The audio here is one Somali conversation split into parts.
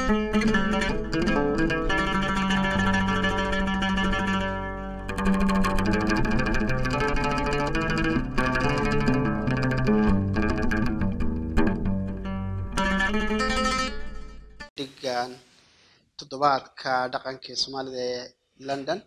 dhigan toddobaadka dhaqanka ee soomaalida ee london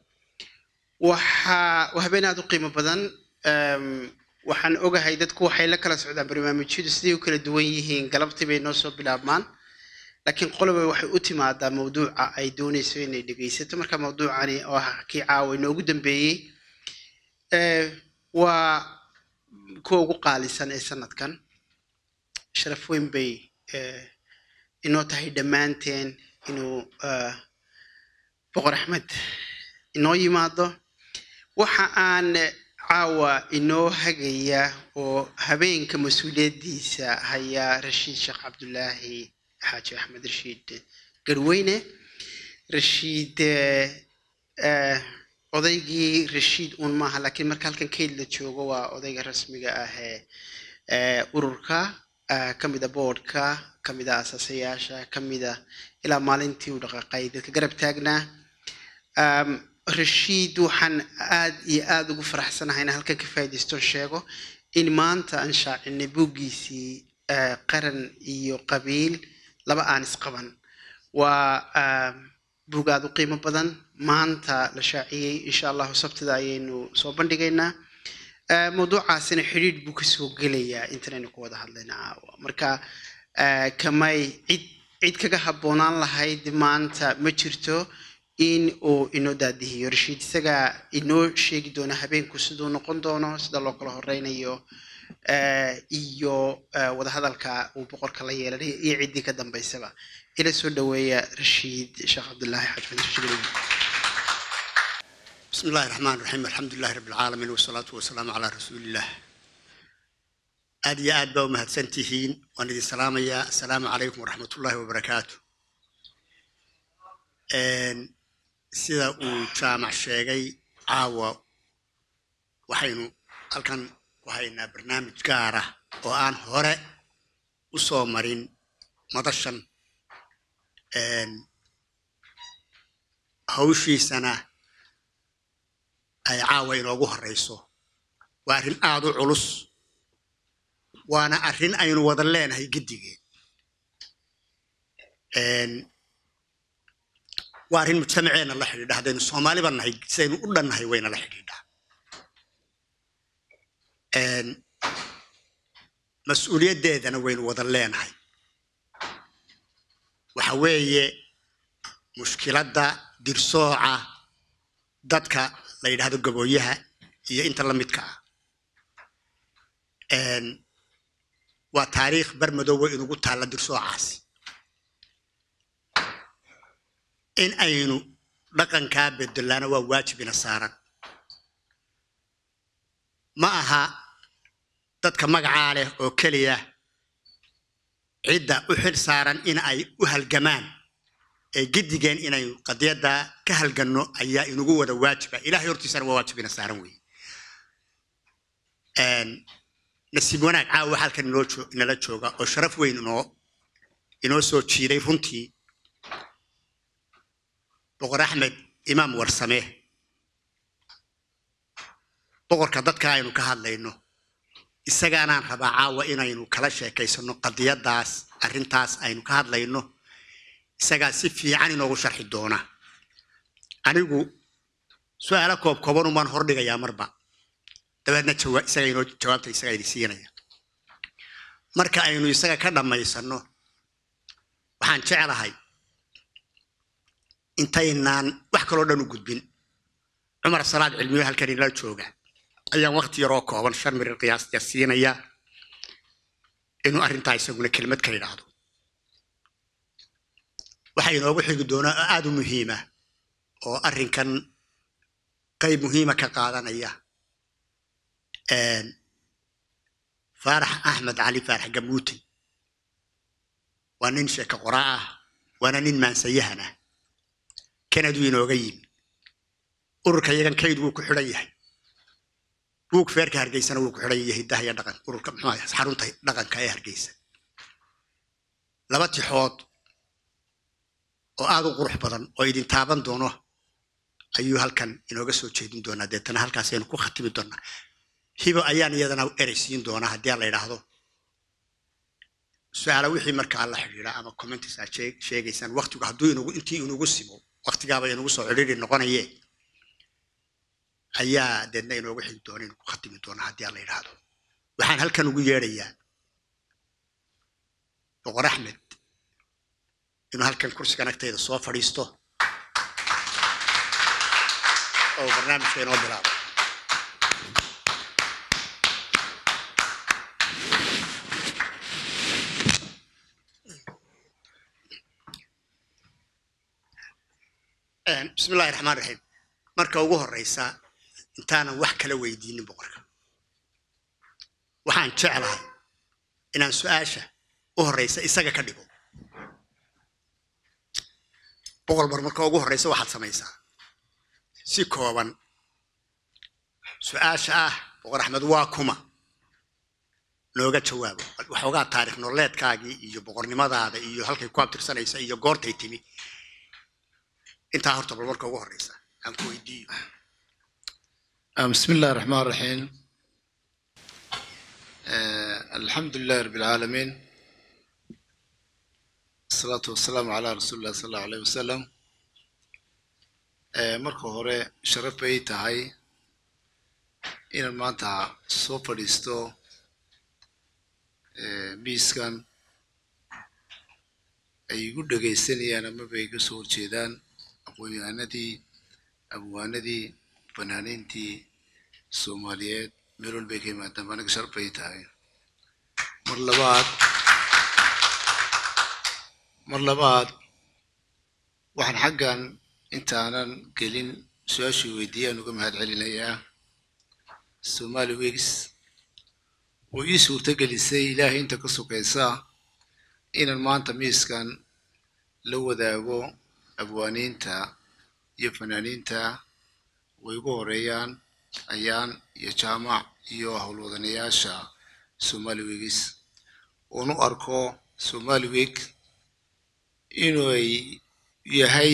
waxaa waa habeen aada u qiimo badan Em, waxaan ogahay dadku waxay la kala socdaan barnaamijyadu siday u kala duwan yihiin galabtii bay noo soo bilaabmaan laakiin qoloba waxay u timaadaa mawduuca ay doonayso inay dhegaysato marka mawduucani oo ah kii caawa inoogu dambeeyey eh, waa kuwa ugu qaalisan ee sanadkan sharaf weyn bay eh, inoo tahay dhammaanteen inuu eh, boqor axmed inoo yimaado waxa aan caawa inoo hagaya oo habeenka mas-uuliyaddiisa haya rashiid sheekh cabdulaahi xaaji axmed rashiid garweyne rashiid eh, eh, odaygii rashiid uun maaha laakiin marka halkan kayd la joogo waa odayga rasmiga ah ee eh, ururka eh, ka mida boardka ka mida asaasayaasha ka mida ilaa maalintii uu dhaqaaqay dadka garab taagnaa Um, rashiid waxaan aad iyo aada ugu faraxsanahay inaan halkan ka faa'iidaystoon sheego in maanta aan shaacinay buuggiisii eh, qaran iyo qabiil laba aan isqaban waa um, buug aada u qiimo badan maanta la shaaciyey insha allahu sabtida ayaynu soo bandhigaynaa Eh, mawduucaasina xidhiidh buu kasoo gelayaa intanaynu ku wada hadlayna caawa marka eh, kamay cid cid kaga habboonaan lahayd maanta ma jirto in uu inoo daadihiyo rashiid isagaa inoo sheegi doona habeenku siduu noqon doono sida loo kala horeynayo eh, iyo eh, wadahadalka uu boqorka la yeelanayo iyo ciddii ka dambaysaba ila soo dhaweeya rashiid sheekh cabdulaahi xajmed rashiid بسم الله الرحمن الرحيم الحمد لله رب العالمين والصلاة والسلام على رسول الله aad iyo aad baa u mahadsan tihiin waan idin salaamayaa asalaamu calaykum waraxmat ullaahi wabarakaatu Een, sida uu jaamac sheegay caawa waxaynu halkan ku haynaa barnaamij gaar ah oo aan hore u soo marin madashan Een, hawshiisana ay caawa inoogu horeyso waa arrin aada u culus waana arrin aynu wada leenahay giddigeen Een, waa arrin mujtamaceenna la xidhiidha haddaynu soomaaliba nahay sidaynu u dhannahay wayna la xidhiidhaa Een, mas-uuliyaddeedana waynu wada leenahay waxa weeye mushkiladda dirsooca dadka la yidhaahdo gabooyaha iyo inta la midka ah Een, waa taariikh barmadoowe inugu taalla dirsoocaasi in aynu dhaqankaa bedelaana waa waajibina saaran ma aha dadka magacaa leh oo keliya cidda u xil saaran in ay u halgamaan ee giddigeen inaynu qadiyadda ka halganno ayaa inugu wada waajiba ilahay hortiisana waa waajibina saaran weeye Een, nasiib wanaag caawa halkan inoo joo- inala jooga oo sharaf weyn inoo inoo soo jiiday runtii boqor axmed imaam warsame boqorka dadka aynu ka hadlayno isagaanaan rabaa caawa inaynu kala sheekaysano qadiyaddaas arrintaas aynu ka hadlayno isagaa si fiican inoogu sharxi doona anigu su-aalo koob kooban baan hordhigayaa marba dabeedna jawa- isaga inoo jawaabta isagaa idin siinaya marka aynu isaga ka dhammaysanno waxaan jeclahay intaynaan wax kaloo dhan u gudbin cumar salaad cilmiyo halkan inala jooga ayaan waqti yaroo kooban shan mirir qiyaasta siinaya inuu arrintaa isaguna kelmad ka yidhaahdo waxaa inoogu xigi doonaa oo aada u muhiima oo arrinkan qayb muhiima ka qaadanaya Een, faarax axmed cali faarax gamuute waa nin sheeko qoraa ah waana nin maansayahan ah kanaduu inooga yimi ururka yagan kayd wuu ku xidhan yahay buug feerka hargeysana wuu ku xidhan yahay hiddaha iyo dhaqan ururka muxuu ahaa xarunta dhaqanka ee hargeysa laba tixood oo aad u qurux badan oo idin taaban doono ayuu halkan inooga soo jeedin doonaa deetana halkaasaynu ku khatimi doonaa hibo ayaan iyadana ereysiin doonaa haddii aan la idhaahdo su-aala wixii markaa la xidhiidha ama commentis aad sheegaysaan waktigu hadduu inugu intii inugu simo waktigaaba inugu soo cidhiidhi noqonaye ayaa deedna inooga xigi doona inu ku khatimi doonaa haddii aan la idhaahdo waxaan halkan ugu yeedhayaa boqor axmed inuu halkan kursigan agtayda soo fadhiisto oo barnaamijka inoo bilaabo bismi illahi raxmaan raxiim marka ugu horeysa intaanan wax kala weydiinin boqorka waxaan jeclahay inaan su-aasha u horeysa isaga ka dhigo boqol bar marka ugu horeysa waxaad samaysaa si kooban su-aasha ah boqor axmed waa kuma nooga jawaabo waxoogaa taarikh nololeedkaagii iyo boqornimadaada iyo halkay ku abtirsanaysa iyo goortay timi intaa horta bal marka ugu horeysa aan ku weydiiyo بسم الله الرحمن الرحيم آه الحمد لله رب العالمين الصلاة والسلام على رسول الله صلى الله عليه وسلم آه marka hore sharaf bay tahay inaan maanta soo fadhiisto miiskan ay igu dhegaysanayaan amaba iga soo horjeedaan aqoon-yahanadii abwaanadii fanaaniintii soomaaliyeed meel walbay ka yimaadaan ba aniga sharaf bay tahay mar labaad mar labaad waxaan xaggan intaanan gelin su-aashii weydiiyaan uga mahad celinayaa somali wegs oo ii suurto gelisay ilaahay inta ka sokaysa inaan maanta miiskan la wadaago abwaaniinta iyo fanaaniinta way ugu horeeyaan ayaan iyo jaamac iyo howlwadanayaasha somali wegis oon u arko somali weg inuu yahay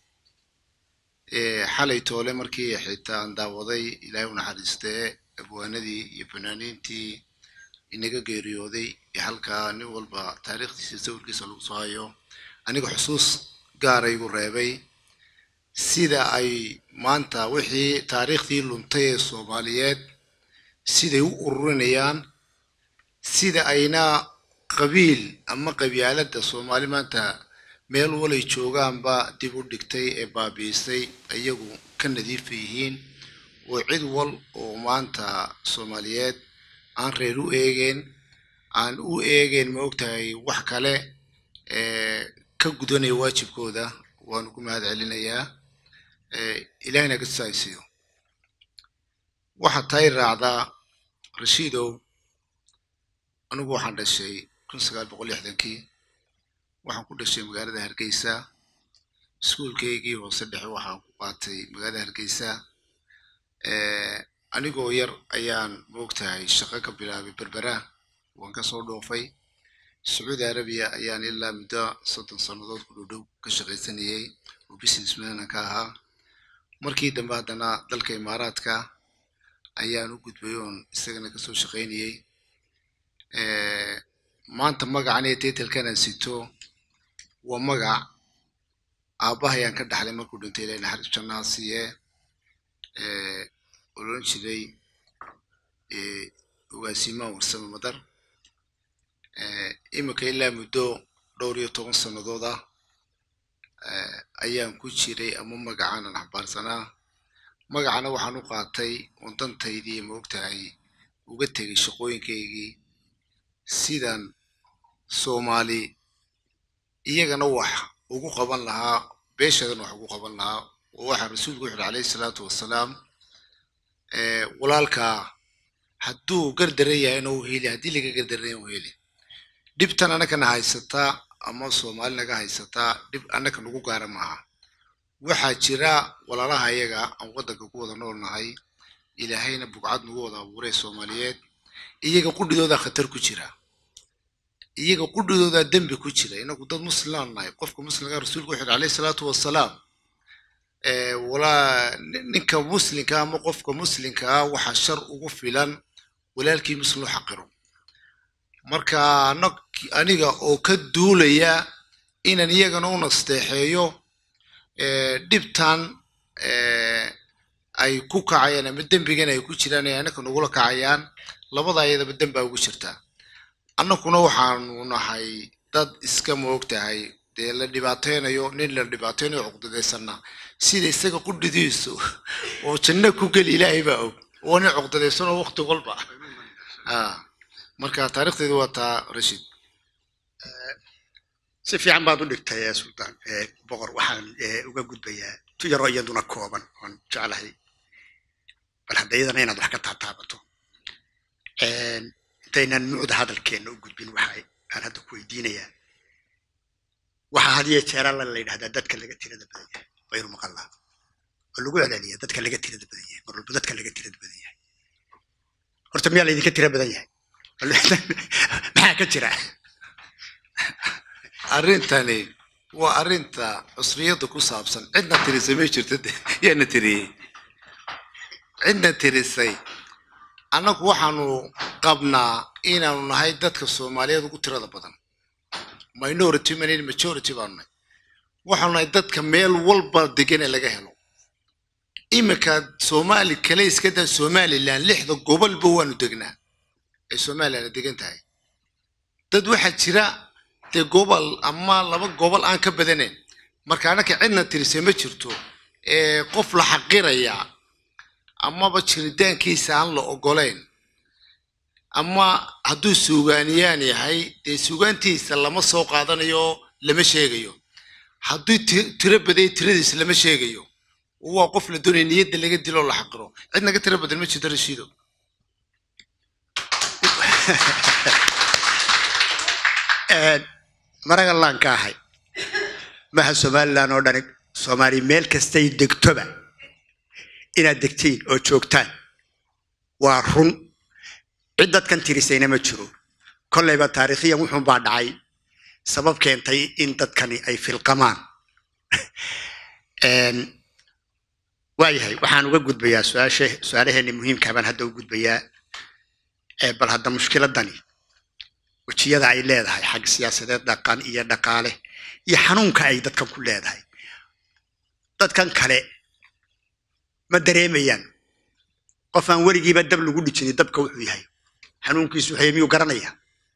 xalay toole markii xitaa aan daawaday ilaahay u naxariistee abwaanadii iyo fanaaniintii inaga geeriyooday ee halkaa nin walba taariikhdiisa sawirkiisa lagu soo hayo aniga xusuus gaara igu reebay sida ay maanta wixii taariikhdii luntay ee soomaaliyeed siday u ururinayaan sida ayna qabiil ama qabyaaladda soomaali maanta meel walay joogaanba dib u dhigtay ee baabiisay iyagu ka nadiifa yihiin oo cid wal oo maanta soomaaliyeed aan reer u eegeen aan u eegeen ma ogtahay wax kale ka gudanaya waajibkooda waanu ku mahad celinayaa ilahina ka tusaaysiyo waxaa tay raacdaa rashiidow anigu waxaan dhashay kun sagaal boqol lixdankii waxaan ku dhashay magaalada hargeysa iskuulkaygii hoose dhexe waxaan ku qaatay magaalada hargeysa anigoo yar ayaan moogtahay shaqo ka bilaabay berbera waan kasoo dhoofay sacuudi arabiya ayaan ilaa muddo soddon sannadood ku dhowdhow ka shaqaysanayay oo businessmana ka ahaa markii dambe haddana dalka imaaraadka ayaan u gudbay oon isagana kasoo shaqaynayey maanta magacan iyo taytalkan aan sito waa magac aabbahayaan ka dhaxlay markuu dhintay ilahay naxariis jannaha siiye odhan jiray ogaasimaan warsame madar iminka ilaa muddo dhowr iyo toban sannadood ah ayaan ku jiray ama magacan aan xambaarsanaa magacana waxaan u qaatay oon dantaydii ma ogtahay uga tegay shaqooyinkaygii sidan soomaali iyagana wax ugu qaban lahaa beeshadan wax ugu qaban lahaa oo waxaa rasuulku wuxu uhi calayhi salaatu wassalaam walaalkaa hadduu gardaran yahayna u heli haddii laga gardaran yahay u heli dhibtan annakana haysataa ama soomaali naga haysataa dhib annaka nagu gaara maaha waxaa jira walaalaha iyaga aan waddanka ku wada nool nahay ilaahayna bugcad nagu wada abuuray soomaaliyeed iyaga qudhidooda khatar ku jira iyaga qudhidoodaa dembi ku jira inagu dad muslimaan nahay qofka muslimka rasuulku wuxuu yidhi alayhi salaatu wasalaam ee, walaa nin- ninka muslimka ama qofka muslimka ah waxaa shar ugu filan walaalkii muslim u xaqiro marka anag- aniga oo ka duulaya inaan iyagana u nasteexeeyo ee, dhibtan ee, ay ku kacayaan ama dembigan ay ku jiraan ay anaka nagula kacayaan labada ayadaba dembaa ugu jirtaa annakuna waxaanu nahay dad iska moogtahay dee la dhibaateynayo nin la dhibaateynayo cuqdadaysanna sida isaga qudhidiisu oo janno ku geli ilaahay baa og oo nin cuqdadaysanoo waqti walba ah marka taariikhdeedu waa taa rashid si fiican baad u dhigtay ee suldaan ee boqor waxaan ee, uga gudbayaa tu yaroo iyaduna kooban oon jeclahay bal hadda iyadana inaad wax ka taataabato Een, intaynan nuucda hadalkeenna u gudbin waxa aan hadda ku weydiinayaa waxaa had iyo jeer alla la yidhahdaa dadka laga tirada badan yahay waynu maqalnaa oo lagu celceliya dadka laga tirada badan yahay mar walba dadka laga tirada badan yahay horta miyaa laydinka tira badan yahay maxaa ka jira arrintani waa arrinta cusriyadda ku saabsan cidna tirisay may jirto de yaana tiriyey cidna tirisay annagu waxaanu qabnaa inaanu nahay dadka soomaaliyeed ugu tirada badan minority manin majority baanu nahay waxaanu nahay dadka meel walba degan ee laga helo iminka soomaali kale iska daa somaliland lixda gobolba waanu degnaa ay somaliland degan tahay dad waxaa jira dee gobol ama laba gobol aan ka badanayn marka annaka cidna tirisay ma jirto ee qof la xaqiraya amaba jiritaankiisa aan la ogolayn ama hadduu suugaaniyaan yahay dee suugaantiisa lama soo qaadanayo lama sheegayo hadduu ti- tiro badaya tiradiisa lama sheegayo waa qof la doonaya niyadda laga dilo oo la xaqiro cid naga tiro badan ma jirto rashiido Een, maraga laan ka ahay maha somalilan oo dhani soomaali meel kastay degtoba inaad degtiin oo joogtaan waa run cid dadkan tirisayna ma jiro kolleyba taariikhiyan wuxuun baa dhacay sabab keentay in dadkani ay filqamaan Een, waayahay waxaan uga gudbayaa su-aashe su-aalaheeni muhiimkaa baan hadda u gudbayaa Ee, bal hadda mushkiladani wejiyada ay leedahay xag siyaasadeed dhaqan iyo dhaqaale iyo xanuunka ay dadkan ku leedahay dadkan kale ma dareemayaan qof aan weligiiba dab lagu dhijinin dabka wuxuu yahay xanuunkiisu waxay miyuu garanaya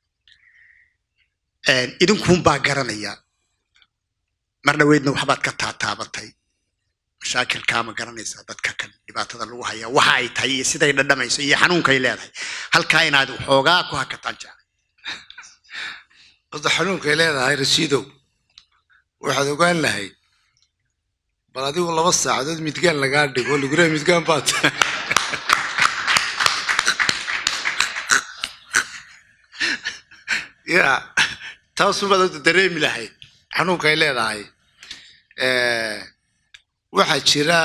idinkuunbaa garanaya mar dhaweydna waxbaad ka taataabatay mashaakilkaa ma garanaysaa dadka kan dhibaatada lagu haya waxa ay tahay iyo siday dhadhamayso iyo xanuunkay leedahay halkaa inaad waxoogaa ku hakataan jeclay horta xanuunkay leedahay rashiidow waxaad ogaan lahayd bal adigu laba saacadood midgaan lagaa dhigo lagura midgaan baad ya taasubaad horta dareemi lahayd xanuunkay leedahay waxaa jira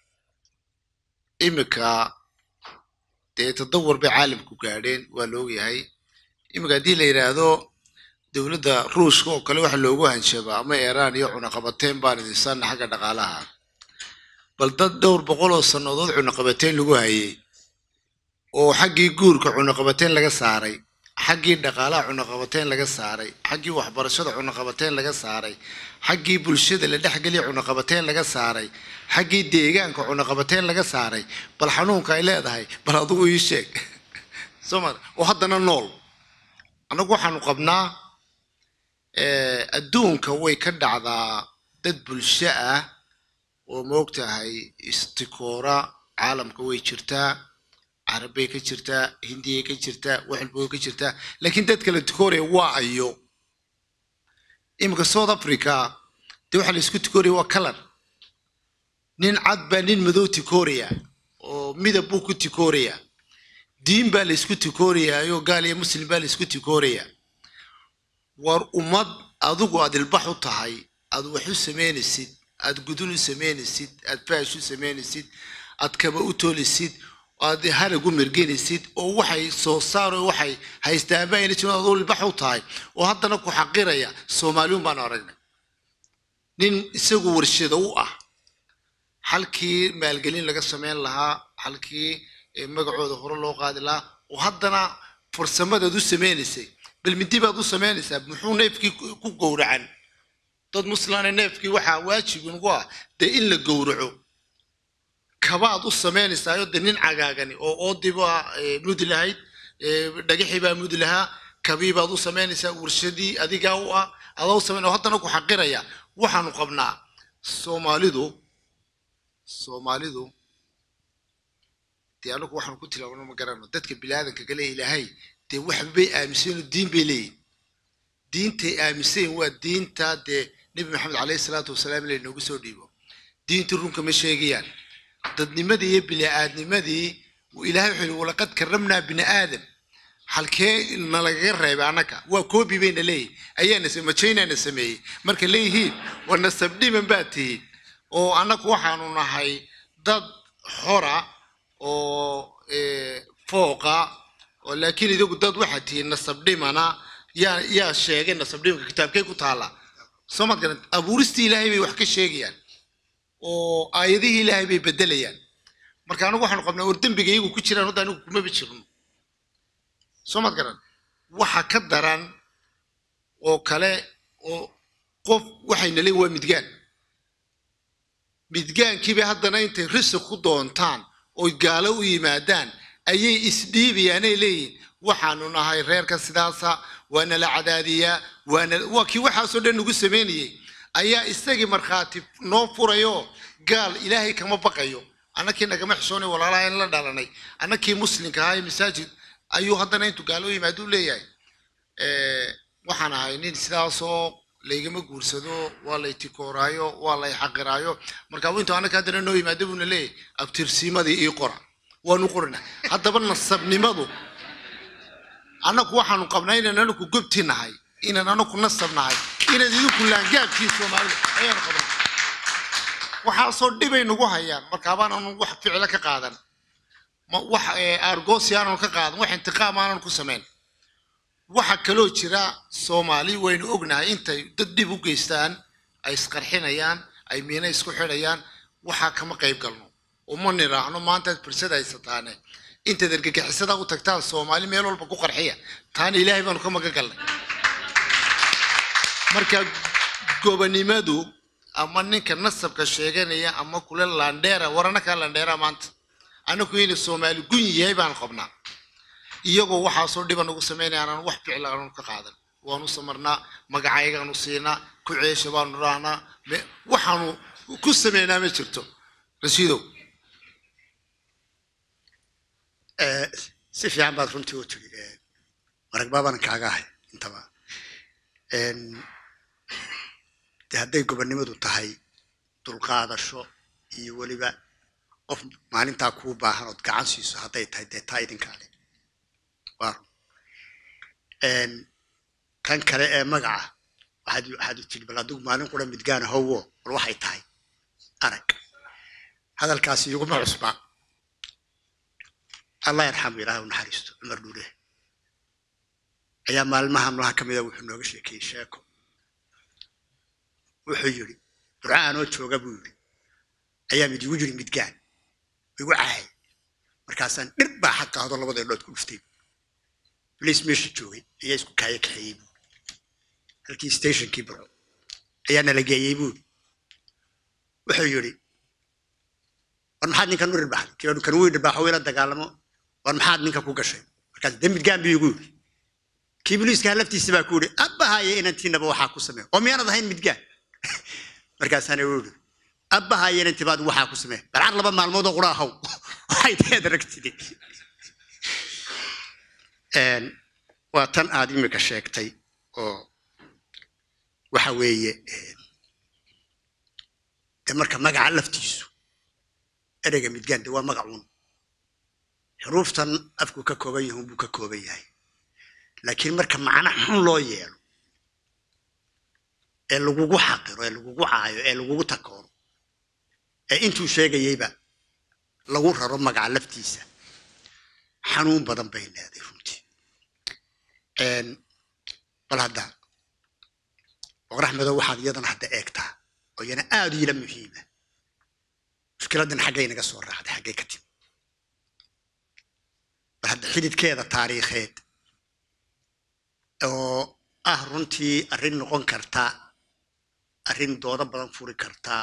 imika dee tadawur bay caalamku gaadheen waa la ogyahay imika haddii la yidhaahdo dowladda ruushka oo kale waxa loogu hanjabaa ama iiraan iyo cunaqabateyn baan idinsaana xagga dhaqaalaha bal dad dhowr boqol oo sannadood cunaqabateyn lagu hayay oo xaggii guurka cunaqabateyn laga saaray xaggii dhaqaalaha cunaqabateyn laga saaray xaggii waxbarashada cunaqabateyn laga saaray xaggii bulshada la dhexgeliya cunaqabateyn laga saaray xaggii deegaanka cunaqabateyn laga saaray bal xanuunka ay leedahay bal adigu ii sheeg soma oo haddana nool annagu waxaanu qabnaa adduunka way ka dhacdaa dad bulsho ah oo moogtahay istikoora caalamka way jirtaa carabbay ka jirtaa hindiyay ka jirtaa waxalba way ka jirtaa laakiin dad kale tikooraya waa ayo iminka south africa dee waxaa la isku tikooraya waa color nin cad baa nin madow tikooraya oo midab buu ku tikooraya diin baa la isku tikoorayaayoo gaal iyo muslim baa la isku tikooraya war ummad adigu aad ilbax u tahay aad wax u samaynaysid aad gudul u samaynaysid aad faash u samaynaysid aad kaba u toolisid aad halagu mergenaysid oo waxay soo saaro waxay haystaanba ayna jirin adoo ilbax u tahay oo haddana ku xaqiraya soomaaliyun baanu aragnay nin isagu warshado u ah halkii maalgelin laga samayn lahaa halkii eh, magacooda hore loo qaadi lahaa oo haddana farsamadaad u sameynaysay bal mindi baad u samaynaysaa muxuu neefkii ku ku gowracan dad muslana neefkii waxaa waajib inugu ah dee in la gowraco kabaad u samaynaysaayoo de nin cagaagani oo oodiba mudi lahayd eh, dhagaxii baa mudi lahaa kabii baad u samaynaysaa warshadii adigaa u ah adaa u samayn oo haddana ku xaqiraya waxaanu qabnaa soomaalidu soomaalidu dee anagu waxaanu ku tilaabano ma garano dadka biniaadanka kale ilaahay dee waxbay aaminsanoo diin bay leeyihin diintay aaminsan waa diinta dee nebi maxamed caleyhi salaatu wasalaam ila inoogu soo dhiibo diintii runka ma sheegayaan dadnimadii iyo bini-aadnimadii ilaahay wuxuu yihi walaqad karamnaa bini aadam halkee nalagaga reebay annaka waa koobi bayna leeyihin ayaana se majaynana sameeyey marka leeyihiin waa nasabdhiman baa tihiin oo annagu waxaanu nahay dad xora oo eh, fooqa oo laakiin idigu dad waxaad tihiin nasabdhimana yaa yaa sheegay nasabdhimanka kitaabkee ku taala soo maad garan abuuristii ilaahay bay wax ka sheegayaan oo aayadihii ilaahay bay bedelayaan marka anigu waxaanu qabnaa war dembiga iyagu ku jiraan hadda anigu kumaba jirno soo maad garan waxa ka daran oo kale oo qof waxayna leeyihin waa midgaan midgaankiiba haddana intay risiq ku doontaan oy gaalo u yimaadaan ayay isdhiibayaanay leeyihin waxaanu nahay reerka sidaasa waana la cadaadiyaa waana waa kii waxaasoo dhan nagu samaynayey ayaa isagii markhaati noo furayo gaal ilaahay kama baqayo annakii nagama xishoonay walaalaha in la dhalanay annakii muslimka ahaa ee masaajid ayuu haddana intuu gaalo u yimaado u leeyahay Eh, waxaan ahay nin sidaasoo laygama guursado waa lay tikooraayo waa lay xaqiraayo marka intuu annaka haddana noo yimaado buuna leeyahay abtirsiimadii ii qora waanu qorina haddaba nasabnimadu annagu waxaanu qabnaa inaan anaku gobti nahay inaan anaku nasab nahay inaad idinku laangaabkii soomaalida ayaanu qabnaa waxaasoo dhibay nagu hayaan markaabaan anu wax ficilo ka qaadan ma wax eh, aargoosi aanan ka qaadan wax intiqaam aanan ku samayn waxa kaloo jira soomaali waynu ognahay intay dad dhib u geystaan ay isqarxinayaan ay miina isku xidhayaan waxaa kama qayb galno uma niraacno maantaad fursad haysataane intaad argagixisada u tagtaan soomaali meel walba ku qarxiya taana ilaahay baanu ka magan galnay marka gobonimadu ama ninka nasabka sheeganaya ama kule landheera warana kaa landheera maanta anaku inay soomaali gun yahay baan qabnaa iyagoo waxaasoo dhiba nagu samaynaya aanan wax ficil aanu ka qaadan waanu samarnaa magacaygaanu siinaa ku ceesha baanu rahnaa me- waxaanu ku sameynaa ma jirto rashiidow Eh, si fiican baad runtii u tiri Eh, marag baabana kaaga ahay intaba En, de hadday gobonnimadu tahay dulqaadasho iyo weliba qof maalintaa kuu baahan ood gacan siiso hadday tahay dee taa idinkaale waa run En, kan kale ee magaca waxaad waxaad u tiri bal adigu maalin qura midgaana howo bal waxay tahay arag hadalkaasi iguma cusbaa allah yarxamu ilaahay u naxariisto cumar dhuure ayaa maalmaha malaha ka mida wuxuu nooga sheekeeyey sheeko wuxuu yidhi burcaanoo jooga buu yidhi ayaa mid igu yidhi midgaan igu cahay markaasaan dhir baa xaq qaado labada indhood ku dhuftay boliis meesha joogay ayaa isku kaaya kaxeeyey buu halkii stationkii burco ayaa nala geeyey buu wuxuu yidhi war maxaad ninkan u dhirbaxday kii kan wuu dhirbaxo ila dagaalamo war maxaad ninka ku gashay markaas de midgaan buu igu yidhi kii boliiskaa laftiisa baa ku yidhi abbahaye inantiinaba waxaa ku samee oo miyaanad ahayn midgaan markaasaana u yidhi abbahaye inantiiba adigu waxaa ku samee balcar laba maalmood oo qura ahaw waxay teed aragtide En, waa tan aad imika sheegtay oo waxa weeye en, de marka magaca laftiisu ereyga midgaan de waa magacuun xuruuftan afku ka kooban yahay buu ka kooban yahay laakiin marka macno xun loo yeelo ee lagugu xaqiro ee lagugu caayo ee lagugu takooro ee intuu sheegayeyba lagu raro magaca laftiisa xanuun badan bay leedahay runtii Een, bal hadda boqor axmedow waxaad iyadana hadda eegtaa oo iyana aad ila muhiima mushkiladan xaggay naga soo raacday xaggay ka timi bal hadda xididkeeda taariikheed oo ah runtii arrin noqon karta arrin doodo badan furi karta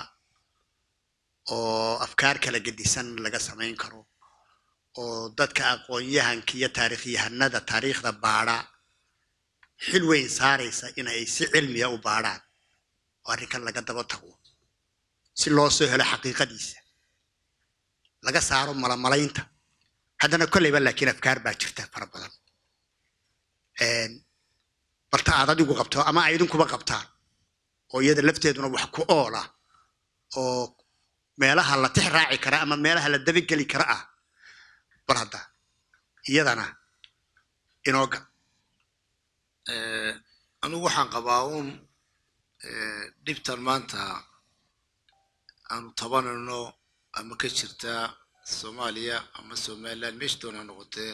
oo afkaar kala gedisan laga samayn karo oo dadka aqoon-yahanka iyo taariikhyahanada taariikhda baadha xil weyn saaraysa inay si cilmiya u baadhaan oo arrinkan laga daba tago si loo soo helo xaqiiqadiisa laga saaro malamalaynta haddana kolleyba laakiin afkaar baa jirta fara badan Een, balta aad adigu qabto ama ay idinkuba qabtaan oo iyada lafteeduna wax ku ool ah oo meelaha la tix raaci kara ama meelaha la dabageli kara ah bal hadda iyadana inooga Eh, anigu waxaan qabaa uun eh, dhibtan maanta aanu tabanayno ama ka jirta soomaaliya ama somaliland meesha doona ha noqotee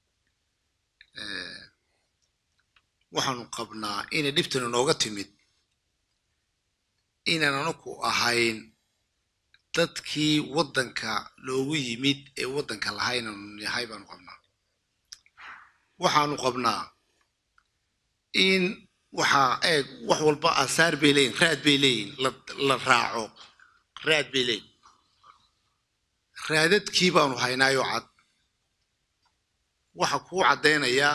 eh, waxaanu qabnaa inay dhibtan inooga timid inaan anaku ahayn dadkii waddanka loogu yimid ee waddanka lahayn aanu nahay baanu qabnaa waxaanu qabnaa in waxaa eeg wax walba aasaar bay leeyihin raad bay leeyihin la la raaco raad bay leeyihin raadadkii baanu haynaayoo cad waxa kuu caddaynayaa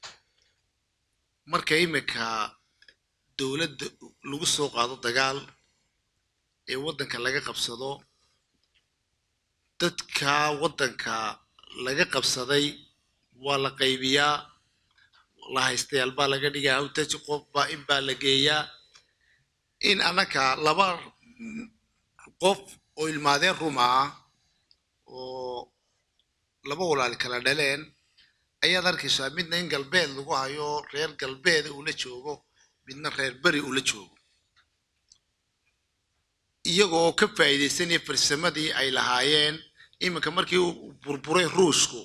marka imika dowladda lagu soo qaado dagaal ee waddanka laga qabsado dadka waddanka laga qabsaday waa la qaybiyaa la haystayaal baa laga dhigaa hawtaji qof baa in baa la geeyaa in annaka laba qof oo ilmaadeen ruma ah oo laba walaal kala dhaleen ayaad arkaysaa midna in galbeed lagu hayo reer galbeeda uu la joogo midna reer beri uu la joogo iyagoo ka faa'iidaysanaya farsamadii ay lahaayeen iminka markii uu burburay ruushku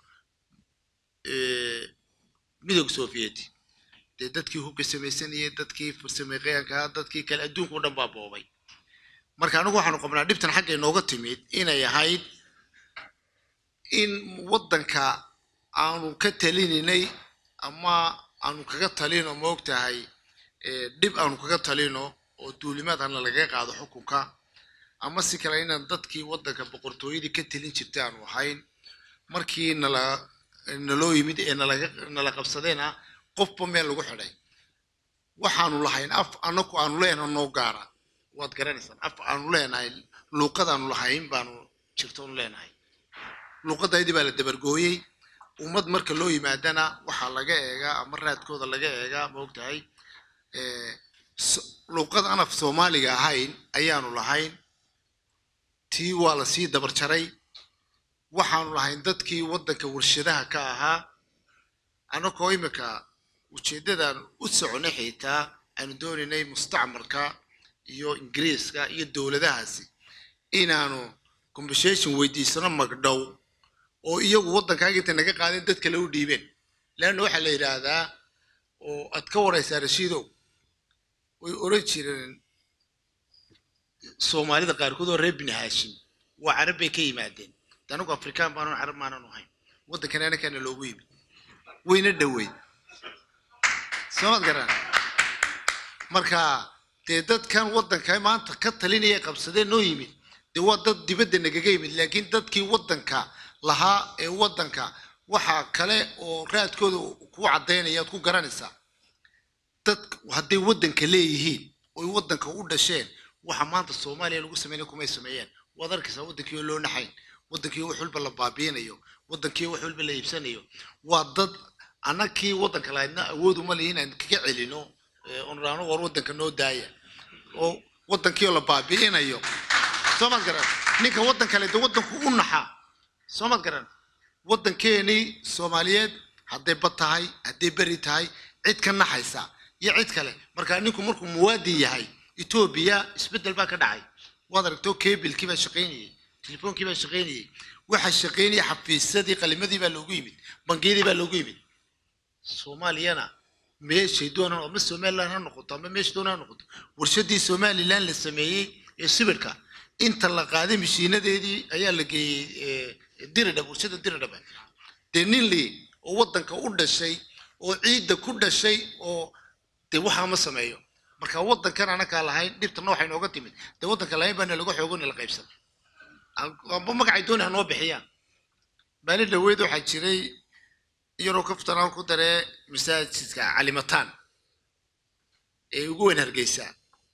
eh, midowga sovieti dee dadkii hubka samaysanayay dadkii farsamayaqaanka dadkii kale adduunka o dhan baa boobay marka anigu waxaanu qabnaa dhibtan xagga inooga timid inay ahayd in waddanka aanu ka talinaynay ama aanu kaga talino maogtahay eh, dhib aanu kaga talino oo duulimaadana lagaga qaado xukunka ama si kale inaan dadkii waddanka boqortooyadii ka talin jirtay aanu ahayn markii nala naloo yimid ee nalaga nala qabsadeena qofba meel lagu xidhay waxaanu lahayn af anaku aanu leenahay noo gaara waad garanaysaan af aanu leenahay luuqadaanu lahayn baanu jirtoonu leenahay luuqadaydii baa la dabargooyey ummad marka loo yimaadana waxaa laga eegaa ama raadkooda laga eegaa maogtahay eh, so- luuqad aan af soomaaliga ahayn ayaanu lahayn tii waa lasii dabar jaray waxaanu lahayn dadkii waddanka warshadaha ka ahaa annagoo imika ujeeddadan u soconay xitaa aanu doonaynay mustacmarka iyo ingiriiska iyo dowladahaasi inaanu conversation weydiisano magdhow oo iyagu waddankaaga intay naga qaadeen dad kale u dhiibeen leanna waxaa la yidhaahdaa oo aad ka waraysaa rashiidow way oran jireen soomaalida qaarkood oo reer bini haashim waa carab bay ka yimaadeen de anagu afrikaan baanu carab maanan ahayn waddankan anakaana loogu yimid wayna dhoweyd soomad garan marka dee dadkan waddanka maanta ka talinaya qabsadee noo yimid dee waa dad dibadda nagaga yimid laakiin dadkii waddanka lahaa ee waddanka waxaa kale oo raadkooda ku caddaynaya aad ku garanaysaa dad hadday waddanka leeyihiin oy waddanka u dhasheen waxa maanta soomaaliya lagu sameynaya kumay sameeyeen waad arkaysaa waddankii oo loo naxayn waddankii oo wax walba la baabiinayo waddankii oo wax walba la iibsanayo waa dad annakii waddanka lahaydna awood uma lihin aan kaga celino onraano war waddanka noo daaya oo waddankii oo la baabi'inayo soo maad garan ninka waddan kale de waddanku u naxa soo maad garan waddankeenii soomaaliyeed hadday bad tahay hadday beri tahay cid ka naxaysa iyo cid kale marka ninku markuu muwaadin yahay etoobiya isbeddel baa ka dhacay waad aragtoo kebilkii baa shaqaynayey telefoonkii baa shaqaynayey waxa shaqaynaya xafiisyadii qalimadii baa loogu yimid bangiyadii baa loogu yimid soomaaliyana meeshay doonaan ama somaliland ha noqoto ama meesha doonaan ha noqoto warshadii somaliland la sameeyey ee sibirka inta la qaaday mashiinadeedii ayaa la geeyey eh, diridhab warshada diridhab dee nin li oo waddanka u dhashay oo ciidda ku dhashay oo dee waxaa ma sameeyo marka waddankan anakaa lahayn dhibtana waxay nooga timid dee waddanka lahayn baana laga xoogo la qaybsan amba magacay dooni ha noo bixiyaan maalin dhaweyd waxaa jiray yaroo kaftanaan ku daree masaajidka calimataan ee ugu weyn hargeysa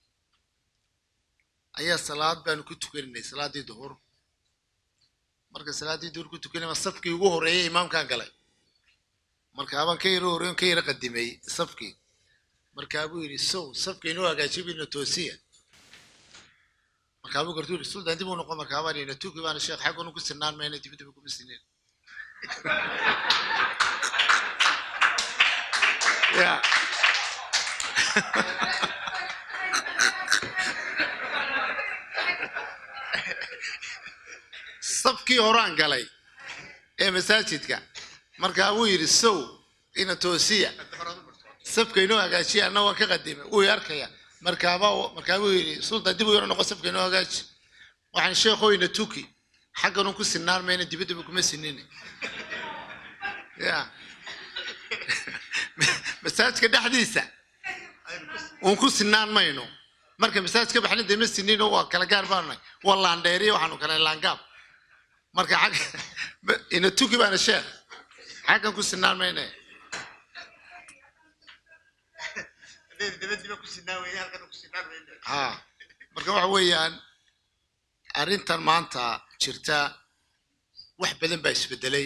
ayaa salaad baanu ku tukaninay salaaddii duhur marka salaaddii duhur ku tukanay safkii ugu horeeyay imaamkaan galay markaabaan ka yaro horeyn ka yaro qadimay safkii markaabuu yidhi sow safka inoo hagaajibina toosiya markaabuu gartuu yidhi sultan dib u noqon markaabaan yidhi tuki baana sheekh xaggunu ku sinaan mayna dibadaba kuma sinin ya safkii horaan galay ee masaajidka markaa wuu yidhi sow ina toosiya safka inoo hagaajiya anna waan ka qadimay wuu i arkaya markaaba markaa wuu yidhi sultan dib u yaro noqo safka inoo hagaaji waxaan sheekhoyna tuki xagganun ku sinaan mayna dibaddaba kuma sinini ya masaajidka dhexdiisa uun ku sinaan mayno marka masaajid ka baxna dee ma sinino waa kala gaar baanay waa laandheeriya waxaanu kale laangaab marka xag ina tuki baana sheekh xaggan ku sinaan mayne ha marka waxa weeyaan arrintan maanta jirta wax badan baa isbedelay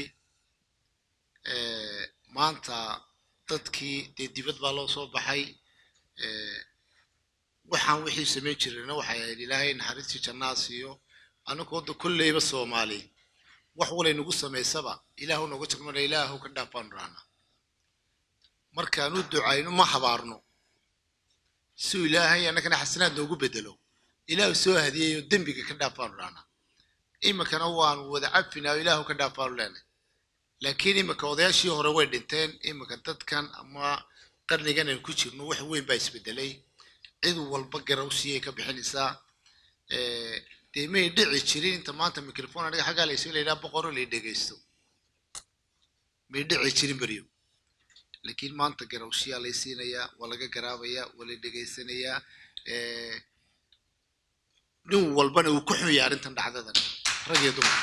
Eh, maanta dadkii dee dibad baa loo soo baxay Eh, waxaan wixii samayn jirayna waxay ahayd ilaahay naxariistii jannaa siiyo anagoo da kolleyba soomaali wax walay nagu samaysaba ilaahu nooga jagmana ilaahu ka dhaafaan raana markaan u ducayno ma habaarno si uu ilaahay annagana xasanaad noogu bedelo ilaahu soo hadiyeeyo dembiga ka dhaafaan raana iminkana waanu wada cafinaa ilaahu ka dhaafaanu leenay laakiin iminka odayaashii hore way dhinteen iminka dadkan ama qarnigan aan ku jirno wax weyn baa isbedelay cid walba garawsiyay ka bixinaysaa Eh, dee may dhici jirin inta maanta microphone aniga xaggaa laysu layidhaha boqoro lay dhegaysto may dhici jirin beryo laakiin maanta garawshiyaa lay siinayaa waa laga garaabayaa waa la dhegaysanayaa Eh, nin walbana uu ku xun yahay arrintan dhacdadan rag iyo dumar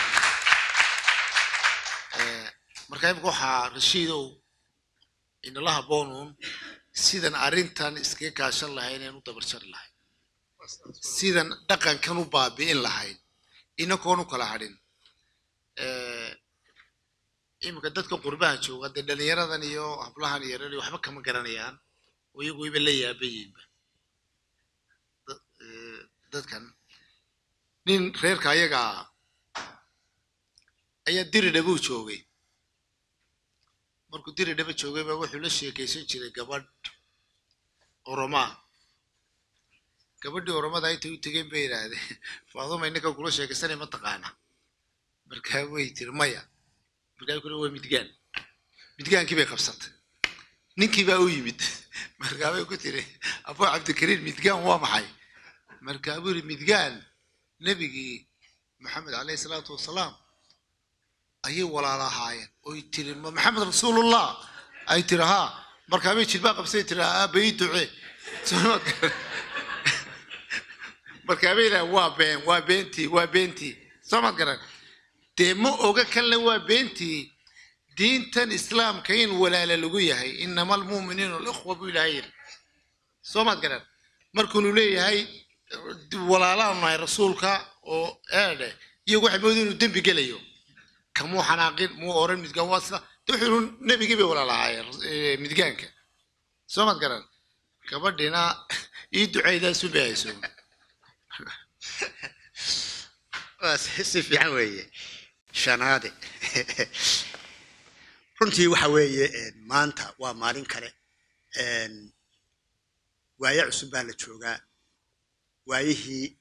Eh, marka imika waxaa rashiidow inala haboonuun sidan arrintan iskaga kaashan lahayn een u dabarjari lahayn sidan dhaqankan u baabi'in lahayn inakoon u kala hadhin Eh, iminka dadka qurbaha jooga dee dhalinyaradan iyo hablahan iyo reer waxba kama garanayaan oo iyagu iba la yaabayiinba Da- eh, dadkan nin reerka ayaga ah ayaa diri dhabuu joogay markuu diri dhaba joogay baa wuxuu la sheekaysan jiray gabadh oromaa gabadhii oromada intay u tegeen bay yidhaahdeen faaduma inninka kula sheekaysanay ma taqaana markaa way tiri maya markaa kule waa midgaan midgaankii bay qabsatay ninkii baa u yimid markaa bay ku tiri abu cabdikariim midgaan waa maxay markaa buu yidhi midgaan nebigii maxamed caleyhi salaatu wasalaam ayay walaala ahaayeen oy tiri ma maxamed rasuulullah ay tiri haa markaa bay jilbaa qabsay tiri aaba ii ducee Soo ma- markaa bay yidhaha waa been waa beentii waa beentii soo maad garan dee ma oga kanle waa beentii diintan islaamka in walaala lagu yahay inama almu'miniina alikhwa buu ilaahay yidhi soo maad garan markuunu leeyahay walaalaanu nahay rasuulka oo eedhe iyagu waxay moodeen inuu dembi gelayo kamuu xanaaqin muu oran midgaan waa sida de wuxuu nebigii bay walaalahaayeen eh, midgaanka soo maad garan gabadhina ii duceydaasu bay hayso waa si si fiican weeye shanaade runtii waxa weeye een, maanta waa maalin kale een, waaye cusub baa la joogaa waayihii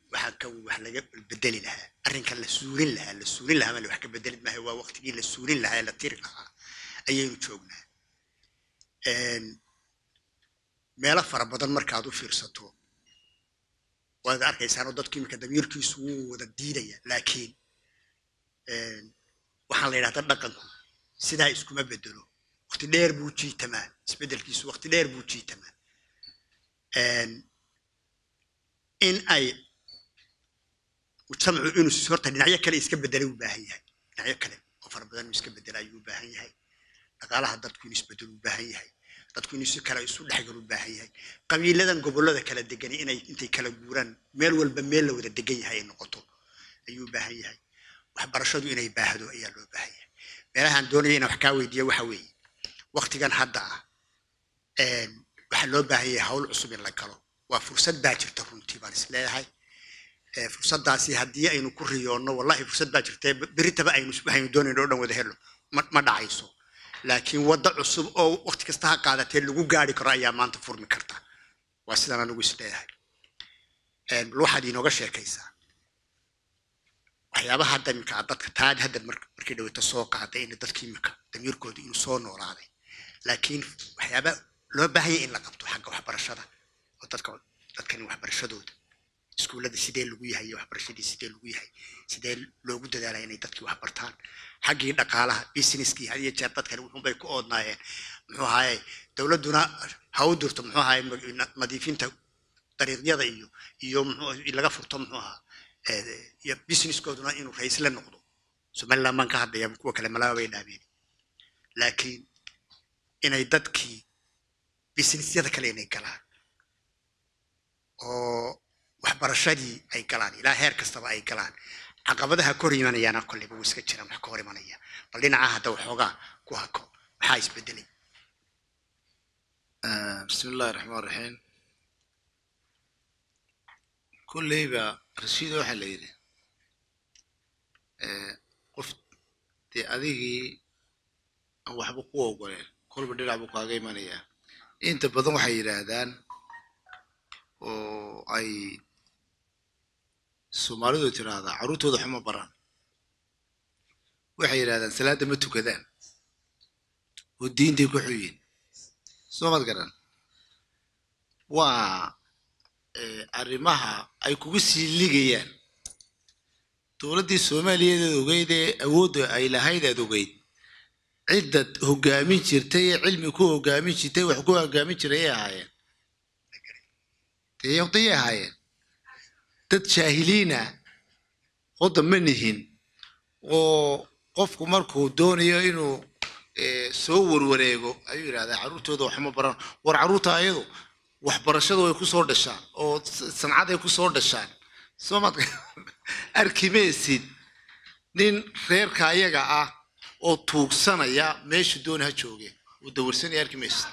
waxaa kan wax laga bedeli lahaa arrinkan la suulin lahaa la suulin lahaa male wax ka bedeli maaha waa waqtigii la suulin lahaa ee la tiri lahaa ayaynu joognaa Een, meelo fara badan markaad u fiirsato waad arkaysaanoo dadku iminka damiirkiisu wuu wada diidaya laakiin een, waxaan la yidhahdaa dhaqanku sidaa iskuma bedelo waqti dheer buu jiitamaa isbedelkiisu waqti dheer buu jiitamaa Een, in ay mujtamacu inuu s- horta dhinacyo kale iska bedelay u baahan yahay dhinacyo kale oo fara badan inuu iska bedela ayuu u baahan yahay dhaqaalaha dadku inuu isbedelo u baahan yahay dadku inuu si kale isu dhexgal u baahan yahay qabiiladan gobollada kala degani inay intay kala guuraan meel walba meel la wada degan yahay ay noqoto ayuu u baahan yahay waxbarashadu inay baahdo ayaa loo baahan yahay meelahaan doonaya inaan wax kaa weydiiya waxa weeye waqtigan hadda ah een, waxaa loo baahan yahay hawl cusub in la galo waa fursad baa jirta runtii baan is leeyahay Ee, fursaddaasi haddii aynu ku riyoonno wallahi fursad baa jirta beritaba aynu waxaynu doonayno oo dhan wada helo ma ma dhacayso laakiin wadda cusub oo waqti kasta ha qaadatee lagu gaari karo ayaa maanta furmi karta waa sidaan anigu is leeyahay Een, bal waxaad inooga sheekaysaa waxyaabaha hadda iminka aad dadka taad hadda mar- markii dhaweyta soo qaaday in dadka iminka damiirkooda inuu soo noolaaday laakiin waxyaaba loo baahan yahay in la qabto xagga waxbarashada oo dadka dadkani waxbarashadooda iskuullada sidee lagu yahay iyo waxbarashadii sidee lagu yahay sidee loogu dadaalaya inay dadkii wax bartaan xaggii dhaqaalaha businesskii had iyo jeer dadkani wuxuunbay ku oodnaayeen muxuu ahaye dowladduna ha u dirto muxuu ahaye mag- na- nadiifinta dariiqyada iyo iyo muxuu laga furto muxuu ahaa eh, iyo businesskooduna inuu raisle noqdo somaliland baan ka hadlaya kuwa kale malaba bay dhaabeen laakiin inay dadkii businessyada kale inay galaan oo waxbarashadii ay galaan ilaa heer kastaba ay galaan caqabadaha kor imanayaana kolleyba wuu iska jiraan wax ka hor imanaya bal dhinaca hadda waxoogaa ku hako maxaa isbedelay آه، بسم الله الرحمن الرحيم كليبا رشيد waxaa la yidhi ee, qof dee adigii aan waxba ku ogoleen kolba dhinac buu kaaga imanayaa inta badan waxay yidhaahdaan oo ay soomaalidu tiraahdaa carruurtooda xuma baraan waxay yidhahdaan salaadda ma tukadaan oo diintay ku xuyin soo mad garan waa eh, arrimaha ay kugu sii ligayaan dowladdii soomaaliyeed aad ogeyd ee awoodda ay lahayd aad ogeyd ciddad hoggaamin jirtay ee cilmi ku hoggaamin jirtay wax ku hoggaamin jiray ay ahaayeen dee dayay ahaayeen dad jaahiliina hodda ma nihin oo qofku markuu doonayo inuu eh, soo warwareego ayuu yidhahdaa carruurtooda waxma baran war carruurta ayadu waxbarashadu way ku soo dhashaan oo s- sancaday ku soo dhashaan soo maad arki maysid nin reerka ayaga ah oo tuugsanaya meesha dooni ha jooge uu dawarsanaya arki maysid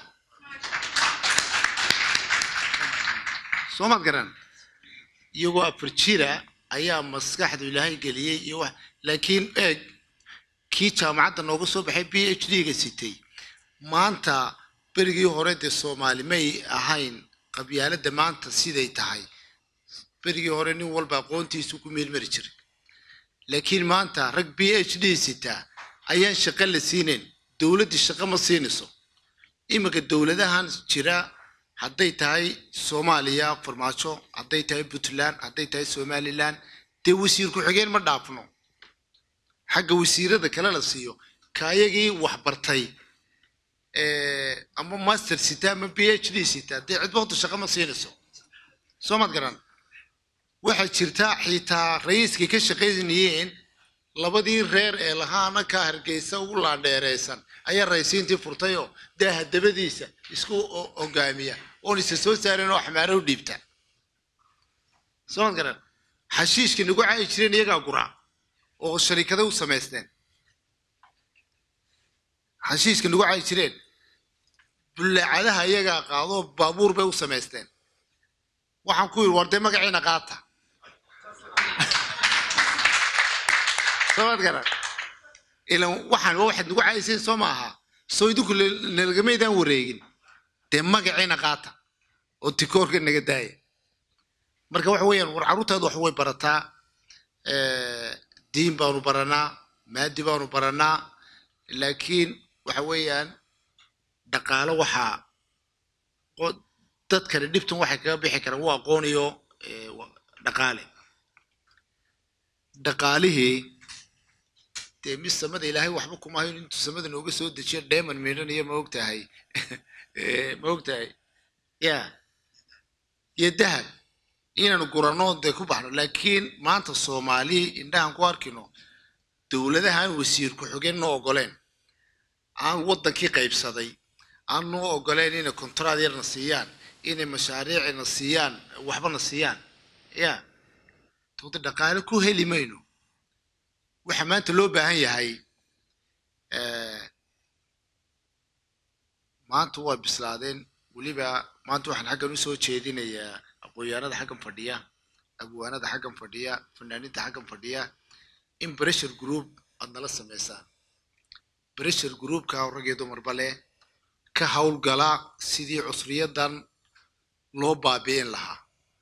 soo maad garan iyagoo afar jira ayaa maskaxdu ilaahay geliyey iyo wax laakiin eeg kii jaamacadda nooga soo baxay b h d-ga sitay maanta berigii hore dee soomaali may ahayn qabyaaladda maanta siday tahay berigii hore nin walba aqoontiisu ku meelmari jiray laakiin maanta rag b h d sitaa ayaan shaqo la siinayn dowladdii shaqo ma siinayso iminka dowladahan jira hadday tahay soomaaliya farmaajo hadday tahay puntland hadday tahay somaliland dee wasiir ku-xigeen ma dhaafno xagga wasiirada kale la siiyo kaayagii wax bartay eh, ama master sita ama b h d sita dee cidba horta shaqo ma siinayso soo maad garan waxaa jirta xitaa rayiiskay ka shaqaynayeen labadii reer ee lahaana ka hargeysa ugu laandheereysan ayaa raysiintii furtayoo daaha dabadiisa isku o- hogaamiya oon isa soo saarin oo xamaaro u dhiibta soo maad garan xashiishka nagu caayi jireen iyagaa guraa oo sharikada u samaysteen xashiishka nagu caayi jireen bullaacadaha iyagaa qaadoo baabuur bay u samaysteen waxaan ku yidhi war dee magaciina qaata soomaad garan ilan waxaan waa waxaad nagu caayisayn soo maaha soo idinku la- nalagamaydaan wareegin dee magaciina qaata oo tikoorka naga daaya marka waxa weeyaan war carruurtaadu wax way barataa eh, diin baanu baranaa maadi baanu baranaa laakiin waxa weeyaan dhaqaalo waxaa qo- dadkani dhibtan waxay kaga bixi karaan waa aqoon iyo eh, wa- dhaqaale dhaqaalihii dee mid samada ilaahay waxba kuma hayo intuu samada nooga soo dejiyo dheeman miidhanayo ma ogtahay Eh, ma ogtahay ya iyo dahab inaanu gurano dee ku baxno laakiin maanta soomaali indhahan ku arkino dowladaha aan wasiir ku-xigeen noo ogoleen aan waddankii qaybsaday aan noo ogoleen inay kontraad yarna siiyaan inay mashaariicna siiyaan waxbana siiyaan ya tooda dhaqaale ku heli mayno waxa maanta loo baahan yahay eh, maanta waa bislaadeen weliba maanta waxaan xaggan usoo jeedinayaa aqoonyahanada xaggan fadhiya abwaanada xaggan fadhiya fanaaniinta xaggan fadhiya in pressure group aad nala samaysaan pressure groupka rag iyo dumarba leh ka howlgala sidii cusriyadan loo baabi'in lahaa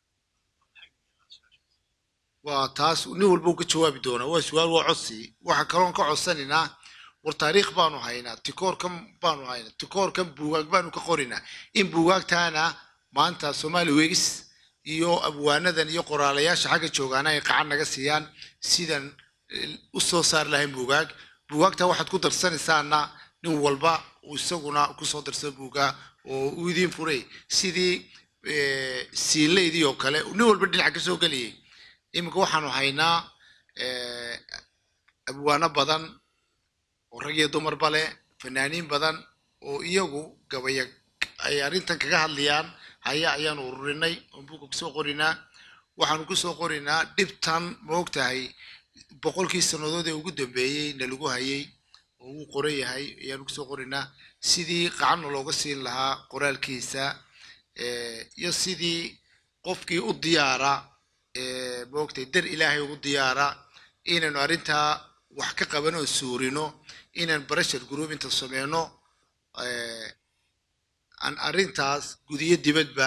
waa taas nin walba uu ka jawaabi doonaa waa su-aal waa codsi waxa kaloon ka codsanaynaa war taariikh baanu haynaa tikoorkan baanu haynaa tikoorkan buugaag baanu ka qorinaa in buugaagtaana maanta soomaali weegis iyo abwaanadan iyo qoraalayaasha xagga joogaana ay qacan naga siiyaan sidan eh, u soo saari lahayn buugaag buugaagta waxaad ku darsanaysaana nin walba uu isaguna kusoo darsado buugaa oo uu idiin furay sidii eh, siilaydii oo kale nin walba dhinaca kasoo geliyay iminka waxaanu haynaa eh, abwaano badan oo rag iyo dumarba leh fanaaniin badan oo iyagu gabaya ay arrintan kaga hadlayaan haya ayaanu ururinay oo buugga kusoo qorinaa waxaanu kusoo qorinaa dhibtan ma ogtahay boqolkii sannadood ee ugu dambeeyey na lagu hayay oo uu qoran yahay ayaanu kusoo qorinaa sidii qacanna looga siin lahaa qoraalkiisa eh, iyo sidii qofkii u diyaara eh, ma ogtahay dar ilaahay ugu diyaara inaynu arrintaa wax ka qaban oo suurino inaan pressure group inta sameyno eh, aan arrintaas gudiyo dibadba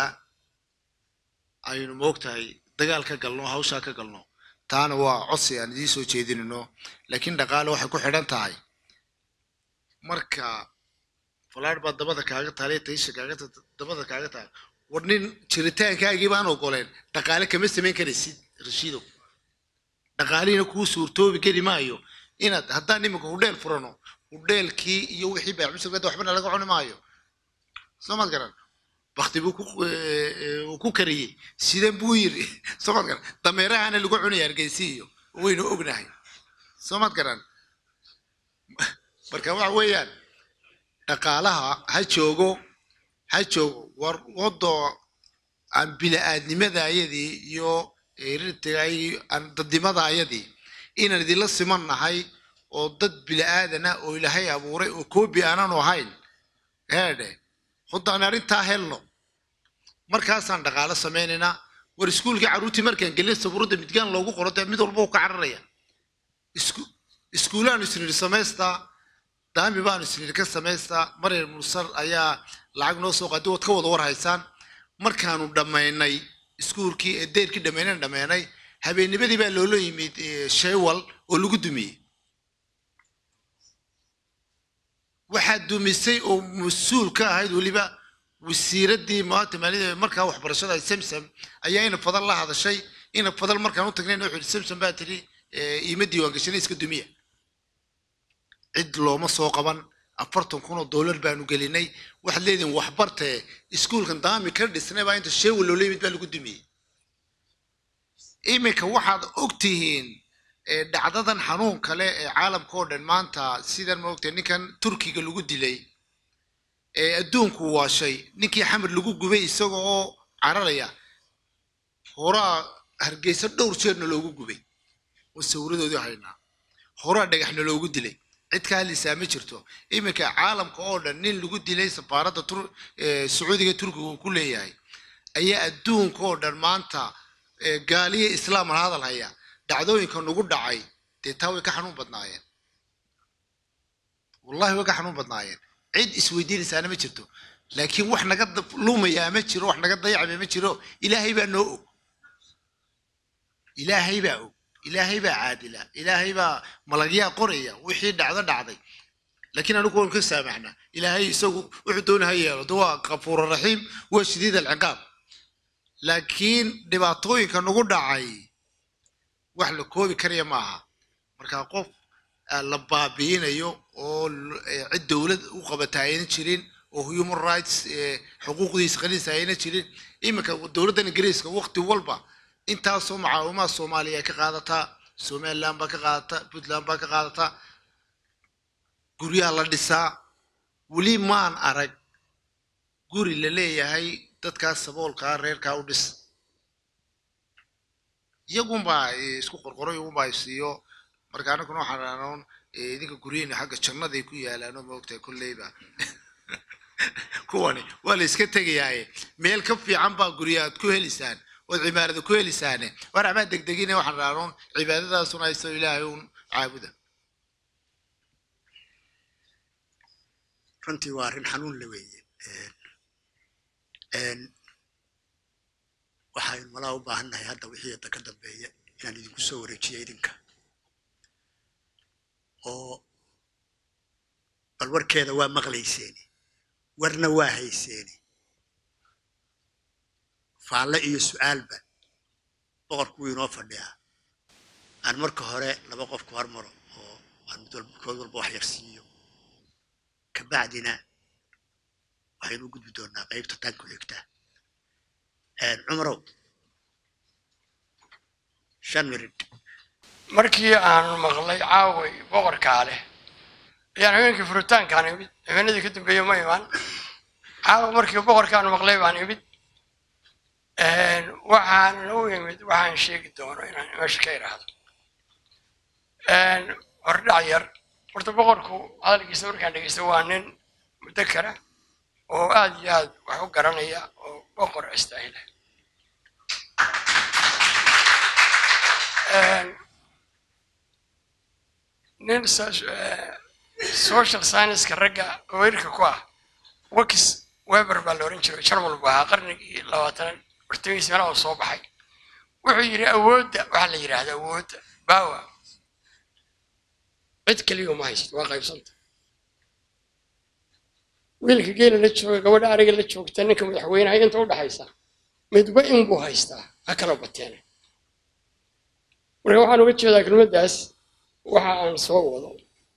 aynu moogtahay dagaal ka galno hawshaa ka galno taana waa codsi aan idiin soo jeedinayno laakiin dhaqaale waxay ku xidhan tahay marka falaar baa dabada kaaga taale taysha kaaga ta- dabada kaaga taal war nin jiritaankaagii baan ogoleen dhaqaale kama samayn karaysid rashiidow dhaqaalihiina kuu suurtoobi kari maayo inaad haddaan iminka hudheel furano hudheelkii iyo wixii baaxmusalkada waxbana laga cuni maayo soo maad garan bakti buu ku eh, eh, uu ku kariyey sidan buu yiri soo maad garan dameerahana lagu cunaya hargeysi iyo waynu ognahay soo maad garan marka waxa weeyaan dhaqaalaha ha joogo ha joogo war wado aan bini-aadnimada ayadii iyo rirtiga aan dadnimada ayadii inaan idinla siman nahay oo dad bini-aadana oo ilaahay abuuray oo koobi aanaanu ahayn heedhe haddaan arrintaa helno markaasaan dhaqaalo samaynaynaa war iskuulkii carruurtii markaan gelin sabuuradda midgaan loogu qoro dee mid walba uu ka cararaya isku iskuulaanu isniri samaystaa daami baanu isniri ka samaystaa maryar mursal ayaa lacag noo soo qaadi waad ka wada war haysaan markaanu dhammaynay iskuulkii ee deyrkii dhammaynan dhammaynay habeennimadii baa loola yimid eh, sheewal oo lagu dumiyey waxaa dumisay oo mas-uul ka ahayd weliba wasiiraddii maanta maalida markaa waxbarashada ay samsam ayaa ina fadal la hadashay ina fadal markaan u tagnayna wuxuu yidhi samsam baa tiri eh, iima diiwaan gashanay iska dumiya cid looma soo qaban afartan kun oo dollar baanu gelinay waxaad leedihin waxbartee iskuulkan daami ka dhisnay baa inta sheewal loola yimid baa lagu dumiyey iminka waxaad ogtihiin eh, dhacdadan xanuun kale ee caalamka oo dhan maanta sidan ma ogtahay ninkan turkiga lagu dilay ee adduunku waashay ninkii xamar lagu gubay isaga oo cararaya horaa hargeysa dhowr jeerna loogu gubay oo sawiradoodii haynaa horaa dhagaxna loogu dilay cid ka hadlaysaa ma jirto iminka caalamka oo dhan nin lagu dilay safaaradda tur eh, sacuudiga turkiga uu ku leeyahay ayaa adduunka oo dhan maanta eh, gaaliyo islaam aan hadal haya dhacdooyinka nagu dhacay dee taa way ka xanuun badnaayeen wallahi way ka xanuun badnaayeen cid isweydiinaysaana ma jirto laakiin wax naga da- lumayaa ma jiro wax naga dayacmaya ma jiro ilaahay baa noo og ilaahay baa og ilaahay baa caadila ilaahay baa malagyaa qoraya wixii dhacdo dhacday laakiin anigu waan ka saamaxnaa ilaahay isagu wuxuu doona ha yeelo de waa kafuura raxiim waa shadiid alciqaab laakiin dhibaatooyinka nagu dhacay wax la koobi karaya maaha marka qof ah, la baabiinayo oo l- eh, cid dowlad u qabata ayna jirin oo human rights eh, xuquuqdiisa qalinsa ayna jirin iminka dowladdan ingiriiska waqti walba intaasoo macaawimaha soomaaliya ay ka qaadataa somaliland baa ka qaadataa puntland baa ka qaadataa guryaha la dhisaa weli maan arag guri la leeyahay dadkaas saboolkaa reerkaa u dhis iyagunbaa eh, isku qorqoro iyagunbaa isiiyo marka anaguna waxaan raanoon idinka guryihiina xagga jannaday ku yaalaan oo maogtahay kolleyba kuwani waa la iska tegayaaye meel ka fiican baa gurya aad ku helisaan ood cibaadada ku helisaane war amaa degdegine waxaan raanoon cibaadadaasuna haysto ilaahay un caabuda runtii waa arrin xanuun la weeye Een, waxaynu malaa u baahannahay hadda wixii hadda ka dambeeya inaan idinku soo wareejiyo idinka oo bal warkeeda waa maqlayseeni warna waa hayseeni faalle iyo su'aalba boqorku wuu inoo fadhiyaa aan marka hore laba qof ku hormaro oo aan mid walba kood walba wax yar siiyo kabacdina waxaynu u gudbi doonaa qaybta tan ku xigta Een, cumarow shan mirid markii aan maqlay caaway boqorkaa leh ayaan habeenkii furitaankaan imid habeenadii ka dambeeye ma imaan caawa markii boqorkaan maqlay baan imid waxaan u imid waxaan sheegi doono inaan meesha ka idhaahdo hordhac yar horta boqorku hadalkiisa markaan dhegeysto waa nin mudakara oo aad iyo aad wax u garanaya oo boqor istaahila nin so- eh, social science-ka ragga weerarka ku ah wax weber baa la oran jiray jarmal buu ahaa qarnigii labaatan bartamihiisa meelaha uu soo baxay wuxuu yidhi awoodda waxaa la yidhaahda awoodda bawa cid keliya uma haysto waa qaybsanta wiilka geela la jooga gabadha ariga la joogta ninka madaxweynaha inta u dhaxaysa midba in buu haystaa ha kala bateene marka waxaan uga jeedaa kelmaddaas waxa aan soo wado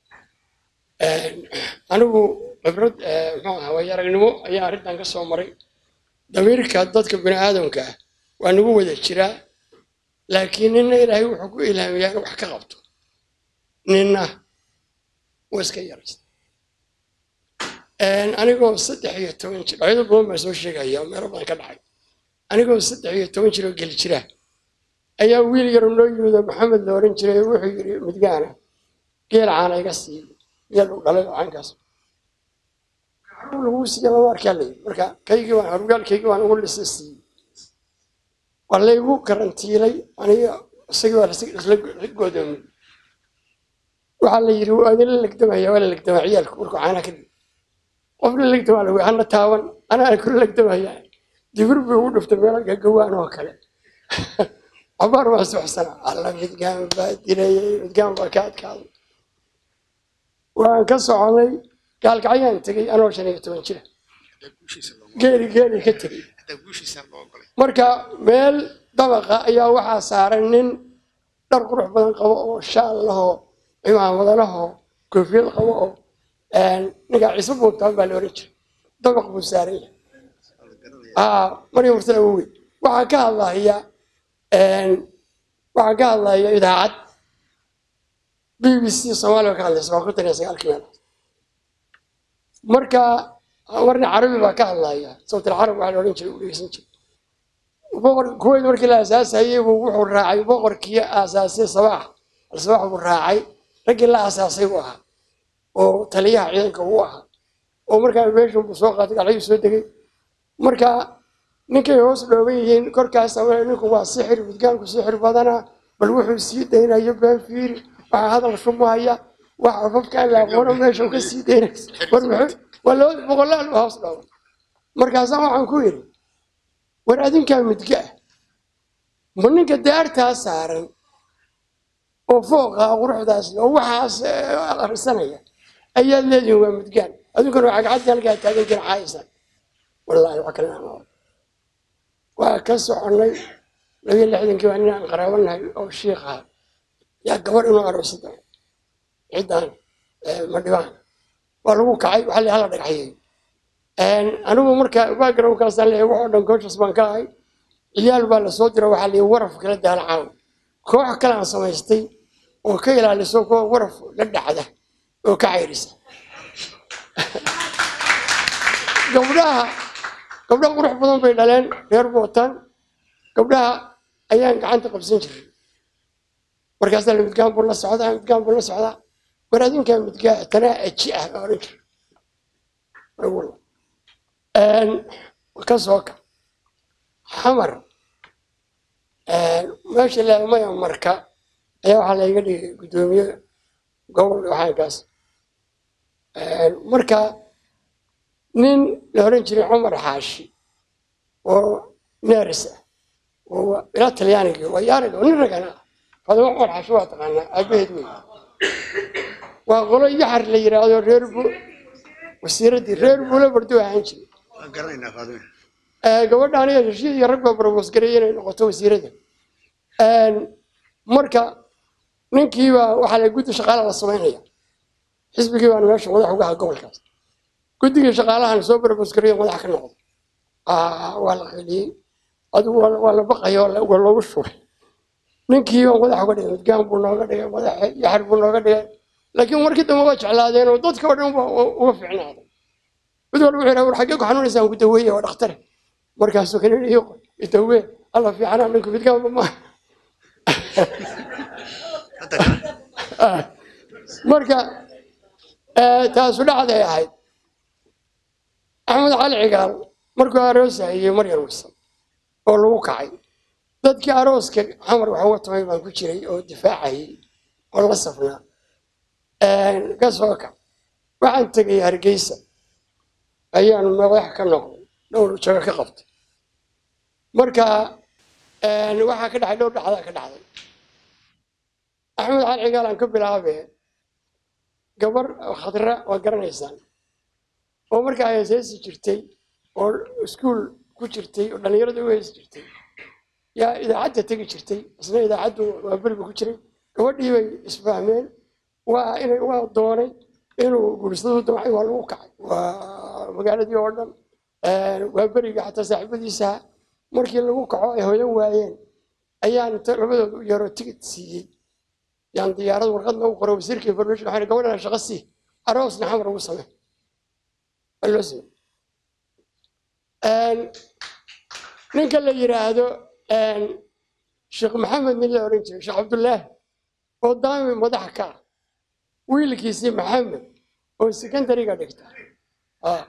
anigu khibrad eh, muxuu ahaa waayo aragnimo ayaa arrintan ka soo maray damiirka dadka bini aadamka ah waa nagu wada jiraa laakiin nina ilaahay wuxuu ku ilhaamiyaa in wax ka qabto nina waa iska yaraysta anigoo saddex iyo toban jir ayado badan baan soo sheegaya oo meelo badan ka dhacay anigoo saddex iyo toban jir oo geli jira ayaa wiil yar noo yimid oo maxamed la oran jiray wuxuu yidhi midgaana geel caana iga sii geel u dhalay oo caynkaas haruun laguu siiya lama arkaa la yidhi marka kaygii waan harugaalkaygii waan ugu lisa siiyey waa laygu karantiilay aniga isagii waa lasla godoomiyey waxaa la yidhi waa idinla legdamaya waa la legdamaa ciyaalku markuu caana ka dhig qof la legdamaa lagu hana taaban anaa kula legdamaya dibir buu ugu dhuftay meelo gagawaan oo kale cabaar waa soxsana alla midgaan baa dilayay midgaan baa ka adkaaday waan ka soconay gaalkacyaan tegey anoo shan iyo toban jira geeli geeli ka tegey marka meel dabaqa ayaa waxaa saaran nin dhar qurux badan qabo oo shaal lahoo cimaamada lahoo koofiyad qabo oo ninkaa ciise buugtaan baa la oran jiray dabaq buu saaran yahay aa maryam mursala wowe waxaa ka hadlaya waxaa ka hadlaya idaacad b b c soomaaliya ka hadlaysa waa konton iyo sagaalkii meel marka marna carabi baa ka hadlaya sawtil carab waxaa la odhan jiray u dhegeysan jiray boqor kuweyd markii la aasaasayey buu wuxuu raacay boqorkii aasaasay sabaax al-sabaax buu raacay raggii la aasaasay buu ahaa oo taliyaha ciidanka uu ahaa oo markaa meeshan buu soo qaatay galcayuu soo degay marka ninkay hoos dhooban yihiin korkaas awee ninku waa sixir midgaanku sixir badana bal wuxuu sii daynayo been fiiri waxaa hadal shumaya wax afafkaan la aqoono meesha uu ka sii daynay war muxuu waa laba boqolaal baa hoos dhooban markaasaa waxaan ku yidhi war adinkaa midga ah ma ninka daartaa saaran oo fooqa quruxdaas oo waxaas eh, akhrisanaya ayaad leedihin waa mudgaan adinkuna waa cagcaddi halkaa taagan jira caaysan wallaahi wax kale aan oran waa ka soconnay labiyo lixdankii waa nin aan qaraabanahay oo shiikh ah yaa gabar inuu aroosada ciddaan eh, madhibaan waa lagu kacay waxaa la hala dhagaxyeey anigu marka backgroundkaasaan leeyahay waxoo dhan coaches baan ka ahay ciyaal baa lasoo dira waxaa leeyahay waraf kala daala caaw koox kale aan samaystay oo ka ilaaliso kuwa waraf la dhacda oo ka cayrisa gabdhaha gabdhaha qurux badan bay dhaleen reer bootaan gabdhaha ayaan gacanta qabsan jiray markaasaa la midgaan buu la socdaa midgaan buu la socdaa war adinkaa midgaa tanaa aji ah baa odhan jiray Walla. Een, ka soo ka xamar een, meesha laamaya marka ayaa waxaa layga dhigay guddoomiye gobol waxaankaas Een, marka nin la oran jiray cumar xaashi oo neeris ah oo ilaa talyaaniga waa yaariga oo nin ragana ah fadimo cumar xaashi waa taqaanaa aabaheed wey waa qolo yaxar la yiraahdo reer bu wasiiraddii reer buula bardo ahaan jiray waan garanaynaa faadime Ee, gabadha aniga heshiis iyo rag baa barboos gareeyay inay noqoto wasiiradda Een, marka ninkiiba waxaa la guddi shaqaala la samaynaya xisbigii baan meesha madax uga aha gobolkaas guddigii shaqaalahan soo barboos gareeyo madax ka noqdo Ah, waa la qeliyey adigu waa la- waa la baqaya waa la- waa loogu shubay ninkii baa madax uga dhigay midgaan buu nooga dhigay madax yaxar buu nooga dhigay laakiin markii dambe waa jeclaadeen oo dadka oo dhan waa uga fiicnaaday mid walba wuxuu yidhaha war xaggee ku xanuunaysaan ku daweeye waa dhakhtare markaasuu kan iyo dawe alla fiicana ninku midkaanba ma hadda kale marka eh, taasu dhacday ahayd axmed cali cigaal markuu aroosahayey maryam wisan oo lagu kacay dadkii arooska xamar waxa uga tamay baan ku jiray oo difaacayay oo la safnaa ka soo kac waxaan tegay hargeysa ayaan madax ka noqday dhowr jago ka qabtay marka waxaa ka dhacay dhowr dhacdaa ka dhacday axmed cali cigaal aan ka bilaabee gabar khadra waa garanaysaan oo markaa ay heesi jirtay oo iskuul ku jirtay oo dhallinyarada u heesi jirtay yaa idaacadda tegi jirtay isna idaacaddu waa beriba ku jiray gabadhii bay isfahmeen waa inay waa doonay inuu guursadu damcay waa lagu kacay waa magaaladii oo dhan waa beriga xataa saaxiibadiisa markii lagu kaco ay hoyan waayeen ayaan inta labadooda u yaro tigid siiyey yaan diyaarad warqadna u qoro wasiirka information waxaan gabadhana shaqo sii aroosna xamar ugu samee waa loo samey ninka la yidhaahdo sheekh maxamed nin la oran jiray sheekh cabdullaahi oo daami madax ka ah wiilkiisii maxamed oo secondariga dhigta Ah.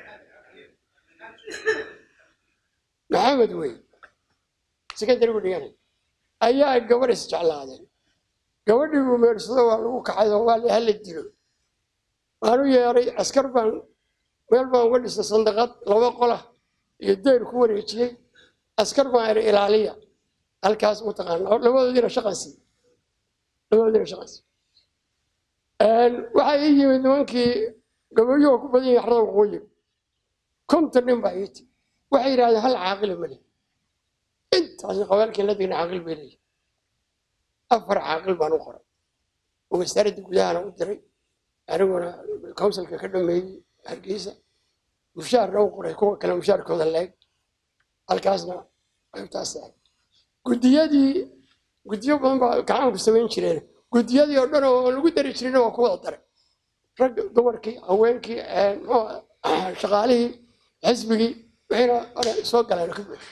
maxamed wey secondarigu dhiganay ayaa gabar isjeclaadeen gabadhii buu meersado waa lagu kacay oo waa la hala dilo waan u yeeray askar baan meel baan uga dhisay sandaqad laba qola iyo deyr ku wareejiyey askar baan iri ilaaliya halkaas mataqaana labadoodiina shaqan sii labadoodiina shaqan sii waxaa ii yimid nimankii gabayuhu ku badan yahay xarada waqooyi konton nin baa ii timi waxay yidhahdeen hal caaqila mali intaasna qabaalkii la degna caaqil bay leeyihin afar caaqil baan u qoray oo wasaaradda gudahana u diray aniguna counsilka ka dhameeyey hargeysa mushaarna u qoray kuwa kale mushaarkooda leeg halkaasna qaybtaas ahay guddiyadii guddiyo badan baa gacanku samayn jireen guddiyadii oo dhan oo lagu dari jirina waa ku wada daray rag dumarkii haweenkii muxuu ahaa, shaqaalihii xisbigii wixiina hore soo galeen oo ka buuxo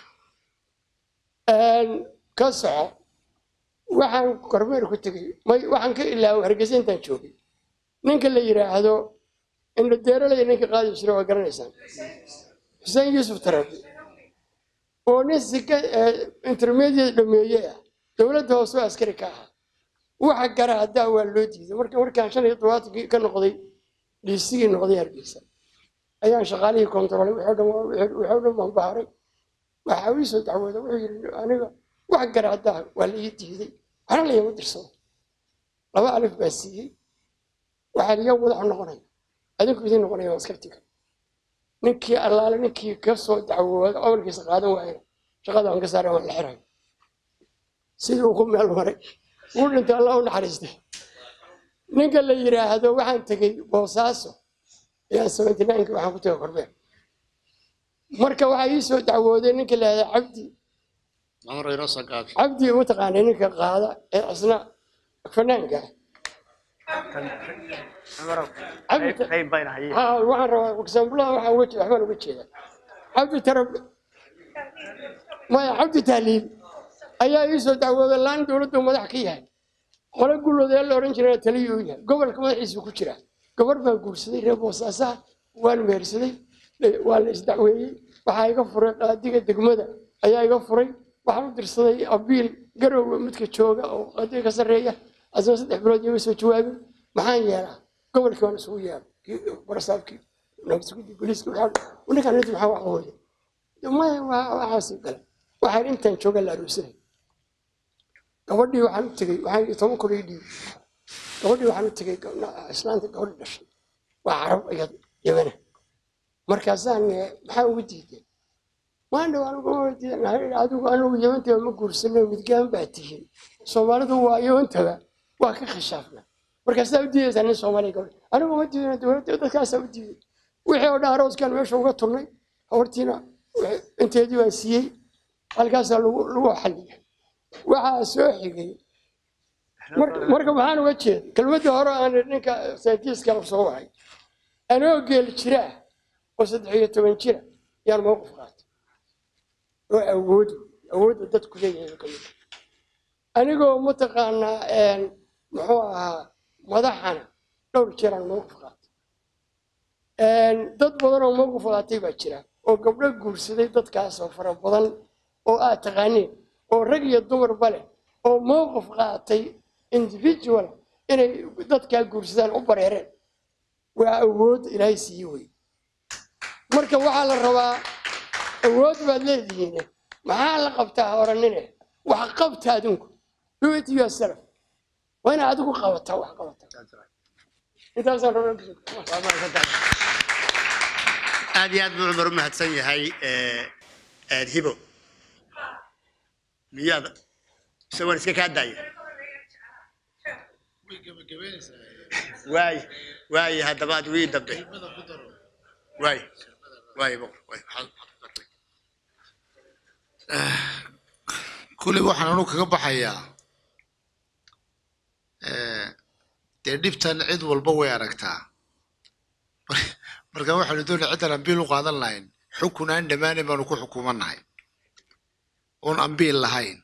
ka soco waxaan kormeer ku tegey may waxaan ka ilaaway hargeysa intaan joogay ninka la yidhaahdo indho deeralaya ninka qaadi jira waa garanaysaan xuseen yuusuf tarabi oo nin sika intermediate dhameeye ah dowladda hoose oo askari ka ahaa waxa gara haddaa waa loo diiday marka markaan shan iyo todobaatankii ka noqday dhiisigii noqday hargeysa ayaan shaqaalihii kontaroolay wixii oo dhan waa- wixii oo dhan baan baaray waxaa ii soo dacwooda wuxuu yidhi aniga wax garaadaa waa la ii diiday waxna layama dirsado laba alif baa siiyey waxaa liya madaxu noqonaya adinku idin noqonaya waa iskabtiga ninkii allaale ninkii ka soo dacwooda amalkiisa qaadan waayana shaqada aan ka saaray waan la xirayo sidii uu ku meel maray wuu dhintay allah u naxariistay ninka la yidhaahdo waxaan tegey boosaaso ayaan seventy nineki waxaan ku tegay korbeer marka waxaa ii soo dacwooday ninka la yidhahda cabdi mamar inoo soo gaabi cabdi mataqaanay ninka qaada ee isna fanaanka ah cabdi qayb bayna hayeen ها waxaan rabaa examplaha waxaa uga jeeda waxbaan uga jeedaa cabdi tarab maya cabdi tahliil ayaa ii soo dacwooday laan dowladdu madax ka yahay qole gullooda ee la odhan jirana taliyuu yahay gobolka madaxiisu ku jira gabar baan guursaday reer boosaasaha waan mehersaday waa la isdacweeyey waxaa iga furay qaadiga degmada ayaa iga furay waxaan u dirsaday abiil garowga midka jooga oo qaadiga ka sarreeya asna saddex bilood iyaga soo jawaabin maxaan yeelaa gobolkii waan isugu yeelay kii barasaabkii nabadgudii booliiska waxaa ninkaan inta maxaa wax hooya maya waa waxaasi gale waxaan intaan jooga la aroorsanay gabadhii waxaan u tegey waxaan iyo toban kun ii dhiibay gabadhii waxaan u tegey gabdha- islaanta gabadhi dhashay waa carab iyad yamana markaasaan eh, maxaa ugu diiday maandhow anigu ma diidan adigu anigu yamantaba ma guursano midgaan baa tihiin soomaalidu waa yamantaba waa ka khashaafna markaasaa u diidaysaa nin soomaaliya gabadh anigu ma diidana dowladda dadkaasaa u diiday wixii oo dhan arooskan meesha uga turnay habartiina wixii- inteedii baan siiyey halkaasaa lagu lagu xalliyay waxaa soo xigay marka marka maxaan uga jeeda kelmadda hore aan ninka saytiiska soo wahay anoo geel jira ah oo saddex iyo toban jira yaan mowqif qaatay oo awood awoodda dadku leeyahay ka mid ah. anigoo mataqaanaa een, muxuu ahaa madaxana dhowr jeeraan mowqif qaatay een, dad badan oo mowqif qaatay baa jira oo gabdho guursaday dadkaasoo fara badan oo aad taqaaniin oo rag iyo dumarba leh oo mowqif qaatay individual inay dadkaa guursadaan u bareereen waa awood ilaahay siiye wey marka waxaa la rabaa awood baad leedihiin maxaa la qabtaa horanine wax qabta adinku do it yourself waa inaad adigu qabataa wax qabataa intaasaan rabaa aad iyo aad buu cumar u mahadsan yahay eh, eh, hibo miyaad isagoon iska kaa daaya waay waay haddaba ad wii dambe waay waay boqor waay maxaad maxaad ku dartay kuley waxaan anu kaga baxayaa eh, dee dhibtan cid walba way aragtaa marka waxaanu doonaya ciddan ambiil u qaadan lahayn xukun aan dhammaanayn baanu ku xukumannahay oon ambiil lahayn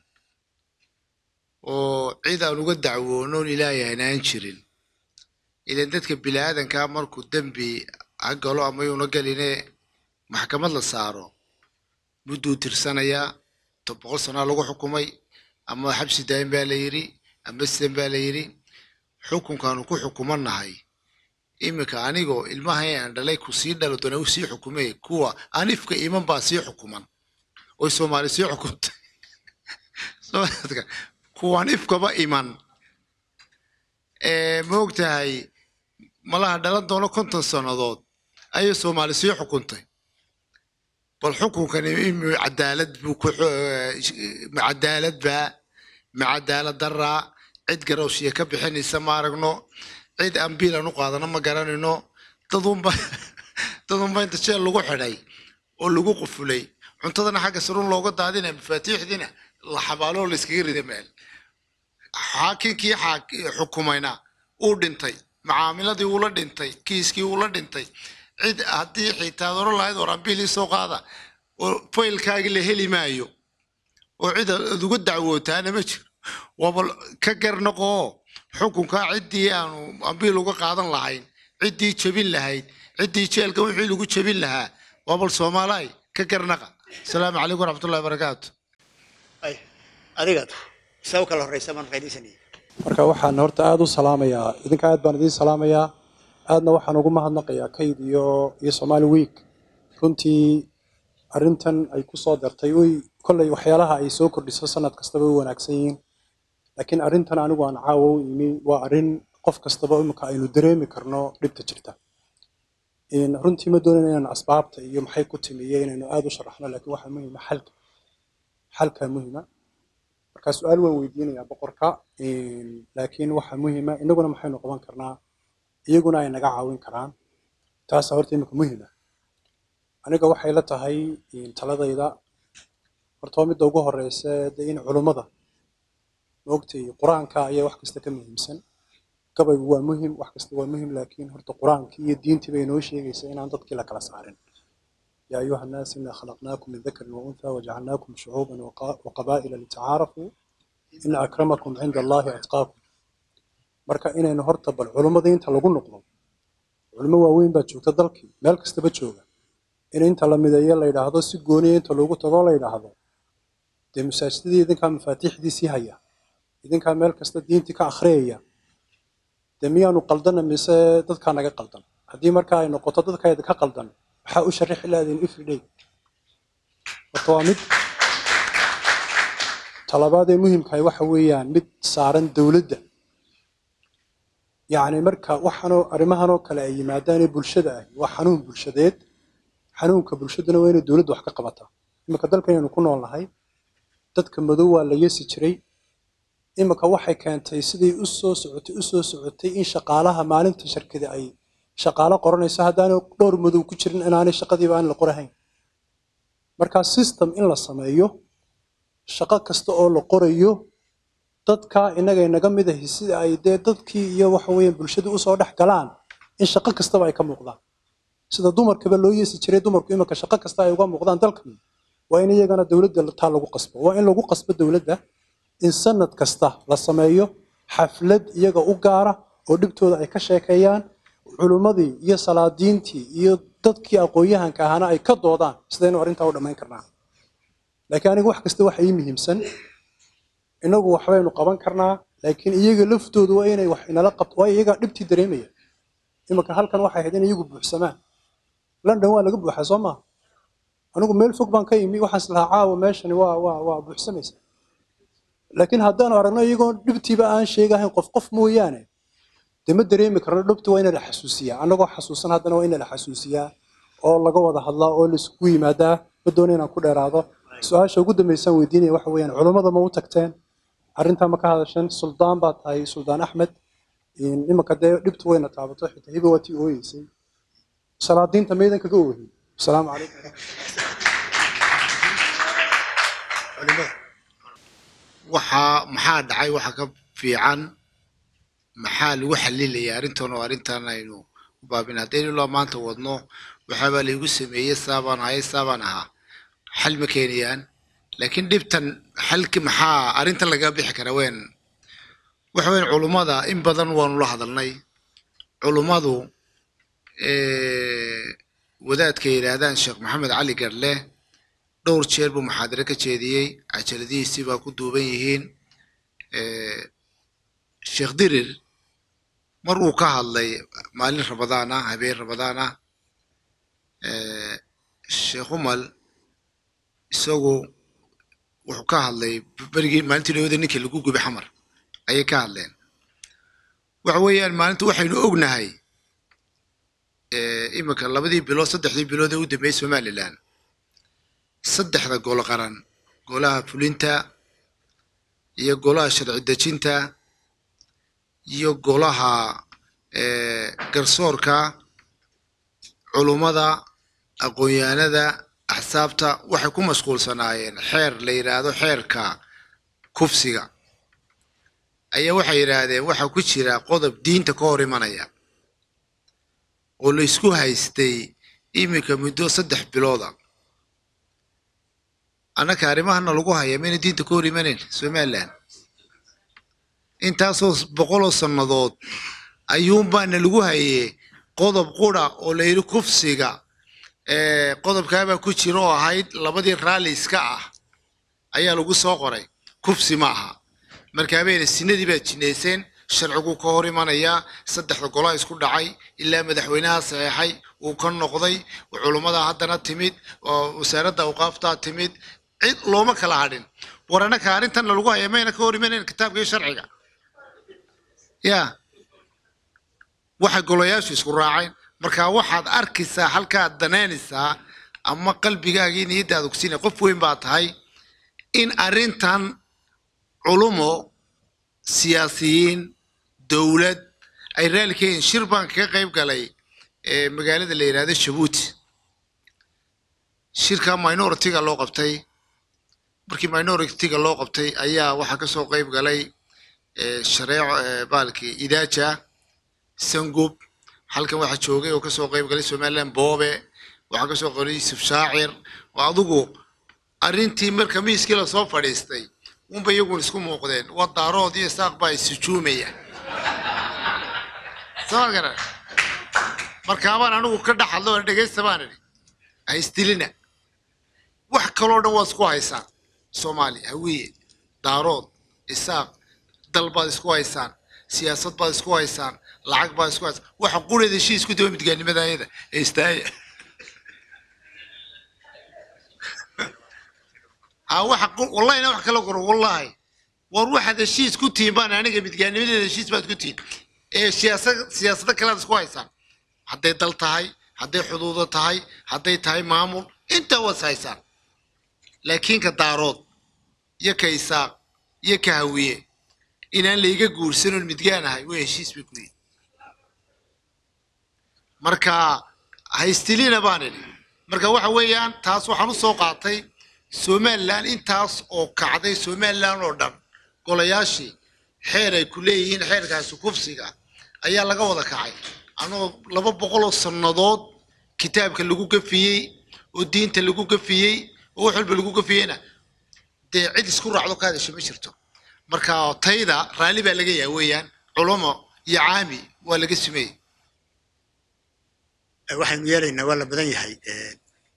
oo cid aan uga dacwoonoon ilaayahan aan jirin ilan dadka biniaadankaa markuu dembi ha galo ama yuuna geline maxkamad la saaro mudduu tirsanayaa to boqol sanaa lagu xukumay ama xabsi daayin baa la yidhi ama sidan baa la yidhi xukunkaanu ku xukumannahay iminka anigoo ilmahay aan dhalay ku sii dhalo doona u sii xukumay kuwa anifka iman baa sii xukuman oy soomaali sii xukumtay Soomaaliska, kuwaan ifkaba iman Eh, ma ogtahay malaha dhalan doono konton sannadood ayay soomaali sii xukuntay bal xukunkani imi cadaalad buu ku xu- ma cadaalad baa ma cadaalad daraa cid garowshiya ka bixinaysa ma aragno cid ambiilan u qaadano ma garanayno dadunba dadunba inta jeel lagu xidhay oo lagu qufulay cuntadana xagga sarun looga daadinaya mafaatiixdiina la xabaaloo la iskaga rida meel xaakinkii xaak- xukumayna uu dhintay macaamiladii uula dhintay kiiskii uula dhintay cid haddii xitaa oran lahayd war ambiilii soo qaada oo faylkaagii la heli maayo oo cid aad uga dacwootaana ma jiro waaba ka garnaqoo xukunkaa ciddii aanu ambiil uga qaadan lahayn ciddii jebin lahayd ciddii jeelka wixii lagu jebin lahaa waa bal soomaalaay ka garnaqa asalaamu calaykum waraxmatullahi wabarakaatu ay adiga saa u kala horreysa baan faaidaysanaya marka waxaan horta aada u salaamayaa idinka aad baan idiin salaamayaa aadna waxaan ugu mahadnaqayaa kayd iyo iyo somali week runtii arrintan ay ku soo dartay oy kolley waxyaalaha ay soo kordhiso sanad kastaba way wanaagsan yihiin laakiin arrintan anigu aan caawa u imi waa arrin qof kastaba imika aynu dareemi karno dhibta jirta In runtii ma doonayn inaan asbaabta iyo maxay ku timi iyo inaynu aada u sharaxno laakiin waxaa muhiima xalka xalka muhiima marka su-aal waan weydiinayaa boqorka In laakiin waxaa muhiima inaguna maxaynu qaban karnaa iyaguna ay naga caawin karaan taasa horta imika muhiima aniga waxay la tahay in taladayda horta waa midda ugu horeysa dee in culummada maogtay qur-aanka ayaa wax kasta ka muhiimsan gabaygu waa muhim wax kasta waa muhim laakiin horta qur-aankii iyo diintii bay inoo sheegaysaa inaan dadkii la kala saarin yaa ayuha nnaas inaa khalaqnaakum min dakarin wa untha wajacalnaakum shucuuban waqa- waqabaa'ila litacaarafuu ina akramakum cinda allahi atqaakum marka inaynu horta bal culummada inta lagu noqdo culimo waaweyn baa joogta dalkii meel kastaba jooga in inta la mideeyo la yidhaahdo si gooniya inta loogu tago la yidhaahdo dee masaajidadii idinkaa mafaatiixdiisii haya idinkaa meel kasta diintii ka akhriyaya dee miyaanu qaldana mise dadkaa naga qaldan haddii marka ay noqoto dadkayda ka qaldan maxaa u sharixi lahaydeen everyday horta waa mid talabaad ee muhimkahay waxa weeyaan mid saaran dowladda yacni marka waxaanoo arrimahanoo kale ay yimaadaan ee bulshada ahi waa xanuun bulshadeed xanuunka bulshaduna waa inay dowladdu wax ka qabataa iminka dalkan aynu ku nool nahay dadka madow waa la yeesi jiray iminka waxay keentay siday u soo socotay u soo socotay in shaqaalaha maalinta shirkada ay shaqaalo qoranayso haddaanay dhowr madow ku jirin inaanay shaqadiiba aan la qorahayn marka system in la sameeyo shaqo kasta oo la qorayo dadka inagay naga mid ahi sida ay dee dadkii iyo waxa weeyaan bulshadu usoo dhex galaan in shaqo kastaba ay ka muuqdaan sida dumarkaba loo yeesi jiray dumarku iminka shaqo kasta ay uga muuqdaan dalkan waa in iyagana dowladda taa lagu qasbo waa in lagu qasbo dowladda in sanad kasta la sameeyo xaflad iyaga u gaara oo dhibtooda ay ka sheekeeyaan culummadii iyo salaadiintii iyo dadkii aqoon-yahanka ahaana ay ka doodaan sidaynu arrintaa u dhammayn karnaa laakiin aniga wax kasta waxa ii muhiimsan inagu waxbaynu qaban karnaa laakiin iyaga laftoodu waa inay wax inala qabto waayo iyagaa dhibtii dareemaya iminka halkan waxay ahayd in iyagu buuxsamaan london waa laga buuxaa soo maaha anigu meel fog baan ka imi waxaan islahaa caawa meeshani waa waa waa buuxsamaysa laakiin haddaanu aragno iyagoo dhibtiiba aan sheegahayn qof qof mooyaane dee ma dareemi karno dhibta waa ina la xasuusiyaa annagoo xasuusan haddana waa ina la xasuusiyaa oo laga wada hadlaa oo laiskugu yimaadaa ma doono inaan ku dheeraado su-aasha ugu dambaysaan weydiinaya waxa weeyaan culummada ma u tagteen arrintaa ma ka hadasheen suldaan baa tahay suldaan axmed iminka dee dhibtu wayna taabato xitaa hiba waa tii ooyeysay salaadiinta maydan kaga oohin asalaamu calaykum waxaa maxaa dhacay waxa ka fiican maxaa lagu xalilaya arrintan oo arrintan aynu u baabin haddaynu ilaa maanta wadno waxaabaa laygu sameeyey saabaan ahay saabaan ahaa xal ma keenayaan laakiin dhibtan xalki maxaa arrintan laga bixi karaa weyn waxa weyn culummada in badan waanu la hadalnay culummadu wadaadka yidhaahdaan sheekh maxamed cali garle dhowr jeer buu muxaadare ka jeediyey cajaladihiisii baa ku duuban yihiin sheekh dirir mar uu ka hadlay maalin rabadaan ah habeen rabadaan ah sheekh umal isagu wuxuu ka hadlay berigii maalintii dhawada ninkii lagu gubay xamar ayay ka hadleen waxa weeyaan maalinta waxaynu ognahay iminka labadii bilood saddexdii bilood ee u dambeeyey somaliland saddexda golo qaran golaha fulinta iyo golaha sharci dejinta iyo golaha garsoorka culummada aqoon-yahanada axsaabta waxay ku mashquulsanaayeen xeer la yidhaahdo xeerka kufsiga ayaa waxay yidhaahdeen waxaa ku jira qodob diinta ka hor imanaya oo la isku haystay iminka muddo saddex bilooda annaka arrimahana lagu haya mayna diinta ka hor imanayn somaliland intaasoo boqoloo sannadood ayuunbaana lagu hayey qodob qura oo la yidhi kufsiga qodobkaabaa ku jira oo ahayd labadii raalli iska ah ayaa lagu soo qoray kufsi ma aha markaabayna sinadii baa jineyseen sharcigu ka hor imanayaa saddexda golaa isku dhacay ilaa madaxweynaha saxeexay uu ka noqday culummada haddana timid oo wasaaradda awqaaftaa timid cid looma kala hadhin war annaka arrintan lagu haya mayna ka hor imanayn kitaabka iyo sharciga ya waxay golayaashu isku raaceen marka waxaad arkaysaa halkaad danaynaysaa ama qalbigaagii niyaddaada kusiinaya qof weyn baa tahay in arrintan culumo siyaasiyiin dowlad ay raali ka yihiin shir baan kaga qayb galay ee magaalada la yidhaahdo jabuuti shirka minority-ga loo qabtay markii minority-ga loo qabtay ayaa waxaa kasoo qayb galay ee shareeco ee baalkii idaaja sangub halkan waxaa joogay oo kasoo qayb galay somaliland boobe waxaa kasoo qoray yusuf shaacir oo adigu arrintii marka miiskii lasoo fadhiistay unba iyagun isku muuqdeen waa daarood iyo saaq baa isujuumaya soo garan markaabaan anigu ka dhex hadlo oo dhegaysta baan idhi ha isdilina wax kaloo dhan waad isku haysaan soomaaliya hawiye daarood isaaq dal baad isku haysaan siyaasad baad isku haysaan lacag baad isku haysaan waxa qureeda heshiis ku daba midgaanimada ayada ee istaaya ha waxa qu- wallahina wax kala qoro wallahi war waxaad heshiis ku tihiin baan aniga midgaanimadeeda heshiis baad ku tihiin ee siyaasad siyaasado kalead isku haysaan hadday dal tahay hadday xuduudo tahay hadday tahay maamul intaa waad is haysaan laakiin ka daarood iyo ka isaaq iyo ka hawiye inaan layga guursanoon midgaan ahay way heshiis bay ku yihin marka haystilina baan idhi marka waxa weeyaan taas waxaan u soo qaatay somaliland intaas oo kacday somaliland oo dhan golayaashii xeer ay ku leeyihiin xeerkaasi kufsiga ayaa laga wada kacay anoo laba boqol oo sannadood kitaabka lagu gafiyey oo diinta lagu gafiyey oo wax walba lagu gafiyeyna dee cid isku raacdo ka hadasho ma jirto marka tayda raalli baa laga yahay weeyaan culumo iyo caami waa laga sameeyey waxaynu yeelaynaa waa la badan yahay ee,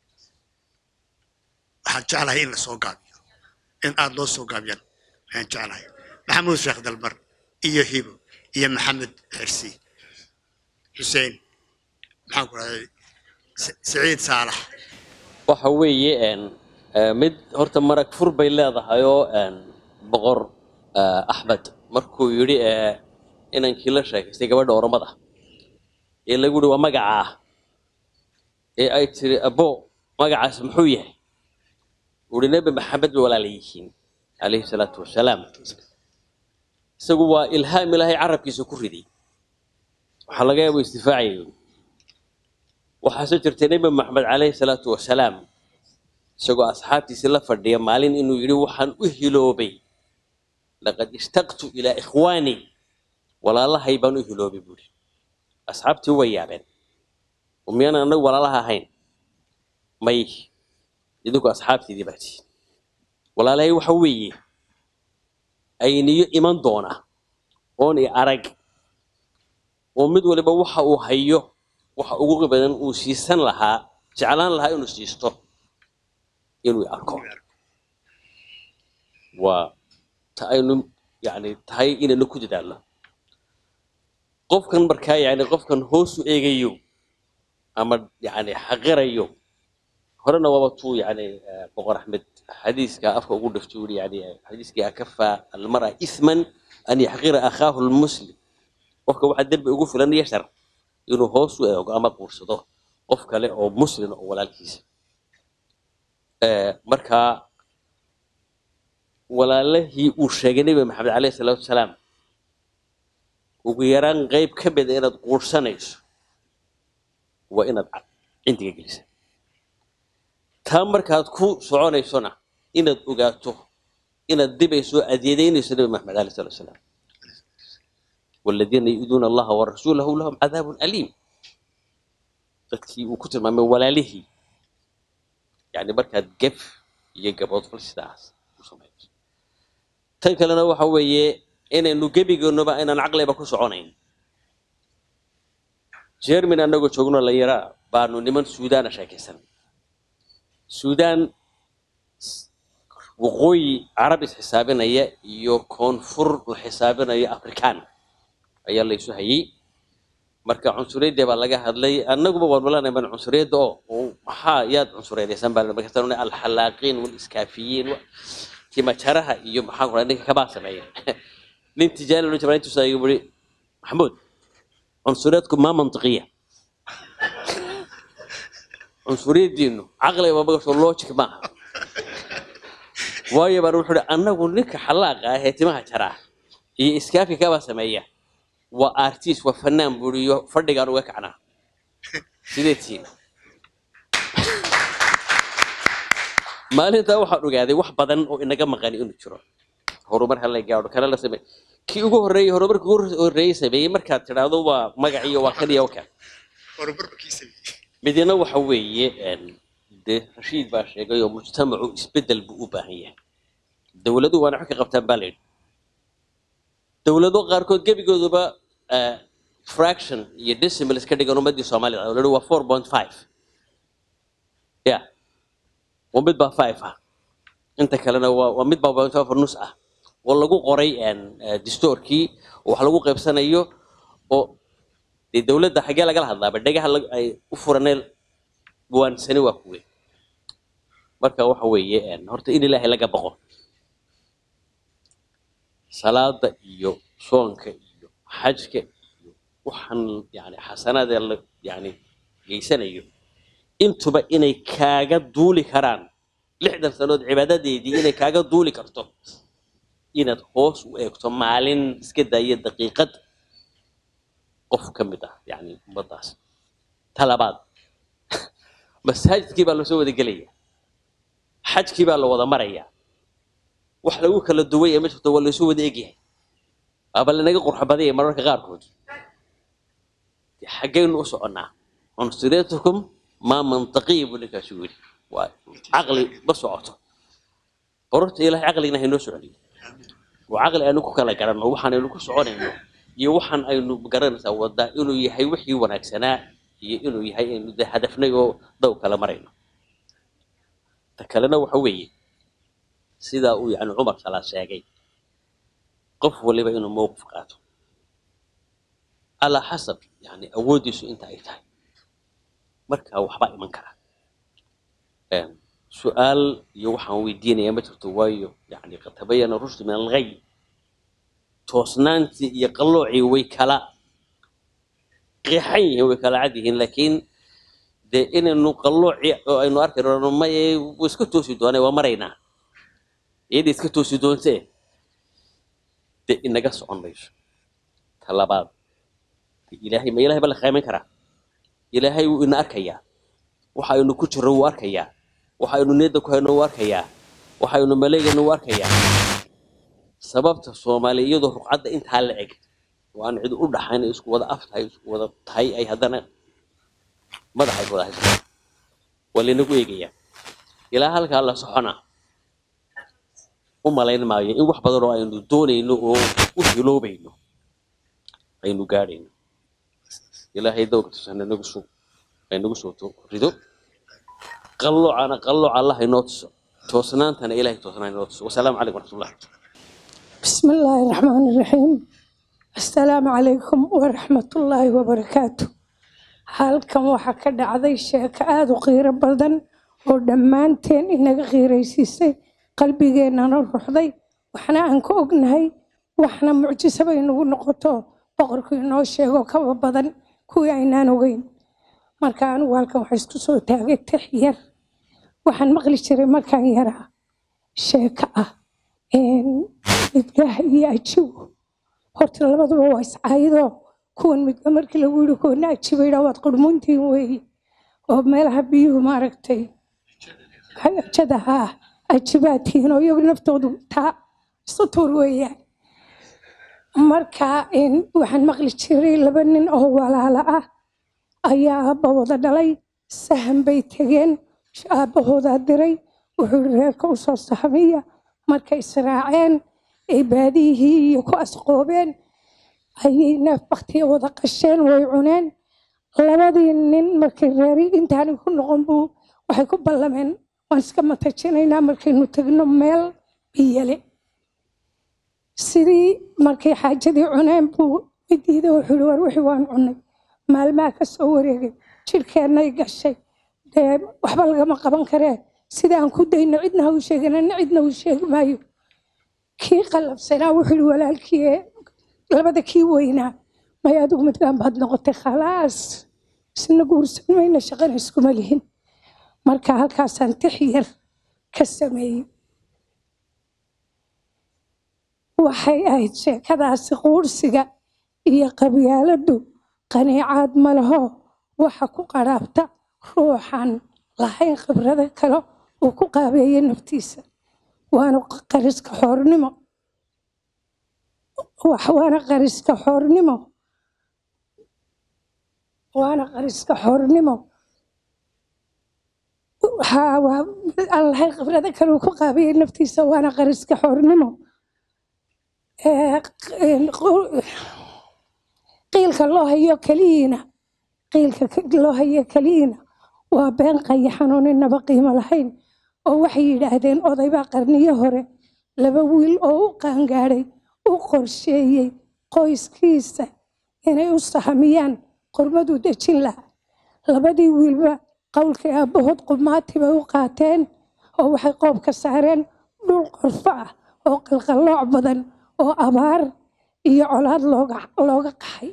waxaan jeclahay in la soo gaabiyo in aada loo soo gaabiyaan ayaan jeclahay maxamuud sheekh dalmar iyo hibo iyo maxamed xirsi xuseen maxaan ku rahday siciid saalax waxa weeye een, eh, mid horta marag fur bay leedahay oo een, boqor eh, axmed markuu yidhi eh, inankii la sheekaystay gabadha oromada ee lagu yihi waa magacaa ee ay tiri abo magacaas muxuu yahay uhi nebi maxamed bay walaala yihiin calayhi salaatu wasalaam isagu waa ilhaam ilaahay carabkiisa ku riday waxaa laga yaaba isdifaacaya waxaase jirtay nebi maxamed calayhi salaatu wasalaam isagoo asxaabtiisii la fadhiya maalin inuu yidhi waxaan u hiloobay laqad ishtaqtu ilaa ikhwaanii walaalahay baan u hiloobay buuri asxaabtii way yaabeen oo miyaan anagu walaalaha ahayn may idinku asxaabtiidii baa tihiin walaalahay waxa weeye ayniyo iman doona oon i arag oo mid waliba waxa uu hayo waxa ugu badan uu siisan lahaa jeclaan lahaa inuu siisto inuu i arko waa ta aynu yani tahay inaynu ku dadaalno qofkan markaa yani qofkan hoos u eegayo ama yani xaqirayo horena waaba tuu yani eh, boqor axmed xadiiska afka ugu dhifto yiri yani xadiiskii akafa almara ithman an yaxqira akhaahu lmuslim qofka waxaa dembi ugu filan yashar inuu hoos u eego ama quursado qof kale oo muslim oo walaalkiisa Eh, marka walaalihii uu sheegay nebi maxamed caleyhi salaatu wasalaam ugu yaraan qeyb ka mida inaad quursanayso waa inaad ca- cindiga gelisa taa markaad ku soconaysona inaad ogaato inaad dibayso adeedeynayso nebi maxamed caleyhi salaatu wasalaam والذين يؤذون الله ورسوله لهم عذاب أليم dadkii uu ku tilmaamay walaalihii yani markaad gef iyo gaboodfal sidaas u samayso tan kalena waxa weeye inaynu gebigeennuba inaan caqliba ku soconayn jermin annagoo joogno la yaraa baanu niman suudaana sheekaysan suudaan s- waqooyi carab isxisaabinaya iyo koonfur la xisaabinayo afrikaan ayaa laysu hayay marka cunsuriyadda baa laga hadlay annaguba walwalanay baan cunsuriyadda oo oo maxaa yaad cunsuriyadaysan baa markaasaan alxalaaqiin waliskaafiyiin wa- timajaraha iyo maxaa ku ninka kabaa sameeya nin tijaari loo jabaa intuusaa igu buri maxamuud cunsuriyadku maa mantiqiya cunsuriyaddiinu caqli ma magasho logic maaha waayo baan wuxuu hi annagu ninka xalaaqa ah ee timaha jaraa iyo iskaafi kabaa sameeya waa artist waa fanaan buriyo fadhigaan uga kacnaa sidee tihiin maalintaa waxaan ogaaday wax badan oo inaga maqani inuu jiro horumar hala gaadho kana la samey kii ugu horreeyey horumarkii ugu horreeyey sameeyey markaad tidhaahdo waa magaciyo waa kan iyo waa kan midina waxa weeye een, dee rashiid baa sheegay oo mujtamacu isbedel buu u baahan yahay dowladuhu waana wax ka qabtaan baa layidhi dowlado qaarkood gebigooduba eh, fraction iyo decimal iska dhigan ummadii soomaalida oo la yidhi waa four point five ya waa mid baa five ah inta kalena waa waa mid baa point five nus ah oo lagu qoray een, eh, dastuurkii oo wax lagu qaybsanayo oo dee dowladda xaggee lagala hadlaaba dhegaha lag- ay u furaneen waansani waa kuwe marka waxa weeye een, horta in ilaahay laga boqo salaada iyo soonka iyo xajka iyo waxaan yani xasanaadee la yani geysanayo intuba inay kaaga duuli karaan lixdan sanood cibaadadeedii inay kaaga duuli karto inaad hoos u eegto maalin iska daaya daqiiqad qof ka mid ah yani ummadaas talabaad masaajidkii baa lasoo wada gelaya xajkii baa la wada maraya wax lagu kala duway ee ma jirto waa laysu wada egyahay waaba lanaga qurxo badaya mararka qaarkood dee xaggaynu u soconnaa cunsuriyatukum maa mantaqiya buu ninkaasi yidhi waa caqli ma socoto qororta ilahay caqligna haynoo soconiyo waa caqli aynu ku kala garanno waxaanaynu ku soconayno iyo waxaan aynu garanaysaa wadaa inuu yahay wixii wanaagsanaa iyo inuu yahay aynu de hadafnay oo daw kala marayno ta kalena waxa weeye sidaa uu yani cumar salaa sheegay qof waliba inuu mowqif qaato alaa xasab yani awooddiisu inta ay tahay marka waxbaa iman kara Een, su-aal iyo waxaan weydiinaya ma jirto waayo yani qad tabayana rushdu min alghay toosnaantii iyo qalloocii way kala qeexan yihiin way kala cad yihiin laakiin dee inaynu qallooci oo aynu arki rano maye wuu iska toosi doonay waa maraynaa iyada iska toosi doontee dee inaga socon mayso ta labaad dee ilaahay ma ilaahay ba la qaamin karaa ilaahay wuu ina arkayaa waxa aynu ku jirro wuu arkayaa waxa aynu niyadda ku hayno wuu arkayaa waxa aynu maleegayno wuu arkayaa sababta soomaali iyadoo ruqcadda intaa la eg oo aan cid u dhaxayn ay isku wada af tahay isku wada tahay ay haddana madaxa is wada haysato waa laynagu eegayaa ilaa halkaa la socona u malayn maayo in wax badan oo aynu doonayno oo u hiloobayno aynu gaadhayno ilaahay dowrka tusan nagu soo aynagu soo to- rido qalloocana qallooc allah inoo tuso toosnaantana ilaahay toosnaan inoo tuso wasalaamu calaykum waraxmatullah بسم الله الرحمن الرحيم السلام عليكم ورحمة الله وبركاته halkan waxaa ka dhacday sheeko aada u qiiro badan oo dhammaanteen inaga qiiraysiisay qalbigeennana ruxday waxna aan ka ognahay waxna mucjiso bay nagu noqoto boqorku inoo sheego kaba badan kuwii aynaan ogeyn marka anigu halkan waxaa isku soo taagay tix yar waxaan maqli jiray markaan yaraa sheeko ah midgaha iyo ajigo horta labaduba waa iscaayadoo kuwan midga markii lagu yidhi kuwana ajiba yidhaa waad qurmuntiin weeye oo meelaha biyuhu maaragtay ajada haa ajibaad tihiin oo iyagu naftoodu taa isu tuur weeyaan marka een, waxaan maqli jiray laba nin oo walaala ah ayaa aabba wada dhalay sahan bay tegeen aabbahoodaa diray wuxuu yidhi reerka u soo sahamiya markay israaceen ay baadiyihii iyo ku asqoobeen ayay neef baktiya wada qasheen way cuneen labadii nin markay reeri intaani ku noqon buu waxay ku ballameen waan iska matajinaynaa markaynu tegno meel biyale sidii markay xaajadii cuneen buu midiida wuxuu yidhi war wixii waan cunnay maalmaha ka soo wareegay jidhkeennay gashay dee waxba lagama qaban karee sida aan ku dayno cidna ha u sheegin anna cidna u sheegi maayo kii qalabsanaa wuxuu yihi walaalkii ee labada kii weynaa may adigu midgaan baad noqotay khalaas isna guursan mayna shaqana iskuma lihin marka halkaasaan tix yar ka sameeyey waxay ahayd sheekadaasi quursiga iyo qabyaaladdu qaniicaad ma laho waxa ku qaraabta ruuxan lahayn khibrado kale uu ku qaabeeyey naftiisa waana qariska xoornimo wax waana qariska xoornimo waana qariska xoornimo haa waa mid aan lahayn khibrado kale uu ku qaabeeyey naftiisa waana qariska xoornimo ee qu- qiilka loo hayo keliyiina qiilka k- loo hayo keliyiina waa been qayaxan oo ninaba qiimo lahayn oo waxay yidhaahdeen odaybaa qarniyo hore laba wiil oo u qaangaadhay u qorsheeyey qoyskiisa inay u sahamiyaan qormaduu dejin lahaa labadii wiilba qowlkii aabbahood qumaati bay u qaateen oo waxay qoob ka saareen dhul qorfo ah oo qalqallooc badan oo abaar iyo colaad looga looga qaxay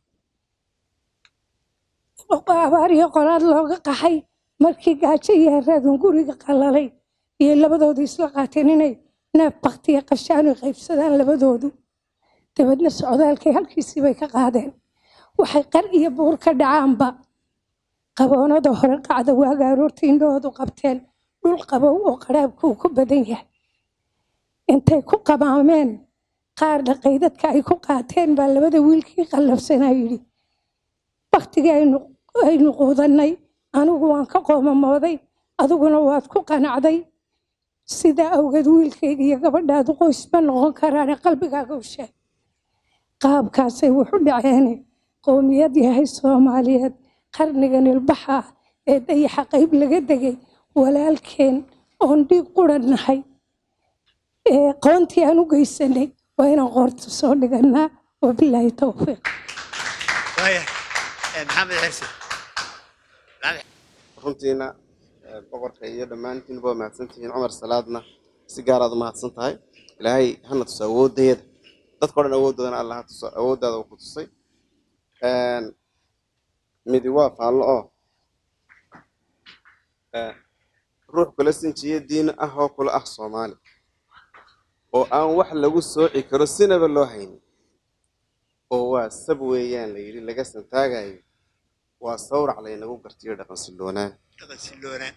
abaar iyo colaad looga qaxay markii gaajo iyo haraadun guriga qalalay iyo labadoodu isla qaateen inay neef baktiya qashaan ay qaybsadaan labadoodu dabeedna socdaalkay halkiisii bay ka qaadeen waxay qar iyo buur ka dhacaanba qaboonada hore qacda waaga aroortii indhahoodu qabteen dhul qabow oo qaraabku uu ku badan yahay intay ku qabaameen qaar dhaqay dadka ay ku qaateen baa labada wiilkii qallabsanaa yidhi baktigii aynu aynu quudannay anigu waan ka qoomamooday adiguna waad ku qanacday sidaa awgeed wiilkayga iyo gabadhaadu qoys ma noqon karaane qalbigaaga u sheeg qaabkaasay wuxu dhaceene qowmiyad yahay soomaaliyeed qarnigan ilbaxa ah ee dayaxa qayb laga degay walaalkeen oon dhiig quran nahay ee qoontii aan u geysanay waa inaan qoorta soo dhigannaa wabilaahi towfiiq waaya maxamed xirsi runtiina eh, boqorka iyo dhammaantiinba waa mahadsantihiin cumar salaadna si gaaraad u mahadsan tahay ilaahay hana tuso awoodayada dadka o dhan awooddoodana alla ha tuso awooddaada uu ku tusay Een, midi waa faallo oo eh, ruux kula sinjiya diin ah oo kula ah soomaali oo aan wax lagu sooci karo sinaba loo haynin oo waa sab weeyaan la yidhi laga santaagayo waa sawrac laynagu gartiyo dhaqan silloonaan dhaqan silloonaan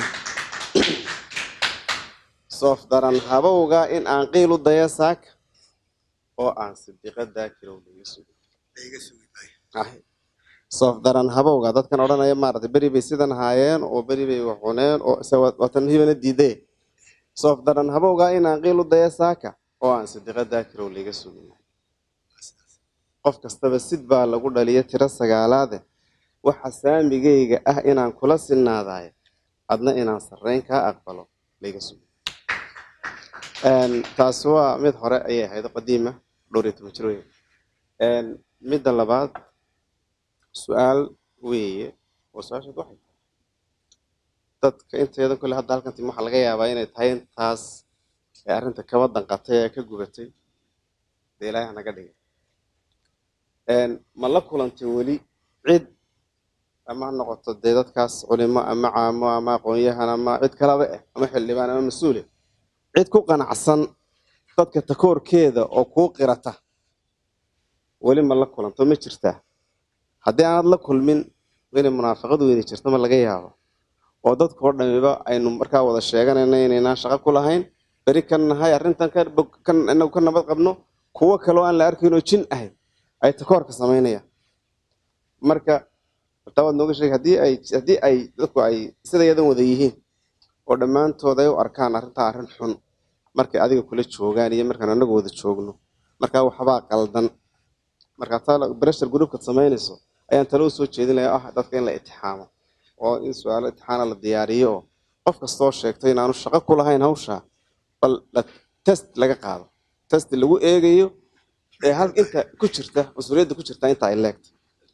soof daran habowga in aan qiil u daya saaka oo aan sidiqa daakirow laga sugo layga sugi maayo ahay soof daran habowga dadkan odhanaya maaragtay beri bay sidan haayeen oo beri bay wax cuneen oo isa waa- waatan hibana diidee soof daran habowga in aan qiil u daya saaka oo aan sidiqa daakirow laga sugin qof kastaba sid baa lagu dhaliya tiro sagaalaade waxa saamigayga ah inaan kula sinnaadaay adna inaan sarreyn kaa aqbalo layga sugo Een, taasi waa mid hore ayay ahayd oo qadiima dhowr iyo toban jir weeye Een, midda labaad su-aal weeye oo su-aashaad waxay tahay dadka inteeda kole hadda halkan tim waxaa laga yaabaa inay tahay intaas ee arrinta kaba danqatay ee ka gubatay dee ilaahay hanaga dhigay Een, ma la kulantay weli cid ama ha noqoto dee dadkaas culimo ama caamo ama aqoon-yahan ama cid kalaba eh ama xildhibaan ama mas-uule cid ku qanacsan dadka takoorkeeda oo kuu qirata weli ma la kulanto ma jirtaa haddii aanad la kulmin inay munaafaqad weyni jirto ma laga yaabo oo dadka oo dhamiba aynu markaa wada sheeganayna inaynaan shaqo ku lahayn beri kan nahay arrintan ka bog- kan inagu ka nabad qabno kuwo kale oo aan la arkayn oo jin ahayd ay takoorka samaynayaan marka taa waad nooga sheegay haddii ay haddii ay dadku ay sida yadan wada yihiin oo dhammaantood ay u arkaan arrintaa arrin xun markay adiga kula joogaan iyo markaan anagu wada joogno markaa waxbaa qaldan markaa taa breshar groupkaad samaynayso ayaan talo usoo jeedin lahaa ah dadka in la itixaamo oo in su-aalo itixaana la diyaariyo oo qof kastoo sheegto inaanu shaqo ku lahayn hawsha bal la- test laga qaado test lagu eegayo ee hal inta ku jirta mas-uuliyadda ku jirta inta ay leegto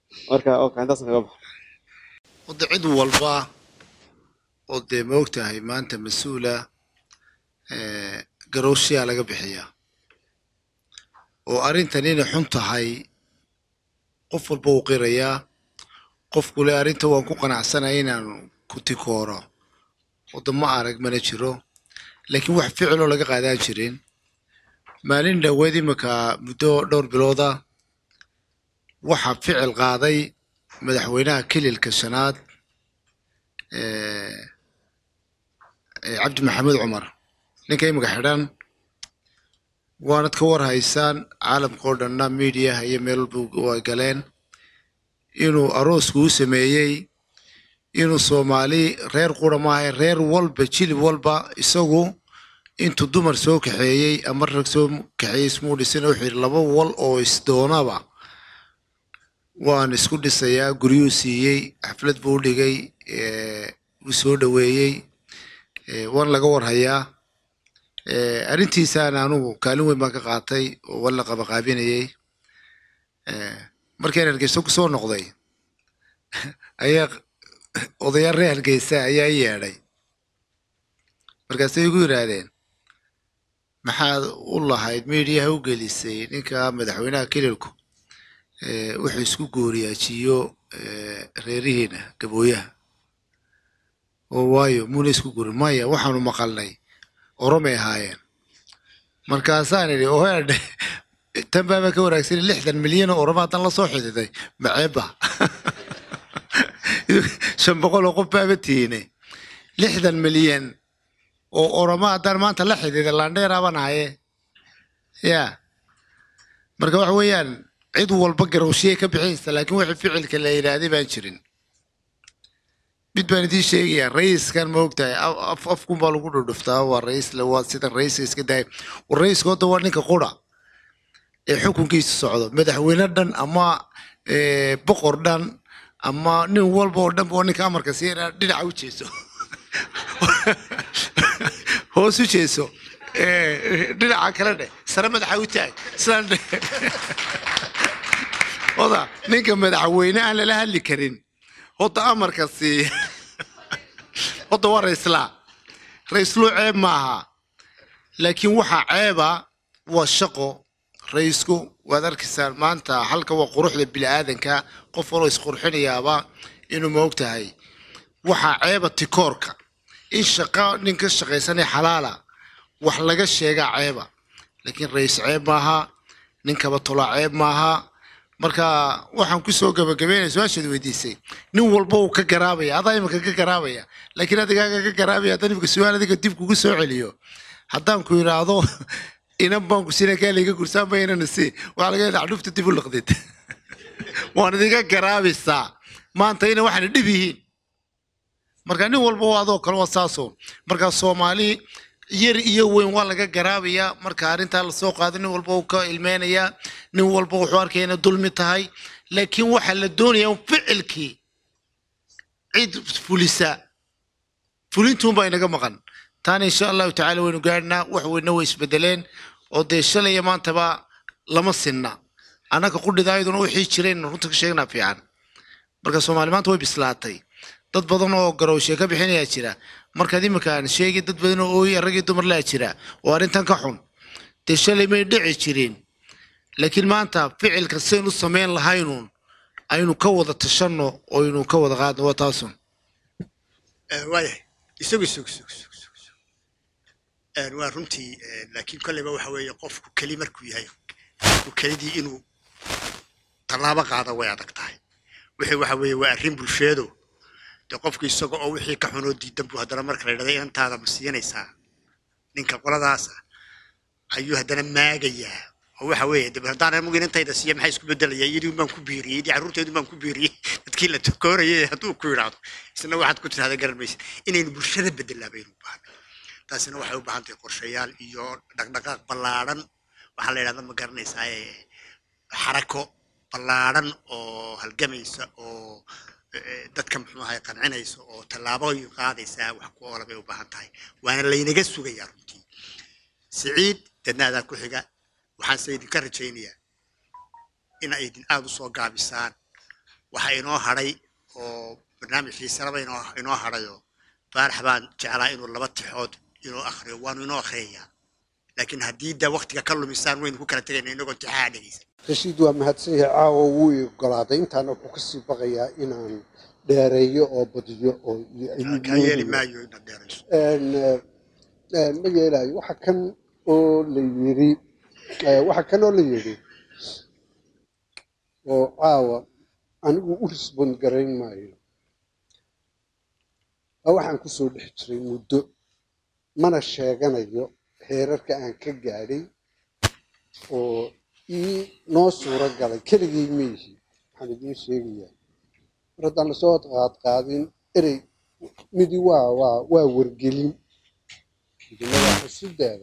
marka okay intaas kaga baxa wadda cid walba oo dee ma ogtahay maanta mas-uula eh, garowshiyaa laga bixiyaa oo arrintan inay xun tahay qof walba uu qirayaa qofku le arrinta waan ku qanacsanaya inaan ku tikooro wadda ma arag mana jiro laakiin wax ficiloo laga qaadaan jirin maalin dhoweed imika muddo dhowr bilooda waxaa ficil qaaday madaxweynaha kililka shanaad eh, eh, cabdi maxamed cumar ninka imika xidhan waanad ka war haysaan caalamka oo dhanna miidiyaha iyo meel walba ay galeen inuu aroosku u sameeyey inuu soomaali reer qura maaha reer walba jilib walba isagu intuu dumar soo kaxeeyey ama rag soo kaxeeyey ismuu dhisin wuxuu yidhi laba wal oo isdoonaba waan isku dhisayaa guryuu siiyey xaflad buu u dhigay eh, wuu soo dhoweeyey eh, waan laga warhayaa Eh, arrintiisaan anugu kaalin weyn baan ka qaatay oo waan la qabaqaabinayey Eh, markaan hargeysa ku soo noqday ayaa odayaal reer hargeysa ayaa i yeedhay markaasay igu yidhaahdeen maxaad u lahayd miidiyaha u gelisay ninka madaxweynaha kililku eh, wuxuu isku gooriyaajiyo eh, reerihiina gabooyaha oo waayo muuna isku guurin maya waxaanu maqalnay oromay ahaayeen markaasaan idhi oheedhe tan baaba ka wanaagsan lixdan milyan oo oromo haddaan la soo xididay maceeba shan boqol oo qof baaba tiine lixdan milyan oo oromo haddaan maanta la xididay landheeraaban ahaye ya marka waxa weeyaan cid walba garowshiyay ka bixinaysa laakiin wixii ficilka la yidhaahday baan jirin mid baan idiin sheegayaa raiskan ma ogtahay af- af afkun baa lagu dhudhuftaa waa rais le waa sidan raiska iska daaya war raiska hadda waa ninka qura ee xukunkiisa socdo madaxweyne dhan ama eh, boqor dhan ama nin walba oo dhan ba waa ninka amarka siina dhinaca u jeeso hoos u jeeso Eh, dhinaca kale dheh sare madaxa u taag sidaan dheh oda ninka madaxweyne aan lala hadli karin hodda amarka siiya hodda waa raislaa raisluu ceeb maaha laakiin waxaa ceeba waa shaqo raisku waad arkaysaan maanta halka waa quruxda bini'aadanka qof waloo isqurxinayaaba inuu ma ogtahay waxaa ceeba tikoorka in shaqa nin ka shaqaysanay xalaala wax laga sheegaa ceeba laakiin rais ceeb maaha nin kaba tolaa ceeb maaha marka waxaan kusoo gabagabeynaya su-aashaad weydiisay nin walba uu ka garaabaya adaa imika ka garaabaya laakiin adigaaga ka garaabaya haddaan imika su-aal adiga dib kugu soo celiyo haddaan ku idhaahdo inan baan ku sina kaa layga gursaan ba inana si waxaa laga yadaa dhufta dib u liqdid waan idinka garaabaysaa maanta ina waxaana dhib yihiin marka nin walba waa adoo kale waa saasoo marka soomaali yar iyo weyn waa laga garaabayaa marka arrintaa lasoo qaado nin walba uu ka ilmeynayaa nin walba wuxuu arkaya inay dulmi tahay laakiin waxaa la doonayaa un ficilkii cid fulisa fulintuunbaa inaga maqan taana insha allahu tacaala waynu gaadhnaa wax weyna way isbedeleen oo dee shalay iyo maantaba lama sinna annaga qudhidaayaduna wixii jireen runta ka sheegnaa fiican marka soomaali maanta way bislaatay dad badan oo garowshe ka bixinayaa jira markaad iminkaan sheegi dad badan oo ooyi rag iyo dumar laa jira oo arrintan ka xun dee shalay may dhici jirin laakiin maanta ficilka saynu samayn lahaynuun aynu ka wada tashanno oo aynu ka wada qaadno waa taasun Eh, waayahay isagu isagu isagu isagu isagu isagu. Eh, waa runtii eh, laakiin kolleyba waxa weeye qofku keli markuu yahay qofku kelidii inuu tallaabo qaado way adag tahay wixii waxa weeye waa arrin bulsheedo dee qofku isaga oo wixii ka xunoo diidan buu haddana marka la yidhahda inantaada ma siinaysaa ninka qoladaasa ayuu haddana maagayaa oo waxa weeye dib haddaan anigu inantayda siiya maxaa isku bedelaya iyadii baan ku biiriyey iyadii carruurteedu baan ku biiriyey dadkii la takoorayay hadduu ku yidhaahdo isna waxaad ku tirahda garan maysa inaynu bulshada bedelaa baynu u baahnay taasina waxay u baahan tahay qorshayaal iyo dhaqdhaqaaq ballaadhan waxaa la yidhahda ma garanaysaa ee xarako ballaadhan oo halgamaysa oo eh, dadka muxuu ahay qancinaysa oo tallaabooyin qaadaysa wax ku oola bay u baahan tahay waana laynaga sugayaa runtii siciid dadnaadaa ku xiga waxaan se idinka rajaynayaa in ay idin aada u soo gaabisaan waxaa inoo hadhay oo barnaamij xiisalaba inoo inoo hadhayo faarax baan jeclaa inuu laba tixood inuu akhriyo waanu inoo akhriyayaa laakiin haddii da waktiga ka lumisaan waynu ku kala tegayna inagoo tixaha dhegeysan rashiid waa mahadsan yahay caawa wuu i ogolaaday intaana wuxuu kasii baqayaa inaan dheereeyo oo badiyo oo kaa yeeli maayo inaad dheerayso Een, eh, een, ma yeelayo waxa kan oo la yiri eh, waxa kan oo la yiri oo caawa anigu u risbond garayn maayo waa waxaan kusoo dhex jiray muddo mana sheeganayo heerarka aan ka gaadhay oo ii noo suuro galay keligay ma yihi waxaan idiin sheegayaa mar haddaan lasoo qaadqaadin erey midi waa waa waa wargelin midna waa xusideeda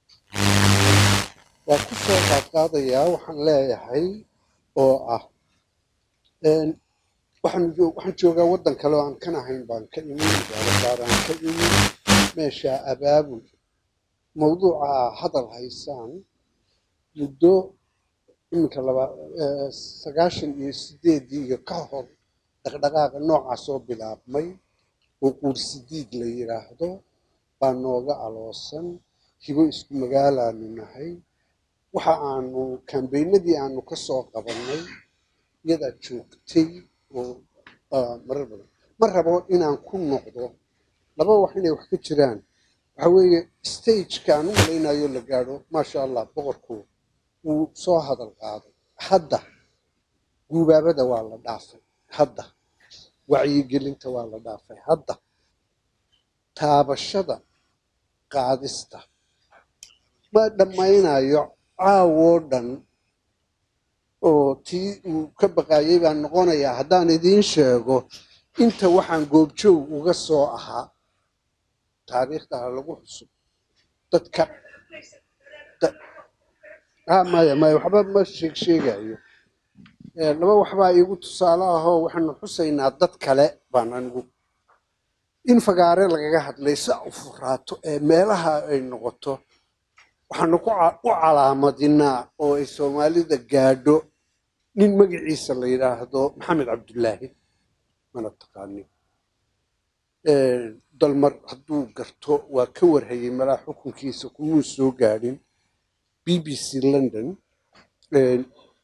waa ku soo qaadqaadayaa waxaan leeyahay oo ah een, waxaan jo- waxaan joogaa waddan kale oo aan kan ahayn baan ka imin gaaragaar aan ka imin meesha abaabul mawduuca hadal haysaan muddo iminka laba eh, sagaashan iyo sideedii iyo ka hor dhaqdhaqaaqa noocaas oo bilaabmay oo quursidiid la yidhaahdo baa nooga aloosan hibo isku magaalaanu nahay waxa aanu kambeynadii aanu ka soo qabannay iyadaa joogtay oo ah, marar badan ma rabo inaan ku noqdo laba wax inay wax ka jiraan waxa weeye stageka aan u malaynayo la gaadho maasha allah boqorku wuu soo hadal qaaday hadda guubaabada waa la dhaafay hadda wacyigelinta waa la dhaafay hadda taabashada qaadista ma dhammaynayo caawoo dhan oo tii uu ka baqaayay baan noqonayaa haddaan idiin sheego inta waxaan goobjoog uga soo ahaa taariikhda ha lagu xusub dadka da- ah maya maya waxba ma sheeg sheegayo Eh, laba waxbaa iigu tusaale ahoo waxaanu xusaynaa dad kale baan anigu in fagaare lagaga hadlay si u furaato ee meelaha ay noqoto waxaanu ku ca- u calaamadinaa oo ay soomaalida gaadho nin magaciisa la yidhaahdo maxamed cabdullaahi mana taqaanin Eh, dalmar hadduu garto waa ka warhayay malaa xukunkiisa kumuu soo gaadhin b b c london Eh,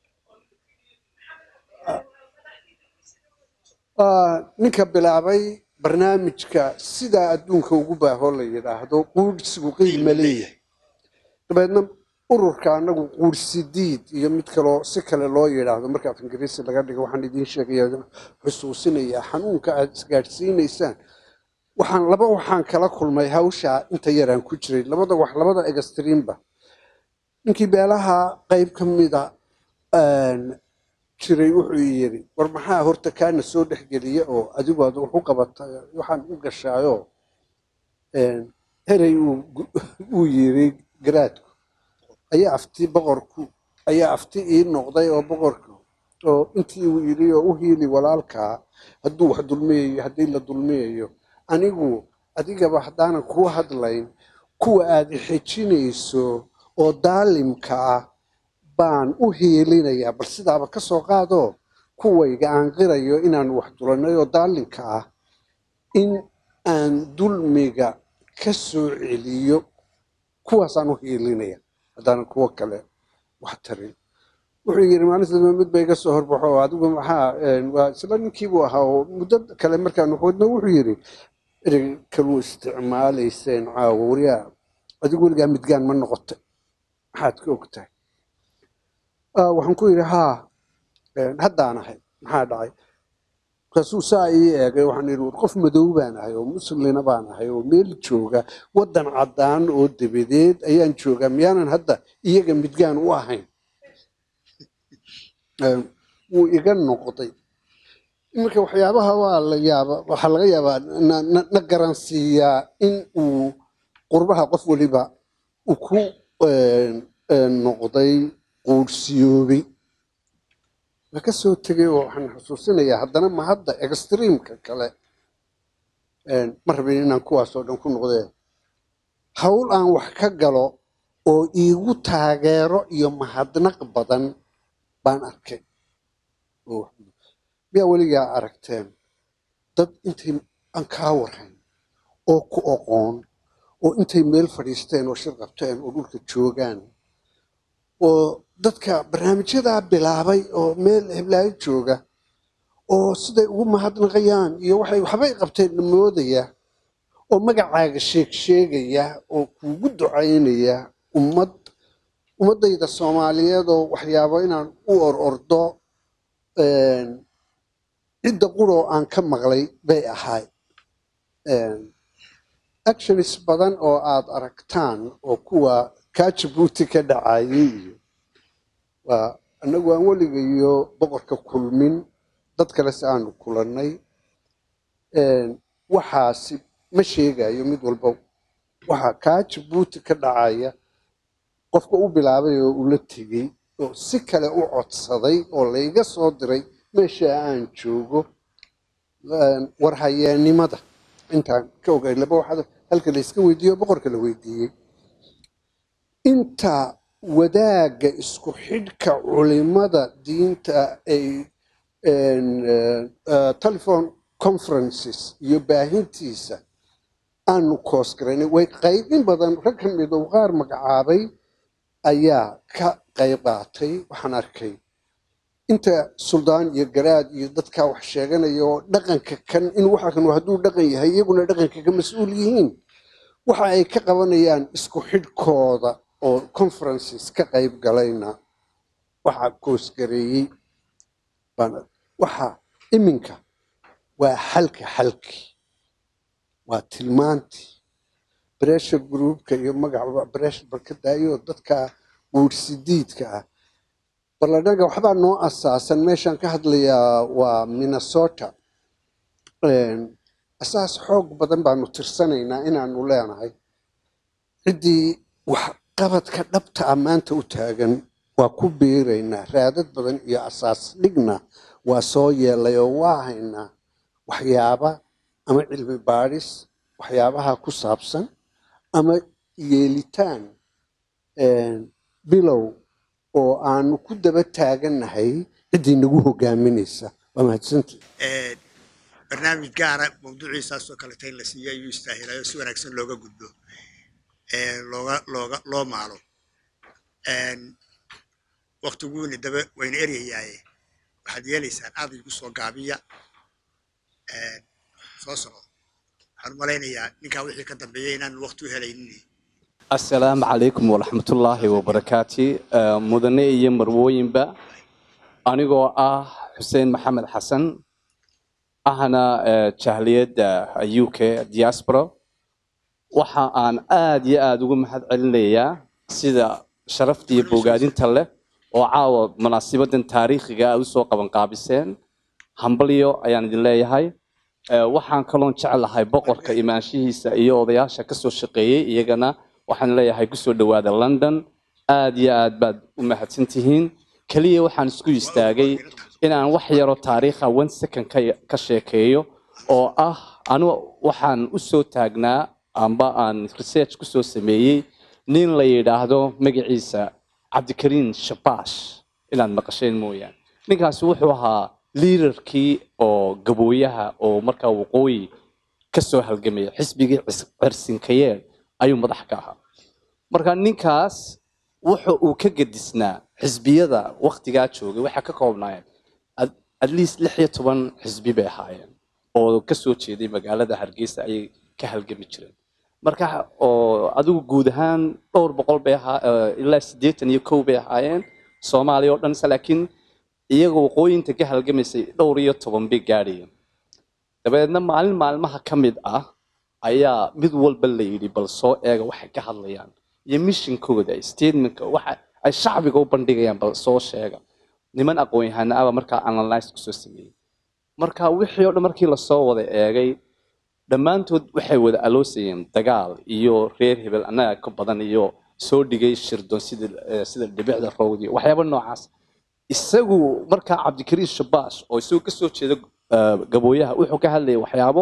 ah, ninka bilaabay barnaamijka sidaa adduunka ugu baaho la yidhaahdo quudhsigu qiima leeyahay dabeedna ururka anagu quursidiid iyo mid kaloo si kale loo yidhaahdo marka af ingiriisi laga dhigo waxaan idiin sheegaya xusuusinayaa xanuunka aad isgaadhsiinaysaan waxaan laba waxaan kala kulmay hawsha inta yaraan ku jiray labada wax labada extreemba ninkii beelaha qayb ka mida een, jiray wuxuu yiri war maxaa horta kaana soo dhexgeliya oo adigu aad wax u qabata waxaan u gashaayo een, herey uu gu- uu yiri garaadku ayaa afti boqorku ayaa afti ii noqday oo boqorku oo intii uu yiri oo u hiili walaalkaa hadduu wax dulmiyayo haddii la dulmiyayo anigu adigaba haddaanan kuu hadlayn kuwa aad ixejinayso oo daalimka ah baan u hiilinayaa bal sidaaba ka soo qaadoo kuwayga aan qirayo inaan wax dulanay oo daalimka ah in aan dulmiga ka soo celiyo kuwaasaan u hiilinaya haddaanan kuwo kale wax tarin wuxuu yidhi maalinta dambe mid ba iga soo horbaxo oo adigu maxaa een, waa isla ninkiibuu ahaa oo muddo kale markaanu xoodno wuxuu yidhi erey kaluu isticmaalayseen caawa waryaa adigu weligaa midgaan ma noqotay maxaad ka ogtahay Ah, waxaan ku yidhi haa een, haddaan ahay maxaa dhacay markaasuu saa ii eegay waxaan yidhi war qof madow baan ahay oo muslina baan ahay oo meel jooga waddan caddaan oo dabadeed ayaan joogaa miyaanan hadda iyaga midgaan u ahayn Een, wuu iga noqday iminka waxyaabaha waa la yaaba waxaa laga yaabaa na, na, na garansiiyaa in uu qurbaha qof waliba uu ku een, een, noqday quursiyoobay waa ka soo tegay oo waxaan xusuusinayaa haddana ma hadda extreemka kale een, ma rabin inaan kuwaas oo dhan ku noqdee hawl aan wax ka galo oo iigu taageero iyo mahadnaq badan baan arkay oo wax- miyaa weligaa aragteen dad intay aan kaa warhayn oo ku oqoon oo intay meel fadhiisteen oo shir qabteen oo dhulka joogaan oo dadka barnaamijyadaa bilaabay oo meel heblaayo jooga oo siday ugu mahadnaqayaan iyo waxay waxbay qabteen moodaya oo magacaaga sheeg sheegaya oo kuugu ducaynaya ummad ummaddayda soomaaliyeed oo waxyaabo inaan u or ordo een, cidda quroo aan ka maqlay bay ahay actions badan oo aad aragtaan oo kuwa kaa jabuuti ka dhacayay iyo waa annagu aan weligayo boqorka kulmin dad kale si aanu kulannay een, waxaasi ma sheegayo mid walba waxa kaa jabuuti ka dhacaya qofka u bilaabay oo ula tegey oo si kale u codsaday oo layga soo diray meesha aan joogo een, warhayeennimada intaan ka ogay laba waxaad halka la iska weydiiyo boqorka la weydiiyey inta wadaagga isku xidhka culimada diinta ay een, eh, eh, telephone conferences iyo baahintiisa aanu koos garaynay way qayb in badan rag ka mid oo qaar magacaabay ayaa ka qayb qaatay waxaan arkay inta suldaan iyo garaad iyo dadka wax sheeganaya oo dhaqanka kan in waxa kan hadduu dhaqan yahay iyaguna dhaqanka ka mas-uul yihiin waxa ay ka qabanayaan isku xidhkooda oo conferences ka qayb galayna waxa koosgareeyey baan waxa iminka waa xalka xalki waa tilmaantii pressure groupka iyo magaca pressure barkadaayo dadka guursidiidka ah balladhaga waxbaa noo asaasan meeshaan ka hadlayaa waa minnesota Een, asaas xoog badan baanu tirsanaynaa inaanu leenahay ciddii wax qabadka dhabta ah maanta u taagan waa ku biiraynaa raadad badan iyo asaas dhigna waa soo yeelay oo waa haynaa waxyaaba ama cilmi baadhis waxyaabaha ku saabsan ama yeelitaan een, bilow oo aanu ku daba taagannahay ciddii nagu hogaaminaysa waa mahadsantii Ee, barnaamij gaara mawduuciisaasoo kaleta in la siiyo ayuu istaahilayo si wanaagsan looga gudbo ee, looga looga loo maalo Een, waqtiguuna daba wayna eryayaaye waxaad yeelaysaan aad igu soo gaabiya Een, soo soco waxaan u malaynayaa ninkaa wixii ka dambeeyay inaan waqti u helaynin asalaamu calaykum waraxmatullaahi wabarakaati Eh, mudane iyo marwooyinba anigoo ah xuseen maxamed xasan ahna eh, jahliyadda u k diaspora waxa aan aad iyo aad ugu mahad celinayaa sida sharafta iyo bogaadinta leh oo caawa munaasibadan taariikhiga aad usoo qabanqaabiseen hambalyo ayaan idin leeyahay Eh, waxaan kaloon jeclahay boqorka imaanshihiisa iyo odayaasha kasoo shaqeeyey iyagana waxaan leeyahay kusoo dhawaada london aad iyo aad baad u mahadsan tihiin keliya waxaan isku istaagay inaan wax yaro taariikha one second ka, ka sheekeeyo oo ah anu waxaan usoo taagnaa amba aan research kusoo sameeyey nin la yidhaahdo magaciisa cabdikariin shabash inaad maqasheen mooyaane ninkaasi wuxuu ahaa liidarkii oo gabooyaha oo markaa waqooyi kasoo halgamaya xisbigii cis- cirsinkayeer ayuu madax ka ahaa marka ninkaas wuxa uu ka gedisnaa xisbiyada waktigaa joogay waxaa ka koobnaayeen at- at least lix iyo toban xisbi bay ahaayeen oo kasoo jeeday magaalada hargeysa ayay ka halgami jireen marka oo adigu guud ahaan dhowr boqol bay ahaa eh, ilaa siddeetan iyo kow bay ahaayeen soomaaliya oo dhan se laakiin iyaga waqooyinta ka halgamaysay dhowr iyo toban bay gaadhayeen dabeedna maalin maalmaha ka mid ah ayaa mid walba la yidhi bal soo eega waxay ka hadlayaan iyo mishinkooda statementka waxa ay shacbiga u bandhigayaan bal soo sheega niman aqoon-yahana aba markaa analyse kusoo sameeyey marka wixii oo dhan markii lasoo wada eegay dhammaantood waxay wada aloosayeen dagaal iyo reer hebel annaga ka badan iyo soo dhigay shirdon sida eh, sida dhibicda rowdi waxyaaba noocaas isagu markaa cabdikariin shabash oo isagu kasoo jeeda eh, gabooyaha wuxuu ka hadlayay waxyaabo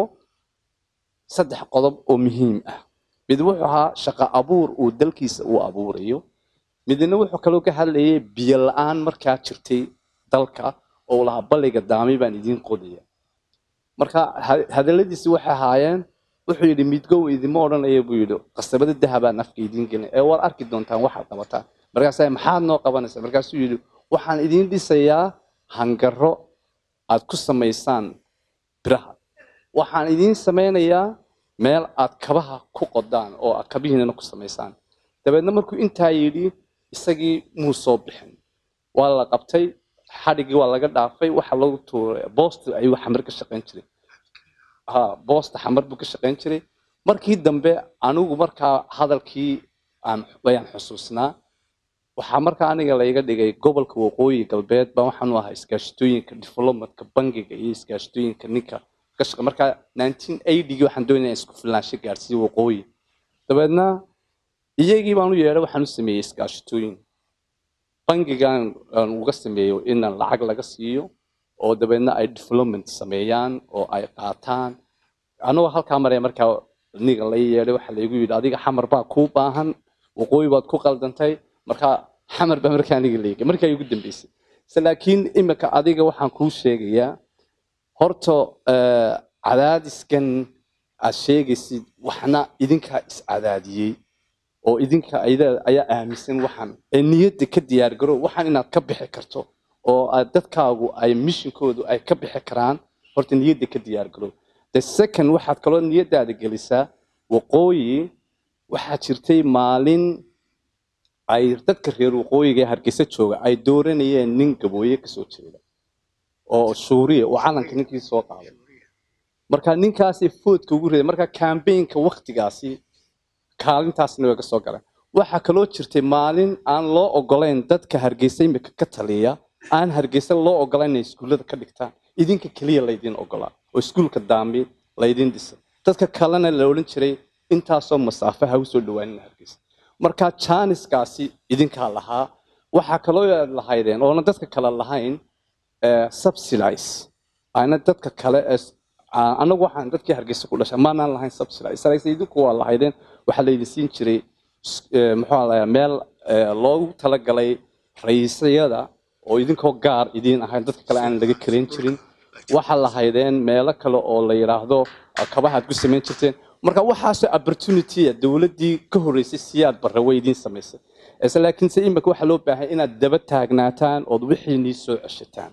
saddex qodob oo muhiim ah mid wuxuu ahaa shaqo abuur uu dalkiisa uu abuurayo midna wuxuu kaloo ka hadlayay biyo la-aan markaa jirtay dalka oo lahaa balliga daami baan idiin qodaya marka ha- hadalladiisi waxay ahaayeen wuxuu yidhi midgow idima odhanaya buu yidhi qasabada dahabaan afka idiin gelin ee waad arki doontaan waxaad qabataan markaasaa maxaad noo qabanaysaa markaasuu yidhi waxaan idiin dhisayaa hangaro aad ku samaysaan biraha waxaan idiin samaynayaa meel aad kabaha ku qodaan oo aad kabihiinana ku samaysaan dabeedna markuu intaa yidhi isagii muu soo bixin waa la qabtay xadhigii waa laga dhaafay waxa lagu tuuray boosta ayuu xamar ka shaqayn jiray ha boosta xamar buu ka shaqayn jiray markii dambe anigu markaa hadalkii aan ayaan xusuusnaa waxaa markaa aniga layga dhigay gobolka waqooyi galbeed baa waxaan u ahaa iskaashatooyinka diflomatka bangiga iyo iskaashatooyinka ninka ka shaqa markaa 1980gii waxaan doonaya isku filnaansho gaarsiiyo waqooyi dabeedna iyagii baan u yeedhay waxaan u sameeyey iskaashatooyin bangigan aan uga sameeyo inaan lacag laga siiyo oo dabeedna ay development sameeyaan oo ay qaataan anagoo halkaa maraya markaa niga la yeedhay waxaa laygu yidhi adiga xamar baa kuu baahan waqooyi baad ku qaldantay markaa xamar baa markaa aniga leegay markaa igu dambeysay se laakiin imika adiga waxaan kuu sheegayaa horta eh, cadaadiskan aad sheegaysid waxna idinkaa iscadaadiyey oo idinka ayada- ayaa aaminsan waxaan ee niyadda ka diyaargaro waxaan inaad ka bixi karto oo aad dadkaagu ay mishinkoodu ay ka bixi karaan horta niyadda ka diyaargaro the second waxaad kaloo niyaddaada gelisaa waqooyi waxaa jirtay maalin ay dadka reer waqooyiga ee hargeysa jooga ay dooranayeen nin gabooye kasoo jeeda oo shuuriya oo calanka ninkii soo qaaday marka ninkaasi foodka ugu riday marka kambeynka waktigaasi kaalintaasna way ka soo galeen waxaa kaloo jirtay maalin aan loo ogolayn dadka hargeysa imika ka taliya aan hargeysa loo ogolayn inay iskuullada ka dhigtaan idinka keliya laydin ogolaa oo iskuulka daambi laydin dhisay dadka kalena la odhan jiray intaasoo masaafe ha usoo dhawaanin hargeysa marka jaaniskaasi idinkaa lahaa waxaa kaloo aad lahaydeen oona dadka kale lahayn eh, subsidize ayna dadka kale ee s- aa- anagu waxaan dadkii hargeysa ku dhashay maanaan lahayn subsidize sarayse idinku waa lahaydeen waxaa laydin siin jiray s- eh, muxuu lahaa meel eh, loogu talagalay rayiisyada oo idinkoo gaar idiin ahayn dadka kale aan laga karayn jirin waxaa lahaydeen meelo kale oo la yidhaahdo ah, kabaha aad ku samayn jirteen marka waxaasoo opportunity dowladdii ka horreysay siyaad barre way idiin samaysay ise laakiinse imika waxaa loo baahay inaad daba taagnaataan ood wixiinii soo ceshataan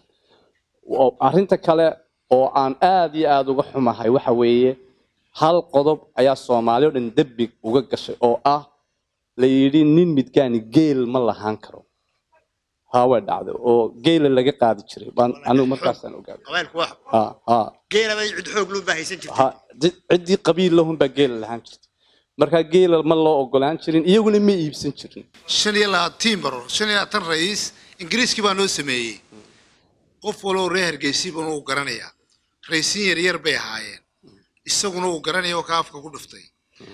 oo arrinta kale oo aan aad iyo aad uga xumahay waxa weeye hal qodob ayaa soomaali oo dhan dembi uga gashay oo ah la yidhi nin midgaani geel ma lahaan karo haa way dhacday oo geela laga qaadi jiray baan anigu markaasaan ogaaday qabailku wax ha ha geela bay cid xoog loo baahaysan jirtay ha cid- ciddii qabiil lahun baa geela lahaan jirtay markaa geela ma loo ogolaan jirin iyaguna ma iibsan jirin shan iyo labaatan baro shan iyo labaatan ra'iis ingiriiskii baa noo sameeyey qof waloo reer hargeysi bana uu garanayaa ra'iisin yar yar bay ahaayeen isaguna uu garanaya oo ka afka ku dhuftay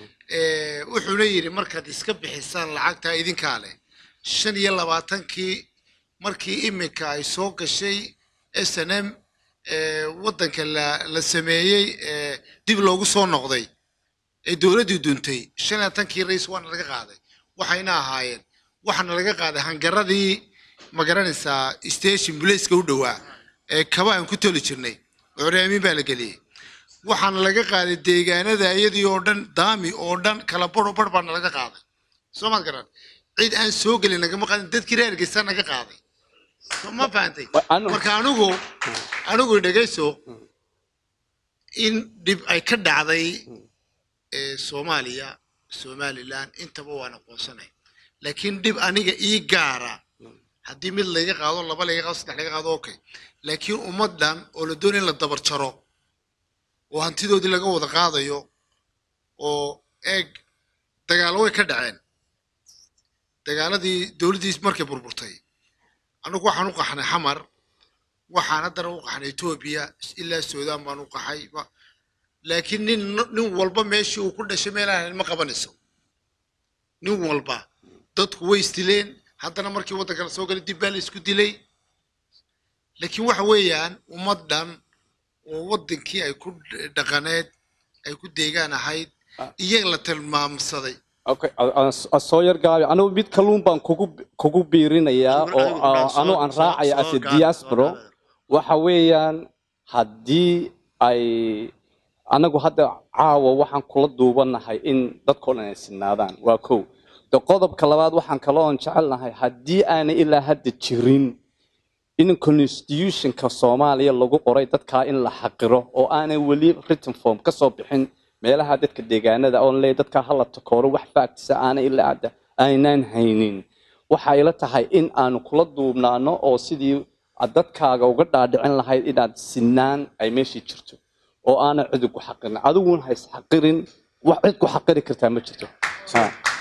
Eh, wuxuuna yidhi markaad iska bixisaan lacagtaa idinkaa leh shan iyo labaatankii markii iminka ay soo gashay s n m waddanka la la sameeyey eh, dib loogu soo noqday ee dowladdii duntay shan iyo labaatankii ra'iis waana laga qaaday waxayna ahaayeen waxaana laga qaaday hangaradii ma garanaysaa station blaceka u dhowaa ee kaba aan ku toli jirnay curyaamin baa la geliyey waxaana laga qaaday deegaanada iyadii oo dhan daami oo dhan kala baro bar baana laga qaaday soo maad garan cid aan soo gelin nagama qaadin dadkii reer hargeysa naga qaaday So, ma fahantay marka anigu anigu dhegayso in dhib ay ka dhacday ee soomaaliya somaliland intaba waan aqoonsanay laakiin dhib aniga ii gaara haddii mid layga qaado laba layga qaado saddex layga qaado okay laakiin ummaddan oo la doonaya in la dabar jaro oo hantidoodii laga wada qaadayo oo eeg dagaalo way ka dhaceen dagaaladii dowladdii markay burburtay anigu waxaan u qaxnay xamar waxaan haddana u qaxnay etoobiya ilaa suudaan baan u qaxay ba- laakiin nin nin walba meeshii uu ku dhashay meelaan ma qabanayso nin walba dadku way isdileen haddana markii waddanka la soo galay dib baa la isku dilay laakiin waxa weeyaan ummaddan oo waddankii ay ku dhaqaneed ay ku deegaan ahayd iyaga la tilmaamsaday Okay, a- a- a- soo yar gaabi anigu mid kalluun baan kugu kugu biirinayaa oo ah, anigu aan raacaya as a diaspora waxa weeyaan haddii ay anagu hadda caawa waxaan kula duubanahay in dadkao dhan ay sinaadaan waa kow de qodobka labaad waxaan kaloon jecelnahay haddii aanay ilaa hadda jirin in constitutionka soomaaliya lagu qoray dadkaa in la xaqiro oo aanay weli written form ka soo bixin meelaha dadka deegaanada oon leeyahay dadkaa hala takooro wax factisa aanay ilaa hadda aynaan haynin waxa ila tahay in aanu kula duubnaano oo sidii aad dadkaaga uga dhaadhicin lahayd inaad sinaan ay meeshii jirto oo aanay cidi ku xaqirin adiguna ha isxaqirin wax cid ku xaqiri kartaa ma jirto Ha.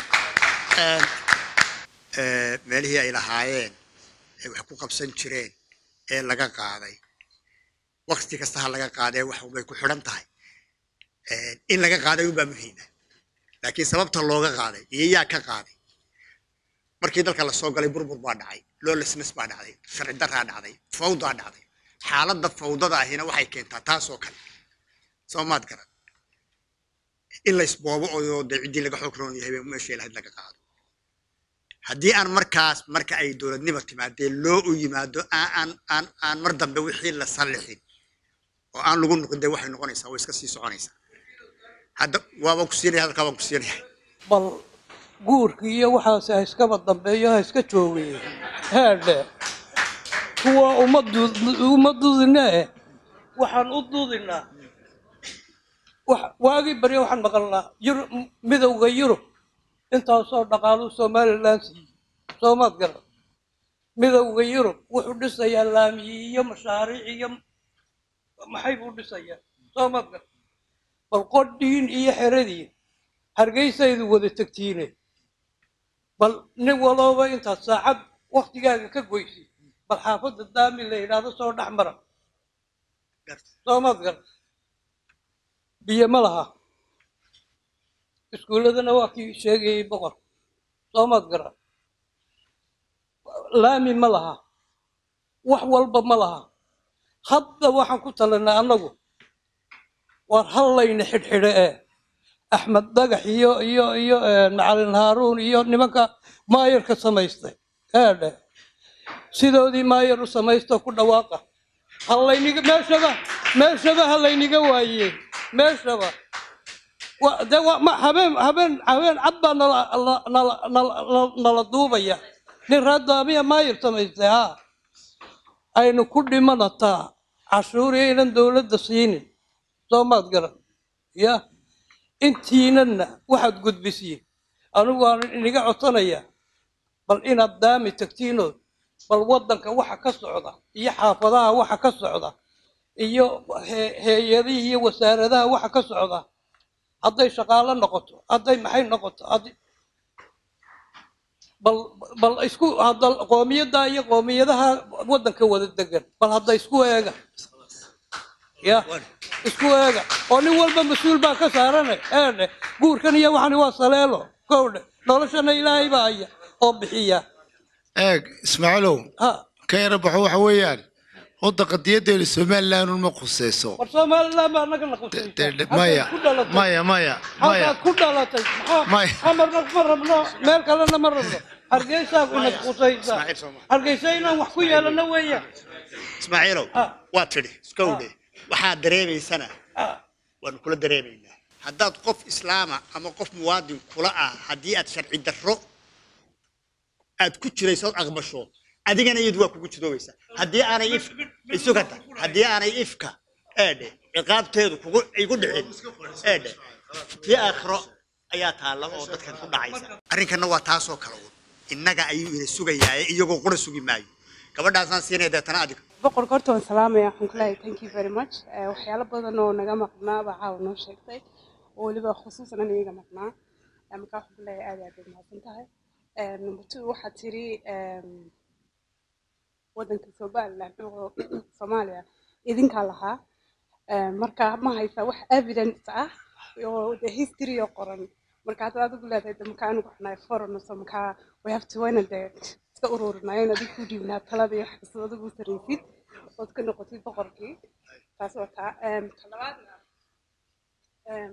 ee, meelihii ay lahaayeen ee wax ku qabsan jireen ee laga qaaday wakti kasta ha laga qaadee wax bay ku xidhan tahay Ee, in laga qaaday unbaa muhiima laakiin sababta looga qaaday iyo yaa ka qaaday markii dalka lasoo galay burbur baa dhacay lawlessness baa dhacday sharci daraa dhacday fawdaa dhacday xaaladda fawdada ahina waxay keentaa taasoo kale soo maad garan in laysboobo oo dee ciddii laga xoog roon yahay baa meeshii lahayd laga qaado haddii aan markaas marka ay dowladnimo timaadee loo u yimaado aan aan aan aan mar dambe wixii la sallixin oo aan lagu noqin dee waxay noqonaysaa way iska sii soconaysaa hadda waaba ku siinaya hadalkaa waan ku siinaya bal guurkii iyo waxaas ha iskaba dambeeyo ha iska joogay heedhe kuwa uma du- uma dudinee waxaan u dudinaa wax- waagii barya waxaan maqalnaa yurub midowda yurub intaasoo dhaqaaluu somalilan siiyey soomaad garan midowda yurub wuxuu dhisayaa laamiyi iyo mashaariic iyo maxay buu dhisayaa soomaad garan bal qodhiin iyo xeradiin hargeysaydu wada tegtiine bal nin walooba intaad saacad waktigaaga ka goysi bal xaafadda daami la yidhaahdo soo dhex mara soomaad gar biyo ma laha iskuulladana waa kii sheegayay boqor soomaad gara laami ma laha wax walba ma laha hadda waxaan ku talinay annagu war hallayna xidhxidhe ee axmed dhagax iyo iyo iyo eh, macalin haaruun iyo nimanka maayarka samaystay eedhe sidoodii maayar u samaysto ku dhawaaqa hallayniga meeshaba meeshaba hallayniga waayeen meeshaba wa- de wa- ma- habeen habeen habeen cad baa nala la- nala nala- nala- nala duubaya nin raadaamiya maayar samaystay ha aynu ku dhimanataa cashuuri aynan dowladda siinin soo maad garan ya intiinanna waxaad gudbisiin anigu waan iniga codsanaya bal inaad daami tagtiinood bal waddanka waxa ka socda iyo xaafadaha waxa ka socda iyo he- hay-adihii iyo wasaaradaha waxa ka socda hadday shaqaalo noqoto hadday maxay noqoto hadday bal bal isku hadda qoomiyadda iyo qoomiyadaha waddanka wada degan bal hadda isku eega ya isku eega oo nin walba mas-uul baa ka saarane eedhe guurkan iyo waxani waa saleelo kowdhe noloshana ilaahay baa haya oo bixiya eeg ismaaciilow ha ka yara baxo waxa weeyaan wadda qadiyadeenu somaliland un ma khuseyso war somaliland baa naga la qusaysa De- de- Halkaad maya ku dhalatay maya maya maya halkaad ku dhalatay maxaa Maya. xamarna ma rabno meel kalena ma rabno hargeysaa ina qusaysa hargeysa inaan wax ku yeelano weeyaan ismaaciilow Ah. waa tidhi iska udhe waxaad dareemaysana Ah, waanu kula dareemaynaa haddaad qof islaama ama qof muwaadin kula ah haddii aad sharci darro aad ku jirayso ood aqbasho adigana iyadu waa kugu jidoobaysaa haddii aanay if isugata haddii aanay ifka eedhe ciqaabteedu kugu igu dhicin eedhe tii aakhiro ayaa taalla oo dadkan ku dhacaysa arrinkanna waa taasoo kale un innaga ayuu ina sugayaaye iyagoo qura sugi maayo gabadhaasaan siinaya deetana adiga boqorka horta waan salaamaya waxaan ku leeyahay thank you very much Eh, waxyaalo badan oo naga maqnaa baa caawa noo sheegtay oo weliba khusuusan an iyaga maqnaa Eh, marka waxaan ku leeyahay aad iyo aad baad mahadsan tahay Eh, number two waxaad tiri em, waddanka somaliland oo soomaaliya idinkaa lahaa Eh, marka ma haysaa wax evidence ah oo de history oo qoran marka hadda adigu leedahay de marka anigu waxnahay foreign so markaa we have to wayna de iska ururinaayo adigu ku dhiibnaa talada iyo wax kastoo adigu saraysid ood ka noqotid boqorkii taas waa taa Em, ta labaadna em,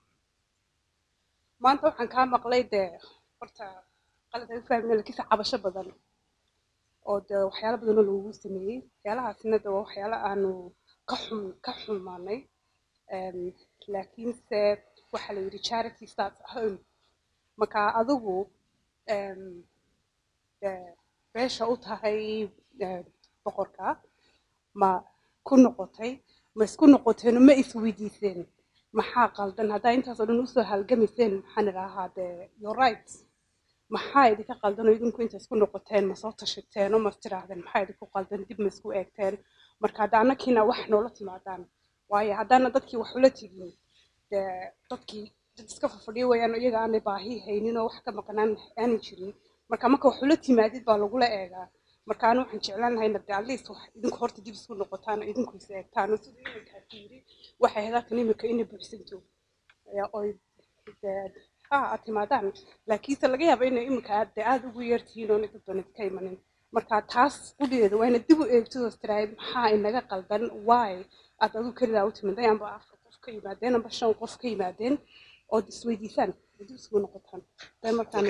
maanta waxaan kaa maqlay dee horta qalad ay u fahmina lakiinse cabasho badan oo de waxyaalo badanoo lagugu sameeyey waxyaalahaasina de waa waxyaalo aanu ka xum ka xumaanay Em, laakiinse waxaa la yidhi charity starts at home marka adigu em, de beesha u tahay eh, boqorka ma ku noqotay ma isku noqoteen ma isweydiiseen maxaa qaldan haddaa intaasoo dhan usoo halgamayseen maxaan idhaahaa de your rights maxaa idinka qaldan oo idinku inta isku noqoteen ma soo tashateen oo ma tiraahdeen maxaa idinku qaldan dib ma isku eegteen marka hadda annakiina wax noola timaadaan waayo haddaana dadkii wax ula tegin dee dadkii dad iska fafadhiyo weeyaan oo iyaga aanay baahi haynin oo wax ka maqnaan aanay jirin marka marka wax ula timaadid baa lagula eegaa marka anu waxaan jeclaan lahay nabde at least wax idinku horta dib isku noqotaan oo idinku is eegtaan oo sida iminkaa ku yiri waxay hadaatan imika inay buuxsanto ayaa oy dee ha aad timaadaan laakiinse laga yaaba inay imika aad dee aada ugu yeertihiin oona dad badan ka imanin marka taas qudheeda waa inaad dib u eegtid oo tirahay maxaa inaga qaldan why aad adigu kelidaa u timid ayaanba afar qof ka yimaadeen amba shan qof ka yimaadeen ood isweydiisaan oo dib isugu noqotaan dee markaan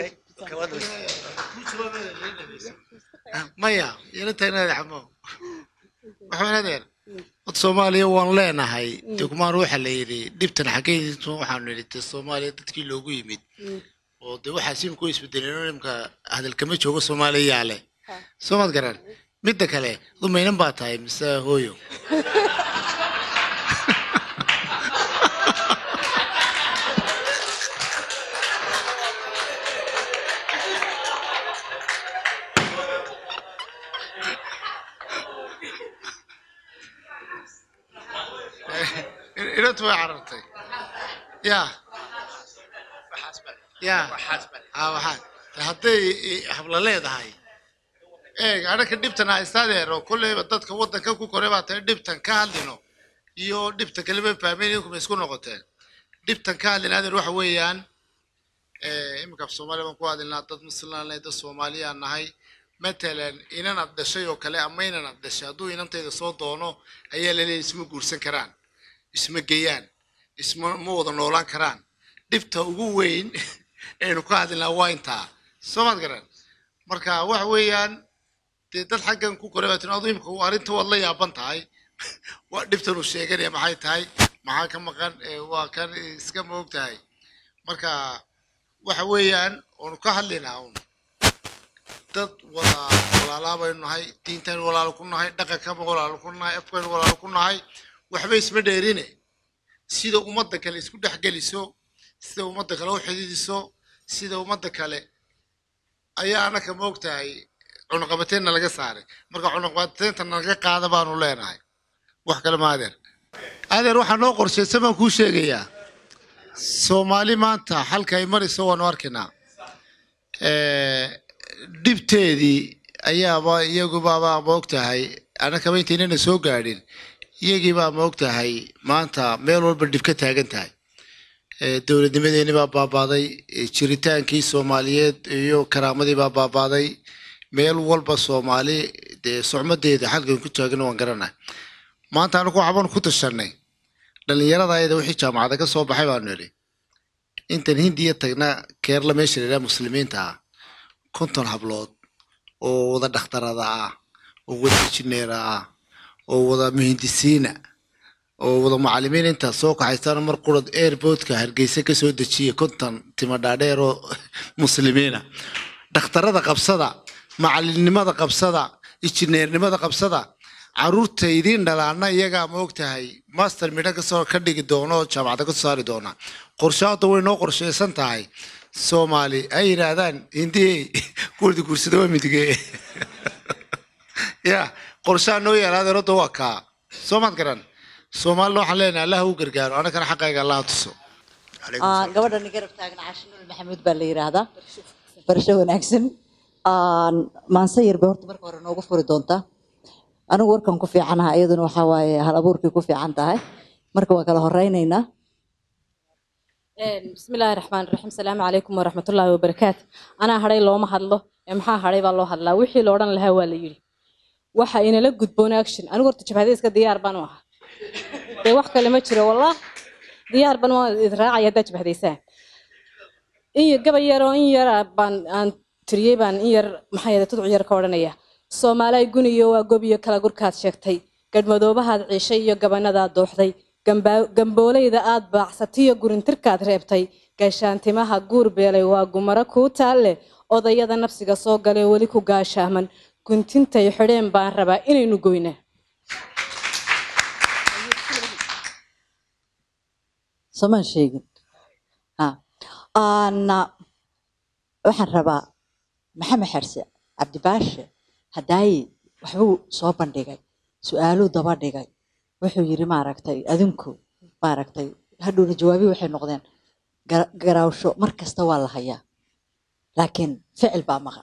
maya yeelintaynaada xamo waxaan adeer dad soomaaliya waan leenahay dee kumaan waxa la yidhi dhibtan xaggeydiisu waxaanu nidhi dee soomaaliya dadkii loogu yimid oo dee waxaa simku isbedeleen imka hadalkama joogo soomaaliyaa leh soo maad garan midda kale dumaynan baa tahay mise hooyo inantu way carartay ya ya ha waxaa hadday habla leedahay eeg anaka dhibtan haystadeer oo kolleyba dadka waddanka ku koray baa tahay dhibtan ka hadlino iyo dhibta kaleba fahmeyn idinkuma isku noqoteen dhibtan ka hadlina adeer waxa weeyaan iminka af soomaaliya baan ku hadlinaa dad muslimaan nahay dad soomaaliyaan nahay matalan inan ad dhashay oo kale ama inan ad dhashay hadduu inantayda soo doono ayaa laleeyahy isma guursan karaan isma geeyaan isma ma wada noolaan karaan dhibta ugu weyn aynu ka hadlinaa waa intaa soo maad garan marka waxa weeyaan dee dad xaggan ku koray baa tin adu imika arrinta waad la yaaban tahay waa dhibtan uu sheeganaya maxay tahay maxaa ka maqan ee waa kan iska moog tahay marka waxa weeyaan oonu ka hadlinaa un dad wada walaalaa baynu nahay diintaynu walaalo ku nahay dhaqankaba walaalo ku nahay afkaynu walaalo ku nahay waxba isma dheerine sida ummadda kale isku dhex geliso sida ummadda kale u xididiso sida ummadda kale ayaa anaka moog tahay cunuqabateenna laga saaray marka cunuqabateenta naga qaada baanu leenahay wax kale ma adeer adeer waxaa noo qorshaysan baan kuu sheegayaa soomaali maanta halka ay marayso waanu arkaynaa dhibteedii ayaaba iyagubaaba moog tahay annakaba intaynana soo gaadhin iyagiibaa moog tahay maanta meel walba dhib ka taagan tahay dowladnimadeeni baa baabaaday jiritaankii soomaaliyeed iyo karaamadii baa baabaaday meel walba soomaali dee socmadeeda xalkan ku taagan waan garanahay maanta anagu waxbaan ku tashanay dhalinyarada ayada wixii jaamacada ka soo baxay baanu nidhi intan hindiya tagna keerla meesha la yidhaha muslimiinta ah konton hablood oo wada dhakhtarada ah oo wada injineera ah oo wada muhindisiina oo wada macalimiin intaas soo kaxaystaan mar qurad airportka hargeysa ka soo dejiya konton timo dhaadheer oo muslimiina dhakhtarada qabsada macalinimada qabsada injineernimada qabsada caruurta idiin dhalaana iyagaa ma ogtahay master midho kasoo ka dhigi doono oo jaamacada kasoo saari doona qorshaada way noo qorshaysan tahay soomaali ay yidhaahdaan hindiyey kuwadi guursada waa midige ya qorshaha noo yaalaada rodda waa kaa soo maad garan soomaalina waxaan leenahay allah u gargaaro anagana xaqayga allah tuso Ah, gabadhan garab taagan caashinuul maxamuud baa la yidhaahdaa barasho wanaagsan Ah, maanse yar bay horta marka hore noogu furi doontaa anigu warkan ku fiicanaha iyaduna waxaa waaye hal abuurkii ku fiican tahay marka waa kala horeynaynaa بسم الله الرحمن الرحيم السلام عليكم ورحمة الله وبركاته أنا هري لو ما هدلو محا هري بالله هدلا وحي لوران لها ولا يري waxa inala gudboon action anigu horta jabhadayska diyaar baan u ahaa dee wax kale ma jiro wallah diyaar baan waa israacaya haddaad jabhadaysaan in yar gabay yar oo in yar baan aan tiriyey baan in yar maxaa yeelay tudcu yar ka odhanaya soomaalay guniyo waa gob iyo kala gurkaad sheegtay gadhmadoobahaad ciishay iyo gabanadaad dooxday gamba- gamboolayda aad baacsatiyo gurintirkaad reebtay gaashaantimaha guur beelay waa gumaro kuu taalle odayada nafsiga soo galee weli ku gaashaaman guntintay xidheen baan rabaa inaynu goynaa somaan sheegin Ha. Aan, ah, waxaan rabaa maxamed xerse cabdibaashe hadaaye waxbuu soo bandhigay su-aaluu daba dhigay wuxuu yiri maaragtay adinku maaragtay hadhowna jawaabihi waxay noqdeen gara- garaawsho mar kasta waa la hayaa laakiin ficil baa maqan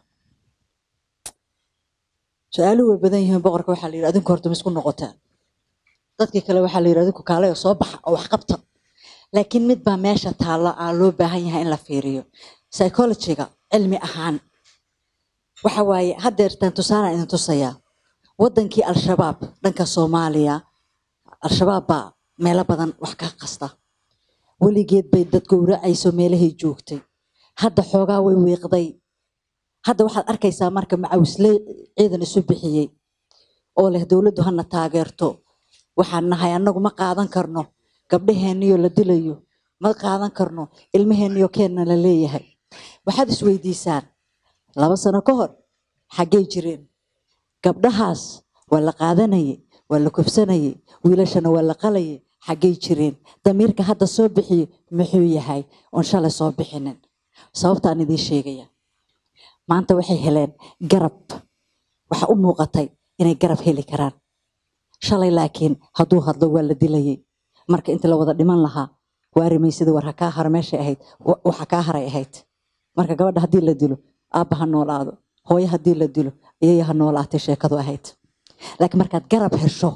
su-aaluhu way badan yihiin boqorka waxaa la yidhi adinku horta ma isku noqotaan dadkii kale waxaa la yidhi adinku kaalay oo soo baxa oo wax qabta laakiin mid baa meesha taalla aan loo baahan yahay in la fiiriyo psychologyga cilmi ahaan waxa waaye haddeertaan tusaalaan idin tusayaa wadankii al-shabaab dhanka soomaaliya al-shabaab baa meelo badan wax ka qasta weligeed bay dad gowracayso meelahay joogtay hadda xoogaa way wiiqday hadda waxaad arkaysaa marka macawisle ciidan isu bixiyey oo leh dowladdu hana taageerto waxaan nahay annagu ma qaadan karno gabdhaheenniyo la dilayo ma qaadan karno ilmaheenniyo keenna la leeyahay waxaad isweydiisaan laba sano ka hor xaggay jireen gabdhahaas waa la qaadanayay waa la kufsanayay wiilashana waa la qalayay xaggay jireen damiirka hadda soo bixiyo muxuu yahay oon shalay soo bixinin sababtaan idiin sheegaya maanta waxay heleen garab waxa u muuqatay inay garab heli karaan shalay laakiin hadduu hadlo waa la dilayay marka inta la wada dhiman lahaa waarimaysida war ha kaa hara meeshay ahayd wa- waxa kaa haray ahayd marka gabadha haddii la dilo aabba ha noolaado hooyo haddii la dilo iyaya ha noolaatay sheekadu ahayd laakiin markaad garab hesho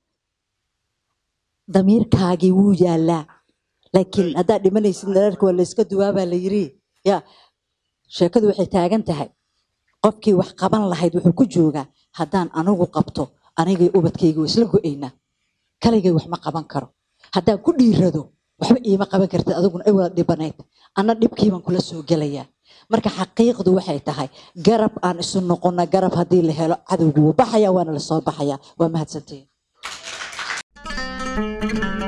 damiirkaagii wuu yaalaa laakiin haddaad dhimanaysid dhererka waa layska duwaabaa la yiri ya sheekadu waxay taagan tahay qofkii wax qaban lahayd wuxuu ku joogaa haddaan anigu qabto anigay ubadkayga waa isla go-aynaa kaligay wax ma qaban karo haddaan ku dhiirado waxba iima qaban kartid adiguna ay wada dhibanayd anna dhibkiibaan kula soo gelayaa marka xaqiiqdu waxay tahay garab aan isu noqona garab haddii la helo cadowgu wuu baxaya waana lasoo baxaya waa mahadsantihiin